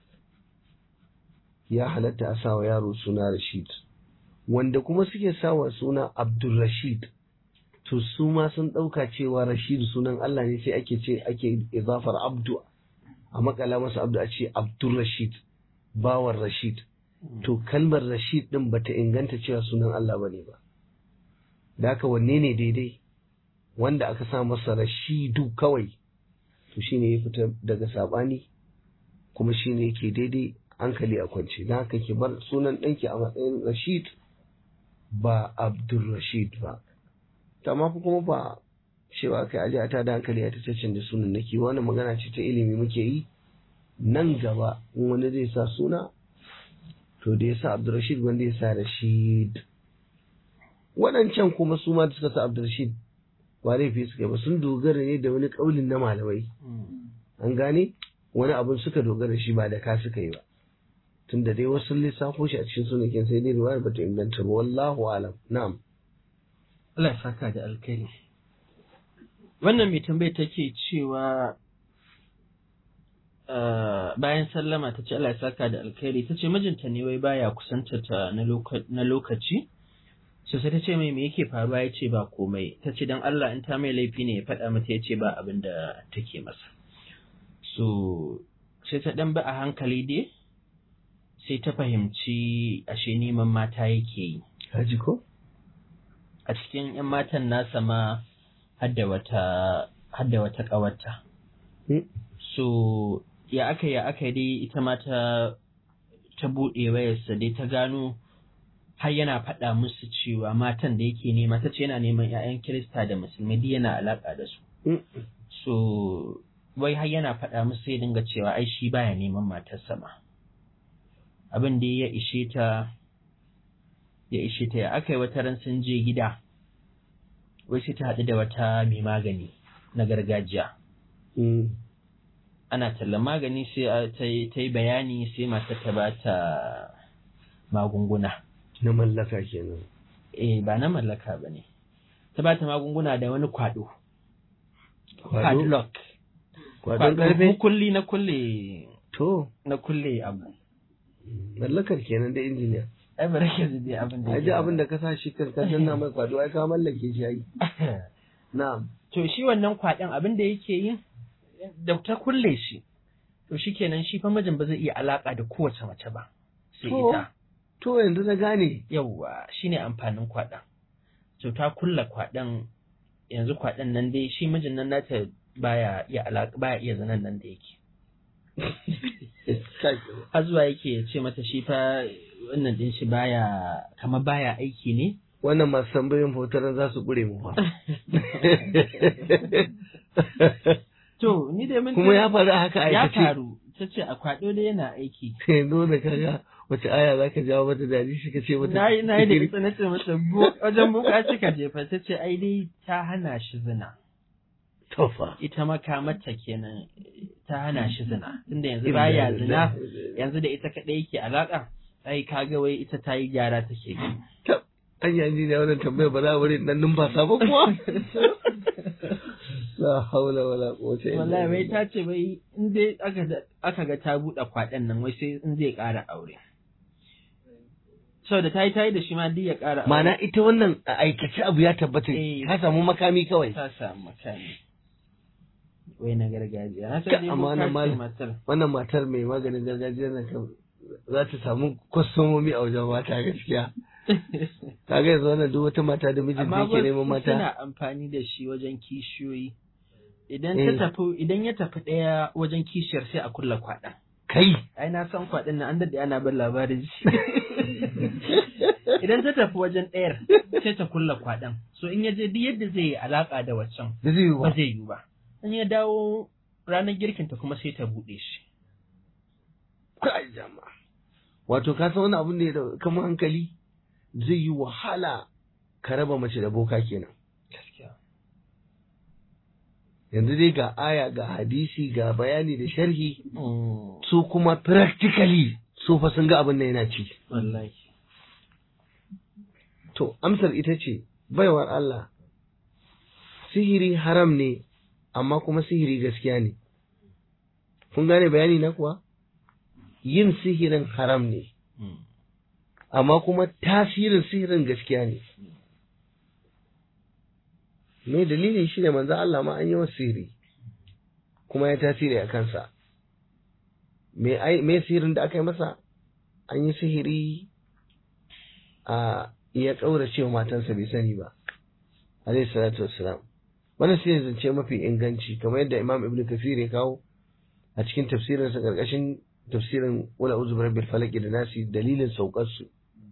ya halatta a sa wa yaro suna Rashid wanda kuma suke sawa suna Abdul Rashid to su ma sun ɗauka cewa Rashid sunan Allah ne sai ake ce ake izafar Abdu a makala masa Abdu a ce Abdul Rashid bawan Rashid to kalmar Rashid din bata inganta cewa sunan Allah bane ba da haka wanne ne daidai wanda aka sa masa Rashidu kawai to shine ya fita daga sabani kuma shine yake daidai hankali a kwance don haka ki bar sunan ɗanki a matsayin Rashid ba Abdul Rashid ba amma kuma ba cewa kai aje a tada hankali a taccen da sunan nake wani magana ce ta ilimi muke yi nan gaba in wani zai sa suna to da ya sa Abdul Rashid wanda ya sa Rashid waɗancan kuma su ma da suka sa Abdul Rashid ba laifi suka yi ba sun dogara ne da wani kaulin na malamai an gane wani abun suka dogara shi ba da ka suka yi ba tunda dai wasu lissafo shi a cikin sunakin sai dai riwayar bata inganta ba wallahu alam na'am Allah ya saka da alkhairi wannan mai tambayar take cewa Uh, bayan sallama ta ce Allah ya saka da alkhairi ta ce mijinta ne wai baya kusanta ta na lokaci so sai ta ce mai me yake faruwa ya ce ba komai ta ce don Allah in ta mai laifi ne ya faɗa mata ya ce ba abin da take masa so sai ta ɗan bi a hankali dai sai ta fahimci ashe neman mata yake yi haji ko a cikin 'yan matan nasa ma hadda wata hadda wata ƙawarta so ya aka ya aka dai ita ma ta ta buɗe wayarsa dai ta gano har yana faɗa musu cewa matan da yake nema ta ce yana neman 'ya'yan Kirista da musulmi duk yana alaƙa da su. So wai har yana faɗa musu sai dinga cewa ai shi baya neman matarsa ma. Abin da ya ishe ta ya ishe ta ya aka yi wata ran sun je gida wai sai ta haɗu da wata mai magani na gargajiya. ana tallan magani sai ta yi bayani sai matar ta ba ta magunguna. Na mallaka kenan. Eh ba na mallaka ba ne. Ta ba ta magunguna da wani kwado. Padlock. Kwadon karfe? Kulli na kulle. To. Na kulle abu. Mallakar kenan da injiniya. Ai ba rake zai abin da Aji abin da ka sa shi kan ka danna mai kwado ai ka mallake shi ai. Na'am. To shi wannan kwadon abin da yake yin da ta kulle shi to shikenan shi fa mijin ba zai iya alaka da kowace mace ba sai To. ita To yanzu na gane. yawwa shine amfanin kwaɗan to ta kulla kwaɗan yanzu kwaɗan nan dai shi mijin nan nata baya iya alaka baya iya zanen nan da yake Kai. har zuwa yake ya ce mata shi fa wannan din shi baya kamar baya aiki ne Wannan masu tambayin hotaran za su ƙure mu fa. to ni da mun Kuma ya faru a haka ya aikace. faru ta ce a kwaɗo dai yana aiki Yanzu da kaga wace aya za ka jawo mata dadi shi ka ce mata. na yi na yi da ita na ce mata bu- wajen buka cika jefa ta ce ai dai ta hana shi zina Tofa. ita makamata kenan ta hana shi zina tunda yanzu baya zina yanzu da ita kaɗai yake alaƙa ai kaga wai ita ta yi gyara take yi An yanzu ne wannan tambaya ba za a bari dan numfasa ba kuwa. La haula wala quwwata illa wallahi wai billah. ta ce wai in dai aka da- aka ga ta buɗe kwaɗan nan wai sai in zai ƙara aure saboda ta yi ta yi da shi ma duk ya ƙara aure Ma'ana ita wannan a aikace abu ya tabbata Eh. ka samu makami kawai. ta samu makami wai na gargajiya na Ka- san dai amma boka wannan ce malam- matar Wannan matar mai maganin gargajiya nan kan za ta samu kwastomomi a wajen mata gaskiya. Kaga yanzu wannan duk wata mata da mijinta amma yake neman wasu mata. suna amfani da shi wajen kishiyoyi idan Eh. ta tafi idan ya tafi ɗaya wajen kishiyar sai a kulla kwaɗan Kai. ai na san kwaɗin nan an daɗe ana bin labarin shi idan ta tafi wajen ɗayar sai ta kulla kwaɗan so in ya je duk yadda zai yi alaƙa da waccan Da zai yi ba ba. zai yi ba in ya dawo ranar girkinta kuma sai ta buɗe shi Kai jama'a. Wato ka san wani abun da ya dau- kama hankali zai yi wahala ka raba mace da boka kenan. gaskiya Yanzu dai ga aya ga hadisi ga bayani da sharhi su kuma practically su fa sun ga abin da yana ci. wallahi To amsar ita ce baiwar Allah sihiri haram ne amma kuma sihiri gaskiya ne. Kun gane bayani na kuwa? Yin sihirin haram ne. Mm. amma kuma tasirin sihirin gaskiya ne. Me dalilin shi ne manzo Allah ma an yi masa sihiri, kuma ya tasiri a kansa. Me ai- me sihirin da aka yi masa? An yi sihiri a ya ƙaurace wa matansa bai sani ba. Alayhi salatu wassalam. Wannan shi ne zance mafi inganci, kamar yadda Imam Ibn Kathir ya kawo a cikin tafsirinsa ƙarƙashin tafsirin wala uzu rabbil falaki da nasi dalilin saukar su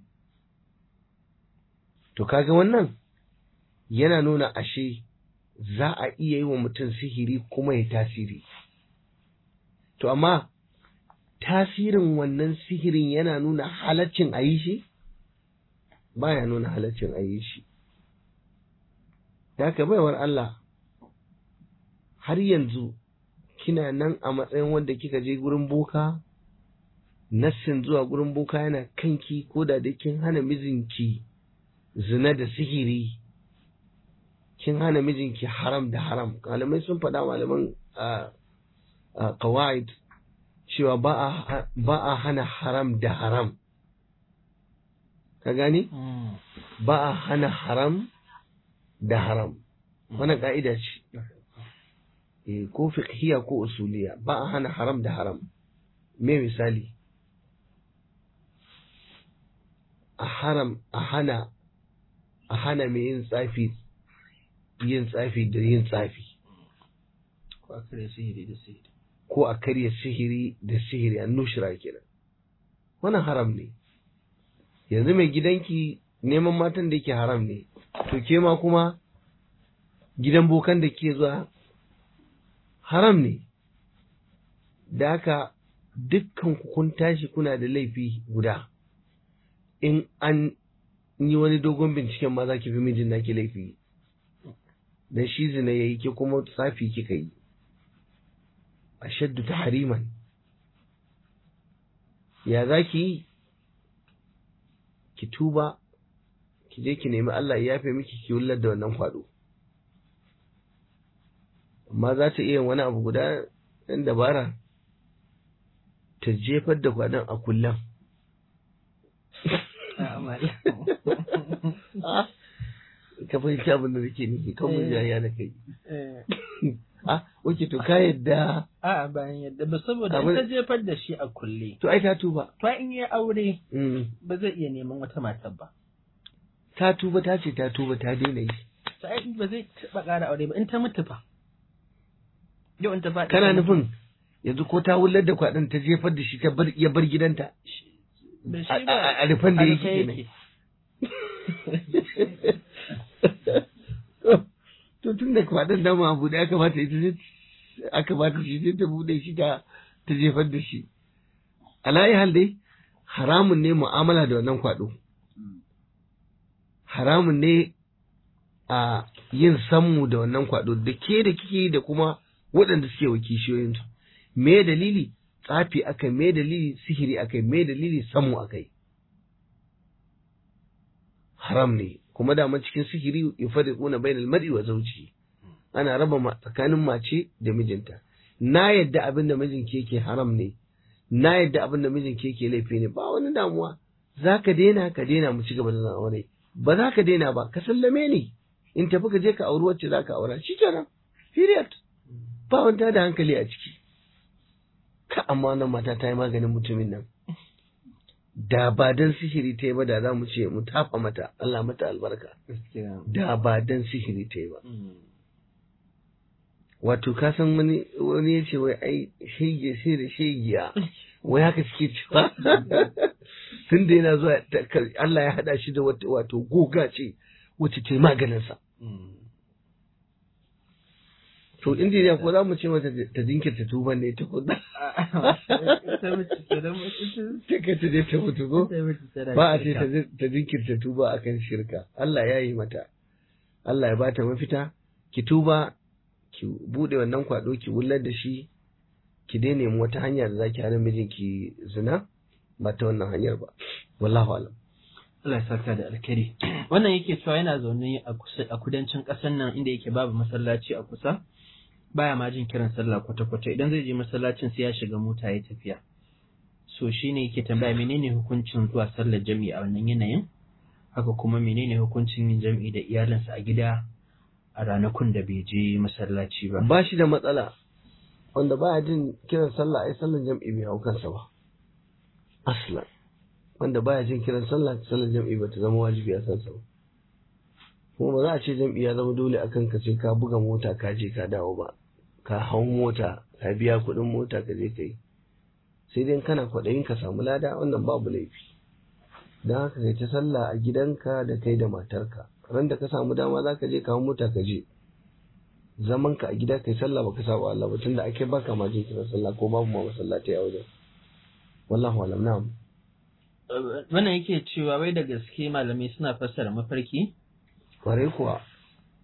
to kaga wannan yana nuna ashe za a iya yi wa mutum sihiri kuma ya tasiri to amma tasirin wannan sihirin yana nuna halaccin a yi shi baya nuna halaccin a yi shi da haka baiwar Allah har yanzu kina nan a matsayin wanda kika je gurin boka nassin zuwa gurin boka yana kanki ko da dai kin hana mijinki zina da sihiri kin hana mijinki haram da haram malamai sun faɗa malaman a qawaid cewa ba a ba a hana haram da haram ka gani ba a hana haram da haram wannan ka'ida ce eh ko fiqhiya ko usuliya ba a hana haram da haram me misali a haram a hana a hana mai yin tsafi yin tsafi da yin tsafi ko a kare sihiri da sihiri ko a karya sihiri da sihiri an nushira kenan wannan haram ne yanzu mai gidanki neman matan da yake haram ne to ke ma kuma gidan bokan da ke zuwa haram ne da haka dukkan ku kun tashi kuna da laifi guda in an yi wani dogon binciken ma za ki fi mijin naki laifi dan shi zina yayi ke kuma tsafi kika yi ashaddu tahriman ya za ki yi ki tuba ki je ki nemi Allah ya yafe miki ki wullar da wannan kwado amma za ta iya wani abu guda ɗan dabara ta jefar da kwadon a kullum ka fahimci abin da nake nufi kan mun jaya da kai ah oke to ka yadda A'a bayan yadda ba saboda in ta jefar da shi a kulle. to ai ta tuba To in ya aure Mm. ba zai iya neman wata matar ba. ta tuba ta ce ta tuba ta daina yi To ai ba zai taɓa ƙara aure ba in ta mutu fa. Yau in ta faɗi. kana ta mutu. nufin yanzu ko ta wullar da kwadon ta jefar da shi ta bar ya bar gidanta Da a- shi ba. a a rufan da a yake rufe kenan to tun da kwadon dama abu da aka bata ita ce aka bata shi sai ta bude shi ta ta jefar da shi alayi hal dai haramun ne mu'amala da wannan kwado haramun ne a yin sammu da wannan kwado da ke da kike yi da kuma waɗanda suke wa kishiyoyinsu me dalili tsafi akai me dalili sihiri akai me dalili sammu akai haram ne kuma dama cikin sihiri yufariquna bainal mar'i wa zawji ana raba ma- tsakanin mace da mijinta na yadda abin da mijinki yake haram ne na yadda abin da mijinki yake laifi ne ba wani damuwa za ka daina ka daina mu ci gaba da zan aure ba za ka daina ba ka sallame ni in tafi ka je ka auri wacce za ka aura shi kenan period ba wanta da hankali a ciki ka amma wannan mata ta yi maganin mutumin nan da ba dan sihiri ta yi ba da za mu ce mu tafa mata Allah mata albarka Gaskiya. da ba dan sihiri ta yi ba Mm. wato ka san wani wani ya ce wai ai shege sai da shegiya wai haka suke cewa tun da yana zuwa ta- ka- Allah ya hada shi da wata- wato goga ce wacce ta yi maganinsa Mm. to injiniya ko za mu ce mata ta jinkirta tuban ne ta kuɗa Ita mace kenan, ita- ta kai ta je ta mutu ko ita mace tana ba a ce shirka. ta zin- ta jinkirta tuba akan shirka Allah ya yi mata Allah ya bata mafita ki tuba ki bude wannan kwado ki wullar da shi ki dai nemi wata hanya da zaki hana mijinki zina ba ta wannan hanyar ba wallahu alam Allah ya saka da alkhairi. Wannan yake cewa yana zaune a kusa a kudancin ƙasar nan inda yake babu masallaci a kusa. Baya ma jin kiran sallah kwata-kwata idan zai je masallacin sai ya shiga mota ya tafiya. So shine yake tambaya menene hukuncin zuwa sallar jami'i a wannan yanayin? Haka kuma menene hukuncin yin jami'i da iyalinsa a gida a ranakun da bai je masallaci ba. ba shi da matsala wanda baya jin kiran sallah ai sallan jam'i bai hau kansa ba aslan wanda baya jin kiran sallah sallan jam'i ba ta zama wajibi a kansa ba kuma ba za a ce jam'i ya zama dole a kanka sai ka buga mota ka je ka dawo ba ka hau mota ka biya kuɗin mota ka je ka yi sai dai kana kwaɗayin ka samu lada wannan babu laifi don haka kai ta sallah a gidanka da kai da matarka ran da ka samu dama za ka je ka hau mota ka je zaman ka a gida kai sallah baka saba Allah ba tunda ake baka ma jin kiran sallah ko babu ma masallatai a wajen wallahu alam na'am Wannan yake cewa wai da gaske malamai suna fassara mafarki? kware kuwa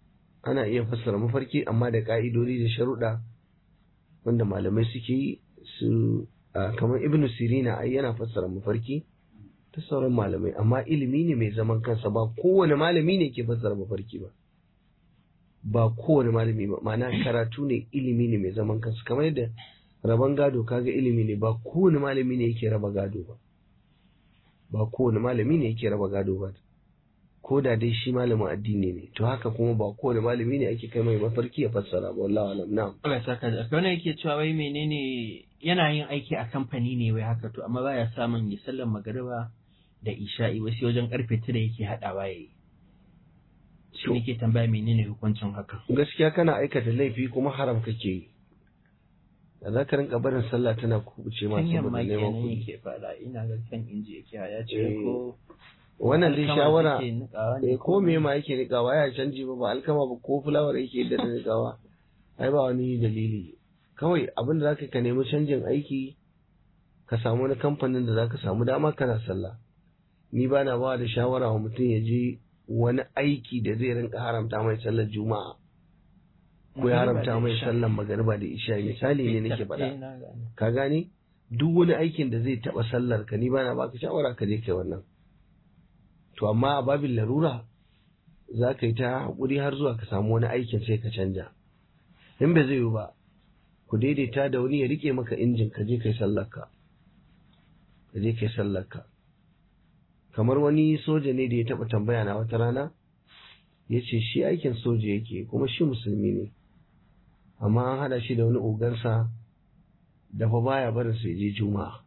ana iya fassara mafarki amma da ka'idodi da sharuɗa wanda malamai suke yi su kamar ibnu sirina ai yana fassara mafarki ta sauran malamai amma ilimi ne mai zaman kansa ba kowane malami ne ke fassara mafarki ba ba kowane malami ba ma'ana karatu ne ilimi ne mai zaman kansa kamar yadda raban gado kaga ilimi ne ba kowane malami ne yake raba gado ba ba kowane malami ne yake raba gado ba ko da dai shi malamin addini ne to haka kuma ba kowane malami ne ake kai mai mafarki ya fassara ba wallahi alam na'am Allah saka da wannan yake cewa wai menene yana yin aiki a kamfani ne wai haka to amma baya samun ya sallan magariba da isha'i wasu wajen karfe tara yake hadawa yayi shi ne ke tambaya menene hukuncin haka gaskiya kana aikata laifi kuma haram kake yi da za ka rinka barin sallah tana kubuce ma saboda neman kuɗi yake fada ina ga kan inji yake ya ce ko wannan dai shawara eh ko me ma yake nikawa ya canji ba ba alkama ba ko fulawar yake da nikawa ai ba wani dalili kawai abin da zaka ka nemi canjin aiki ka samu wani kamfanin da zaka samu dama kana sallah ni ba na ba da shawara wa mutum ya je wani aiki da zai rinka haramta mai sallar juma'a ko ya haramta mai sallar magariba da isha misali ne nake faɗa ka gane duk wani aikin da zai taɓa sallar ka ni ba na baka shawara ka je kai wannan to amma a babin larura za ka yi ta haƙuri har zuwa ka samu wani aikin sai ka canja in bai zai yi ba ku daidaita da wani ya rike maka injin ka je kai sallarka ka je kai sallarka kamar wani soja ne da ya taɓa tambaya na wata rana ya ce shi aikin soja yake kuma shi musulmi ne amma an haɗa shi da wani ogansa da fa baya barin su je juma'a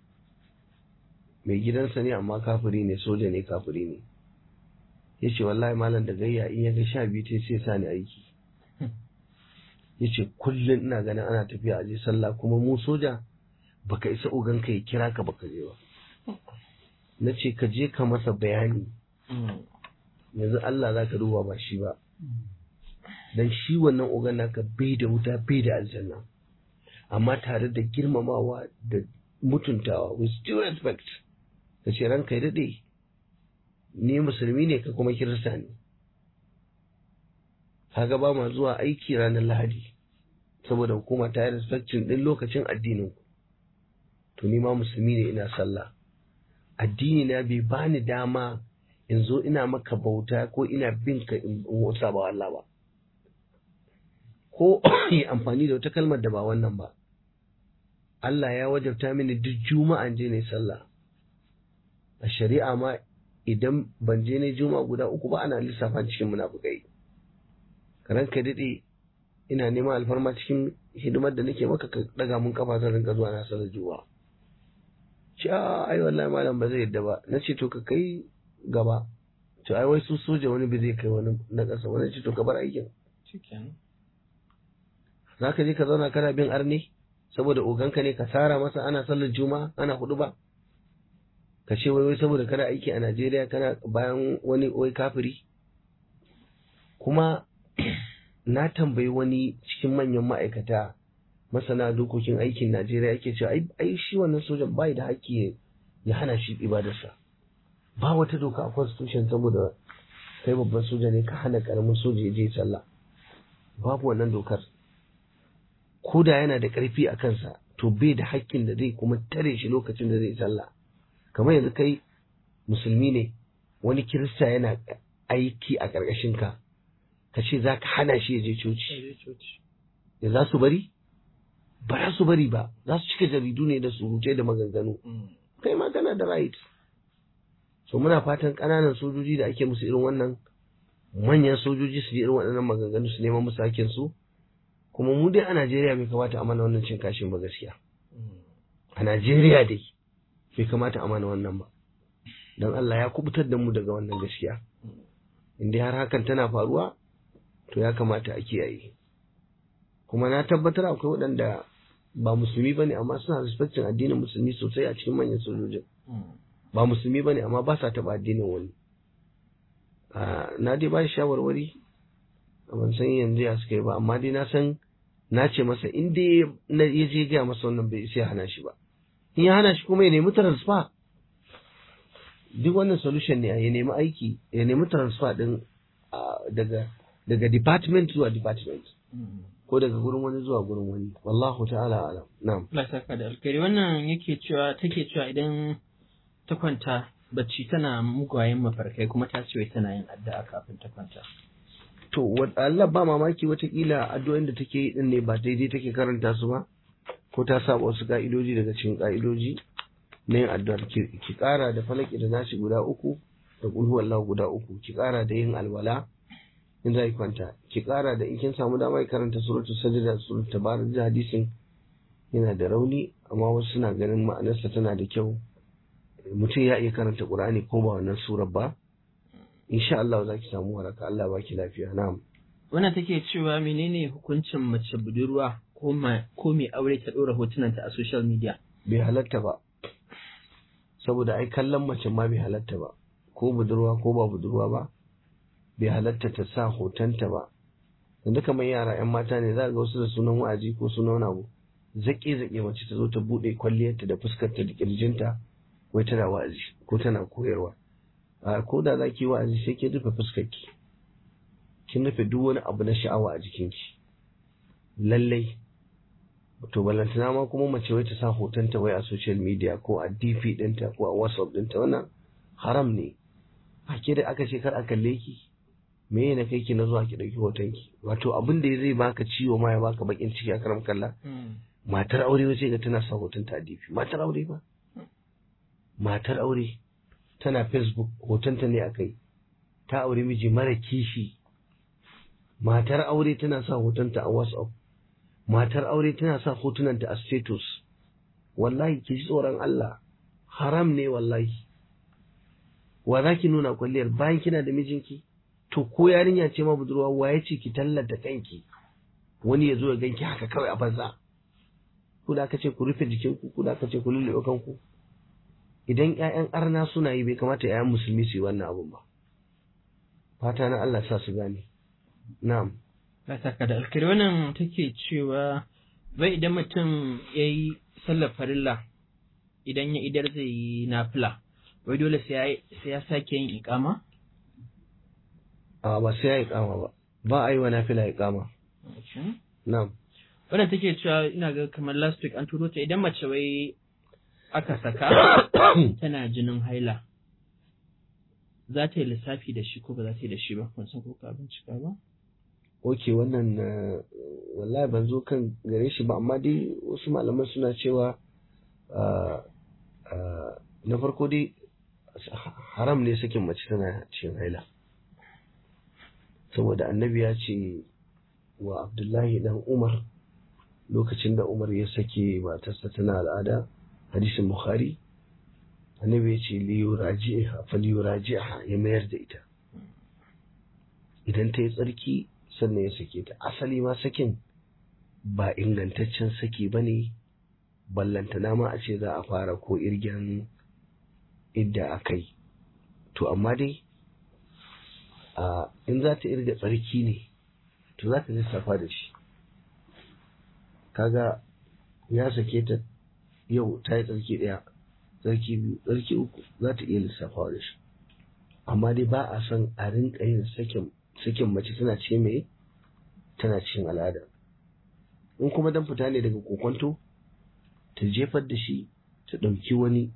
mai gidansa ne amma kafiri ne soja ne kafiri ne ya ce wallahi malam da gayya in ya ga sha biyu ta sai sa ni aiki ya ce kullum ina ganin ana tafiya a je sallah kuma mu soja baka isa ogan ka ya kira ka baka je ba na ce ka je ka masa bayani yanzu Allah za ka duba ba shi ba dan shi wannan ogan naka bai da wuta bai da aljanna amma tare da girmamawa da mutuntawa with due respect ka ce ranka ya daɗe ni musulmi ne ka kuma kirista ne kaga ba ma zuwa aiki ranar lahadi saboda hukuma ta yi respectin ɗin lokacin addinin ku to ni ma musulmi ne ina sallah addini na bai bani dama in zo ina maka bauta ko ina bin ka in wasa ba Allah ba ko yi amfani da wata kalmar da ba wannan ba Allah ya wajabta mini duk juma'an je ne sallah a shari'a ma idan ban je ne juma'a guda uku ba ana lissafa cikin munafukai karan ka dade ina neman alfarma cikin hidimar da nake maka ka daga mun kafa zan rinka zuwa na sallar juma'a ce a ai wallahi malam ba zai yadda ba na ce to ka kai gaba to ai wai su soja wani ba zai kai wani na ƙasa wani ce to ka bar aikin za ka je ka zauna kana bin arne saboda oganka ne ka tsara masa ana sallar juma'a ana hudu ba ka ce wai wai saboda kana aiki a Najeriya kana bayan wani wai kafiri kuma na tambayi wani cikin manyan ma'aikata masana dokokin aikin Najeriya yake cewa ai shi wannan sojan bai da haƙƙi ya hana shi ibadarsa ba wata doka a constitution saboda kai babban soja ne ka hana karamin soja ya je sallah babu wannan dokar ko da yana da ƙarfi a kansa to bai da haƙƙin da zai kuma tare shi lokacin da zai sallah kamar yanzu kai musulmi ne wani kirista yana aiki a ƙarƙashin ka ka ce za ka hana shi ya je coci ya za su bari ba za su bari ba za su cika jaridu ne da surutai da maganganu kai ma kana da right so muna fatan ƙananan sojoji da ake musu irin wannan manyan sojoji su je irin waɗannan maganganu su neman musu hakkin su kuma mu dai a Najeriya bai kamata a mana wannan cin kashin ba gaskiya a Najeriya dai bai kamata a mana wannan ba don Allah ya kubutar da mu daga wannan gaskiya in dai har hakan tana faruwa to ya kamata a kiyaye kuma na tabbatar akwai waɗanda ba musulmi bane amma suna respectin addinin musulmi sosai a cikin manyan sojojin ba musulmi bane amma ba sa taɓa addinin wani na dai ba shi shawarwari ban san yanzu ya suka yi ba amma dai na san na ce masa in dai na ya je gaya masa wannan bai sai hana shi ba in ya hana shi kuma ya nemi transfer duk wannan solution ne ya nemi aiki ya nemi transfer din daga daga department zuwa department ko daga gurin wani zuwa gurin wani wallahu ta'ala alam na'am Allah ya saka da alkhairi wannan yake cewa take cewa idan ta kwanta bacci tana mugayen mafarkai kuma ta ce wai tana yin addu'a kafin ta kwanta to wa- Allah ba mamaki watakila addu'o'in da take yi din ne ba daidai take karanta su ba ko ta saba wasu ka'idoji daga cikin ka'idoji na yin addu'ar ki ki kara da falaki da nashi guda uku da kulhu wallahu guda uku ki kara da yin alwala in za ki kwanta ki kara da in kin samu dama ki karanta suratul sajda suratul tabarak da hadisin yana da rauni amma wasu suna ganin ma'anarsa tana da kyau mutum ya iya karanta qur'ani ko ba wannan surar ba insha Allah za ki samu waraka Allah ba ki lafiya na'am wannan take cewa menene hukuncin mace budurwa ko ma ko mai aure ta dora hotunanta a social media bai halatta ba saboda ai kallon mace ma bai halatta ba ko budurwa ko ba budurwa ba bai halatta ta sa hotonta ba yanzu kamar yara yan mata ne za ga wasu da sunan wa'azi ko sunan wani abu zaƙe zaƙe mace ta zo ta buɗe kwalliyarta da fuskarta da ƙirjinta wai tana wa'azi ko tana koyarwa a ko da za ki yi wa'azi sai ki rufe fuskarki kin rufe duk wani abu na sha'awa a jikinki lallai to balantana ma kuma mace wai ta sa hotonta wai a social media ko a dp ɗinta ko a whatsapp ɗinta wannan haram ne a ke da aka ce kar a kalle ki me ne kai ki na zuwa ki ɗauki hotonki wato abin da zai baka ciwo ma ya baka bakin ciki a karam kalla matar aure wace ga tana sa hotonta a dp matar aure ba matar aure tana facebook hotonta ne a kai ta aure miji mara kishi matar aure tana sa hotonta a whatsapp matar aure tana sa hotunanta a status wallahi ki ji tsoron Allah haram ne wallahi wa za ki nuna kwalliyar bayan kina da mijinki to ko yarinya ce ma budurwa wa ya ce ki tallata kanki wani ya zo ya ganki haka kawai a banza ku da aka ce ku rufe jikinku ku da aka ce ku lullube kanku idan ƴaƴan arna suna yi bai kamata ƴaƴan musulmi su yi wannan abun ba fata na Allah sa su gane na'am ba saka da alkhairi wannan take cewa bai idan mutum ya yi sallar farilla idan ya idar zai yi nafila wai dole sai ya sake yin ikama a ba sai ya yi kama ba ba a yi wa nafila ya kama na'am wannan take cewa ina ga kamar last week an turo ta idan mace wai aka saka tana jinin haila za ta yi lissafi da shi ko ba za ta yi da shi ba kun san ko ka bincika ba ok wannan uh, wallahi ban zo kan gare shi ba amma dai wasu malaman suna cewa uh, uh, na farko dai haram ne sakin mace tana cikin haila saboda annabi ya ce wa abdullahi dan umar lokacin da umar ya sake matarsa tana al'ada hadisin bukhari annabi ya ce liyuraji'a fa liyuraji'a ya mayar da ita idan ta yi tsarki sannan ya sake ta asali ma sakin ba ingantaccen saki ba ne ballantana ma a ce za a fara ko irgen idda a kai to amma dai in za ta irga tsarki ne to za ta lissafa da shi kaga ya sake ta yau ta yi tsarki ɗaya tsarki biyu tsarki uku za ta iya lissafawa da shi amma dai ba a son a rinka yin sakin sakin mace tana ce mai tana cikin al'ada in kuma dan fita ne daga kokonto ta jefar da shi ta ɗauki wani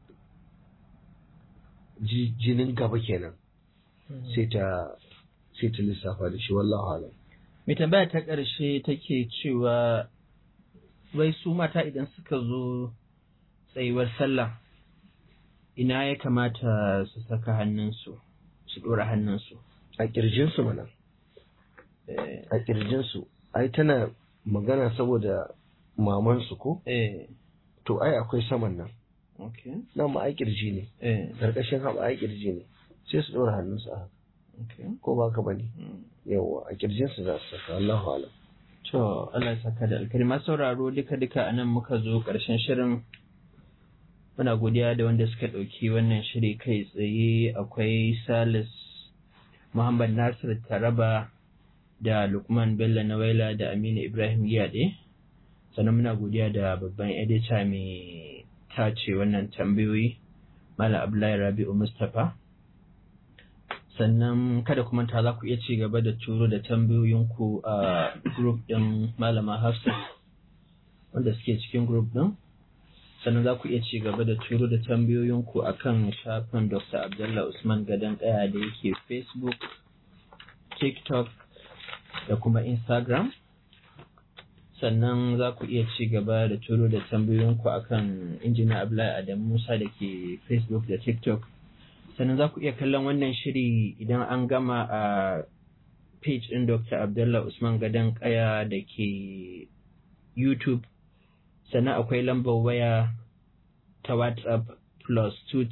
jinin gaba kenan sai ta sai ta lissafa da shi wallahu alam mai tambaya ta ƙarshe take cewa wai su mata idan suka zo tsayuwar sallah ina ya kamata su saka hannunsu su ɗora hannunsu a ƙirjinsu mana a ƙirjinsu ai tana magana saboda mamansu ko eh to ai akwai saman nan okay nan ma ai ƙirji ne eh ƙarƙashin haɓa ai ƙirji ne sai su ɗora hannunsu a haka okay ko ba ka bane Mm. yawa a ƙirjinsu za su saka Allahu alam To, Allah ya saka da alkari masu sauraro duka-duka a nan muka zo ƙarshen shirin. Muna godiya da wanda suka ɗauki wannan shiri kai tsaye akwai Salis Muhammad Nasir Taraba da Lukman Bello Nawaila da Aminu Ibrahim Giyade. Sannan muna godiya da babban edita mai tace wannan tambayoyi Malam Abdullahi Rabi'u Mustapha. sannan kada ku manta za ku iya ci gaba da turo da tambayoyinku a group ɗin malama hafsat wanda suke cikin group ɗin sannan za ku iya ci gaba da turo da tambayoyinku a kan shafin dr abdullah usman gadon kaya da yake facebook tiktok da kuma instagram sannan za ku iya ci gaba da turo da tambayoyinku a kan injina abdullahi adam musa da ke facebook da tiktok sannan za ku iya kallon wannan shiri idan an gama a page ɗin dr abdullah usman gadon kaya da ke youtube sannan akwai lambar waya ta WhatsApp plus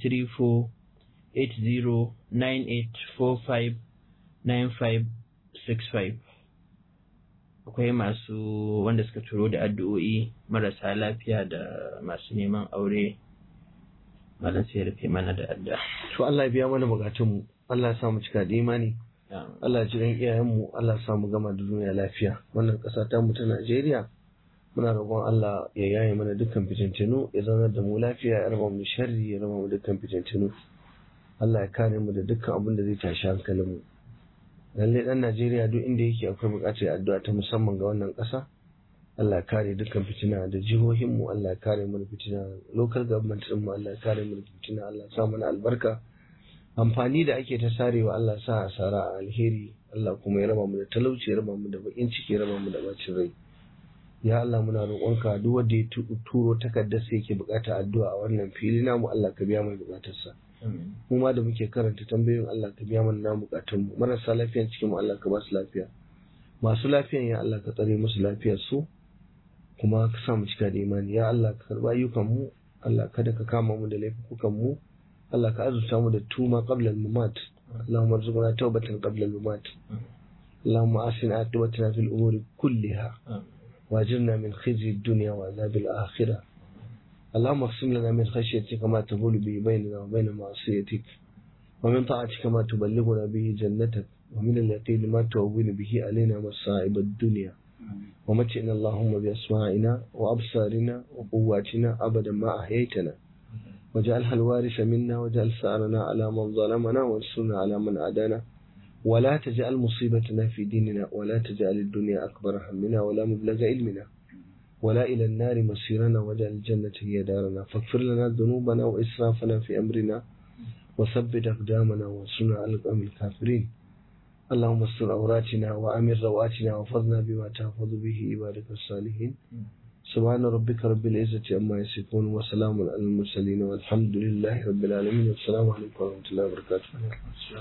234-809845-9565 akwai masu wanda suka turo da addu'o'i marasa lafiya da masu neman aure malam sai rufe mana da adda. to Allah ya biya mana bukatunmu Allah ya sa mu cika da imani Allah ya ji ɗan iyayenmu Allah ya sa mu gama da duniya lafiya wannan ƙasa ta mu ta Najeriya muna roƙon Allah ya yaye mana dukkan fitintinu ya zaunar da mu lafiya ya raba mu sharri ya raba mu dukkan fitintinu Allah ya kare mu da dukkan abin da zai tashi hankalin mu lalle dan Najeriya duk inda yake akwai buƙatar addu'a ta musamman ga wannan ƙasa Allah ya kare dukkan fitina da jihohin mu Allah ya kare mu da fitina local government din mu Allah ya kare mu da fitina Allah ya sa mana albarka amfani da ake ta sarewa Allah ya sa asara a alheri Allah kuma ya raba mu da talauci ya raba mu da bakin ciki ya raba mu da bacin rai ya Allah muna roƙonka duk wanda ya turo takardar sai yake bukata addu'a a wannan fili namu Allah ka biya mai bukatarsa mu ma da muke karanta tambayoyin Allah ka biya mana namu bukatun mu marasa lafiyan cikin mu Allah ka ba su lafiya masu lafiyan ya Allah ka tsare musu lafiyar su kuma ka sa mu cika da imani ya Allah ka karba ayyukan mu Allah kada ka kama mu da laifukan mu Allah ka azurta mu da tuma qabla al-mamat اللهم ارزقنا توبة قبل الممات اللهم أحسن عاقبتنا في الأمور كلها واجرنا من خزي الدنيا وعذاب الآخرة اللهم اقسم لنا من خشيتك ما تقول به بيننا وبين معصيتك ومن طاعتك ما تبلغنا به جنتك ومن اليقين ما تهون به علينا مصائب الدنيا ومتعنا اللهم بأسماعنا وأبصارنا وقواتنا أبدا ما أحييتنا واجعلها الوارث منا واجعل ثأرنا على من ظلمنا وانصرنا على من عادانا ولا تجعل مصيبتنا في ديننا ولا تجعل الدنيا أكبر همنا ولا مبلغ علمنا ولا إلى النار مصيرنا واجعل الجنة هي دارنا فاغفر لنا ذنوبنا وإسرافنا في أمرنا وثبت أقدامنا وانصرنا على القوم الكافرين اللهم استر عوراتنا وأمر رواتنا وفضنا بما تحفظ به عبادك الصالحين سبحان ربك رب العزة عما يصفون وسلام على المرسلين والحمد لله رب العالمين والسلام عليكم ورحمة الله وبركاته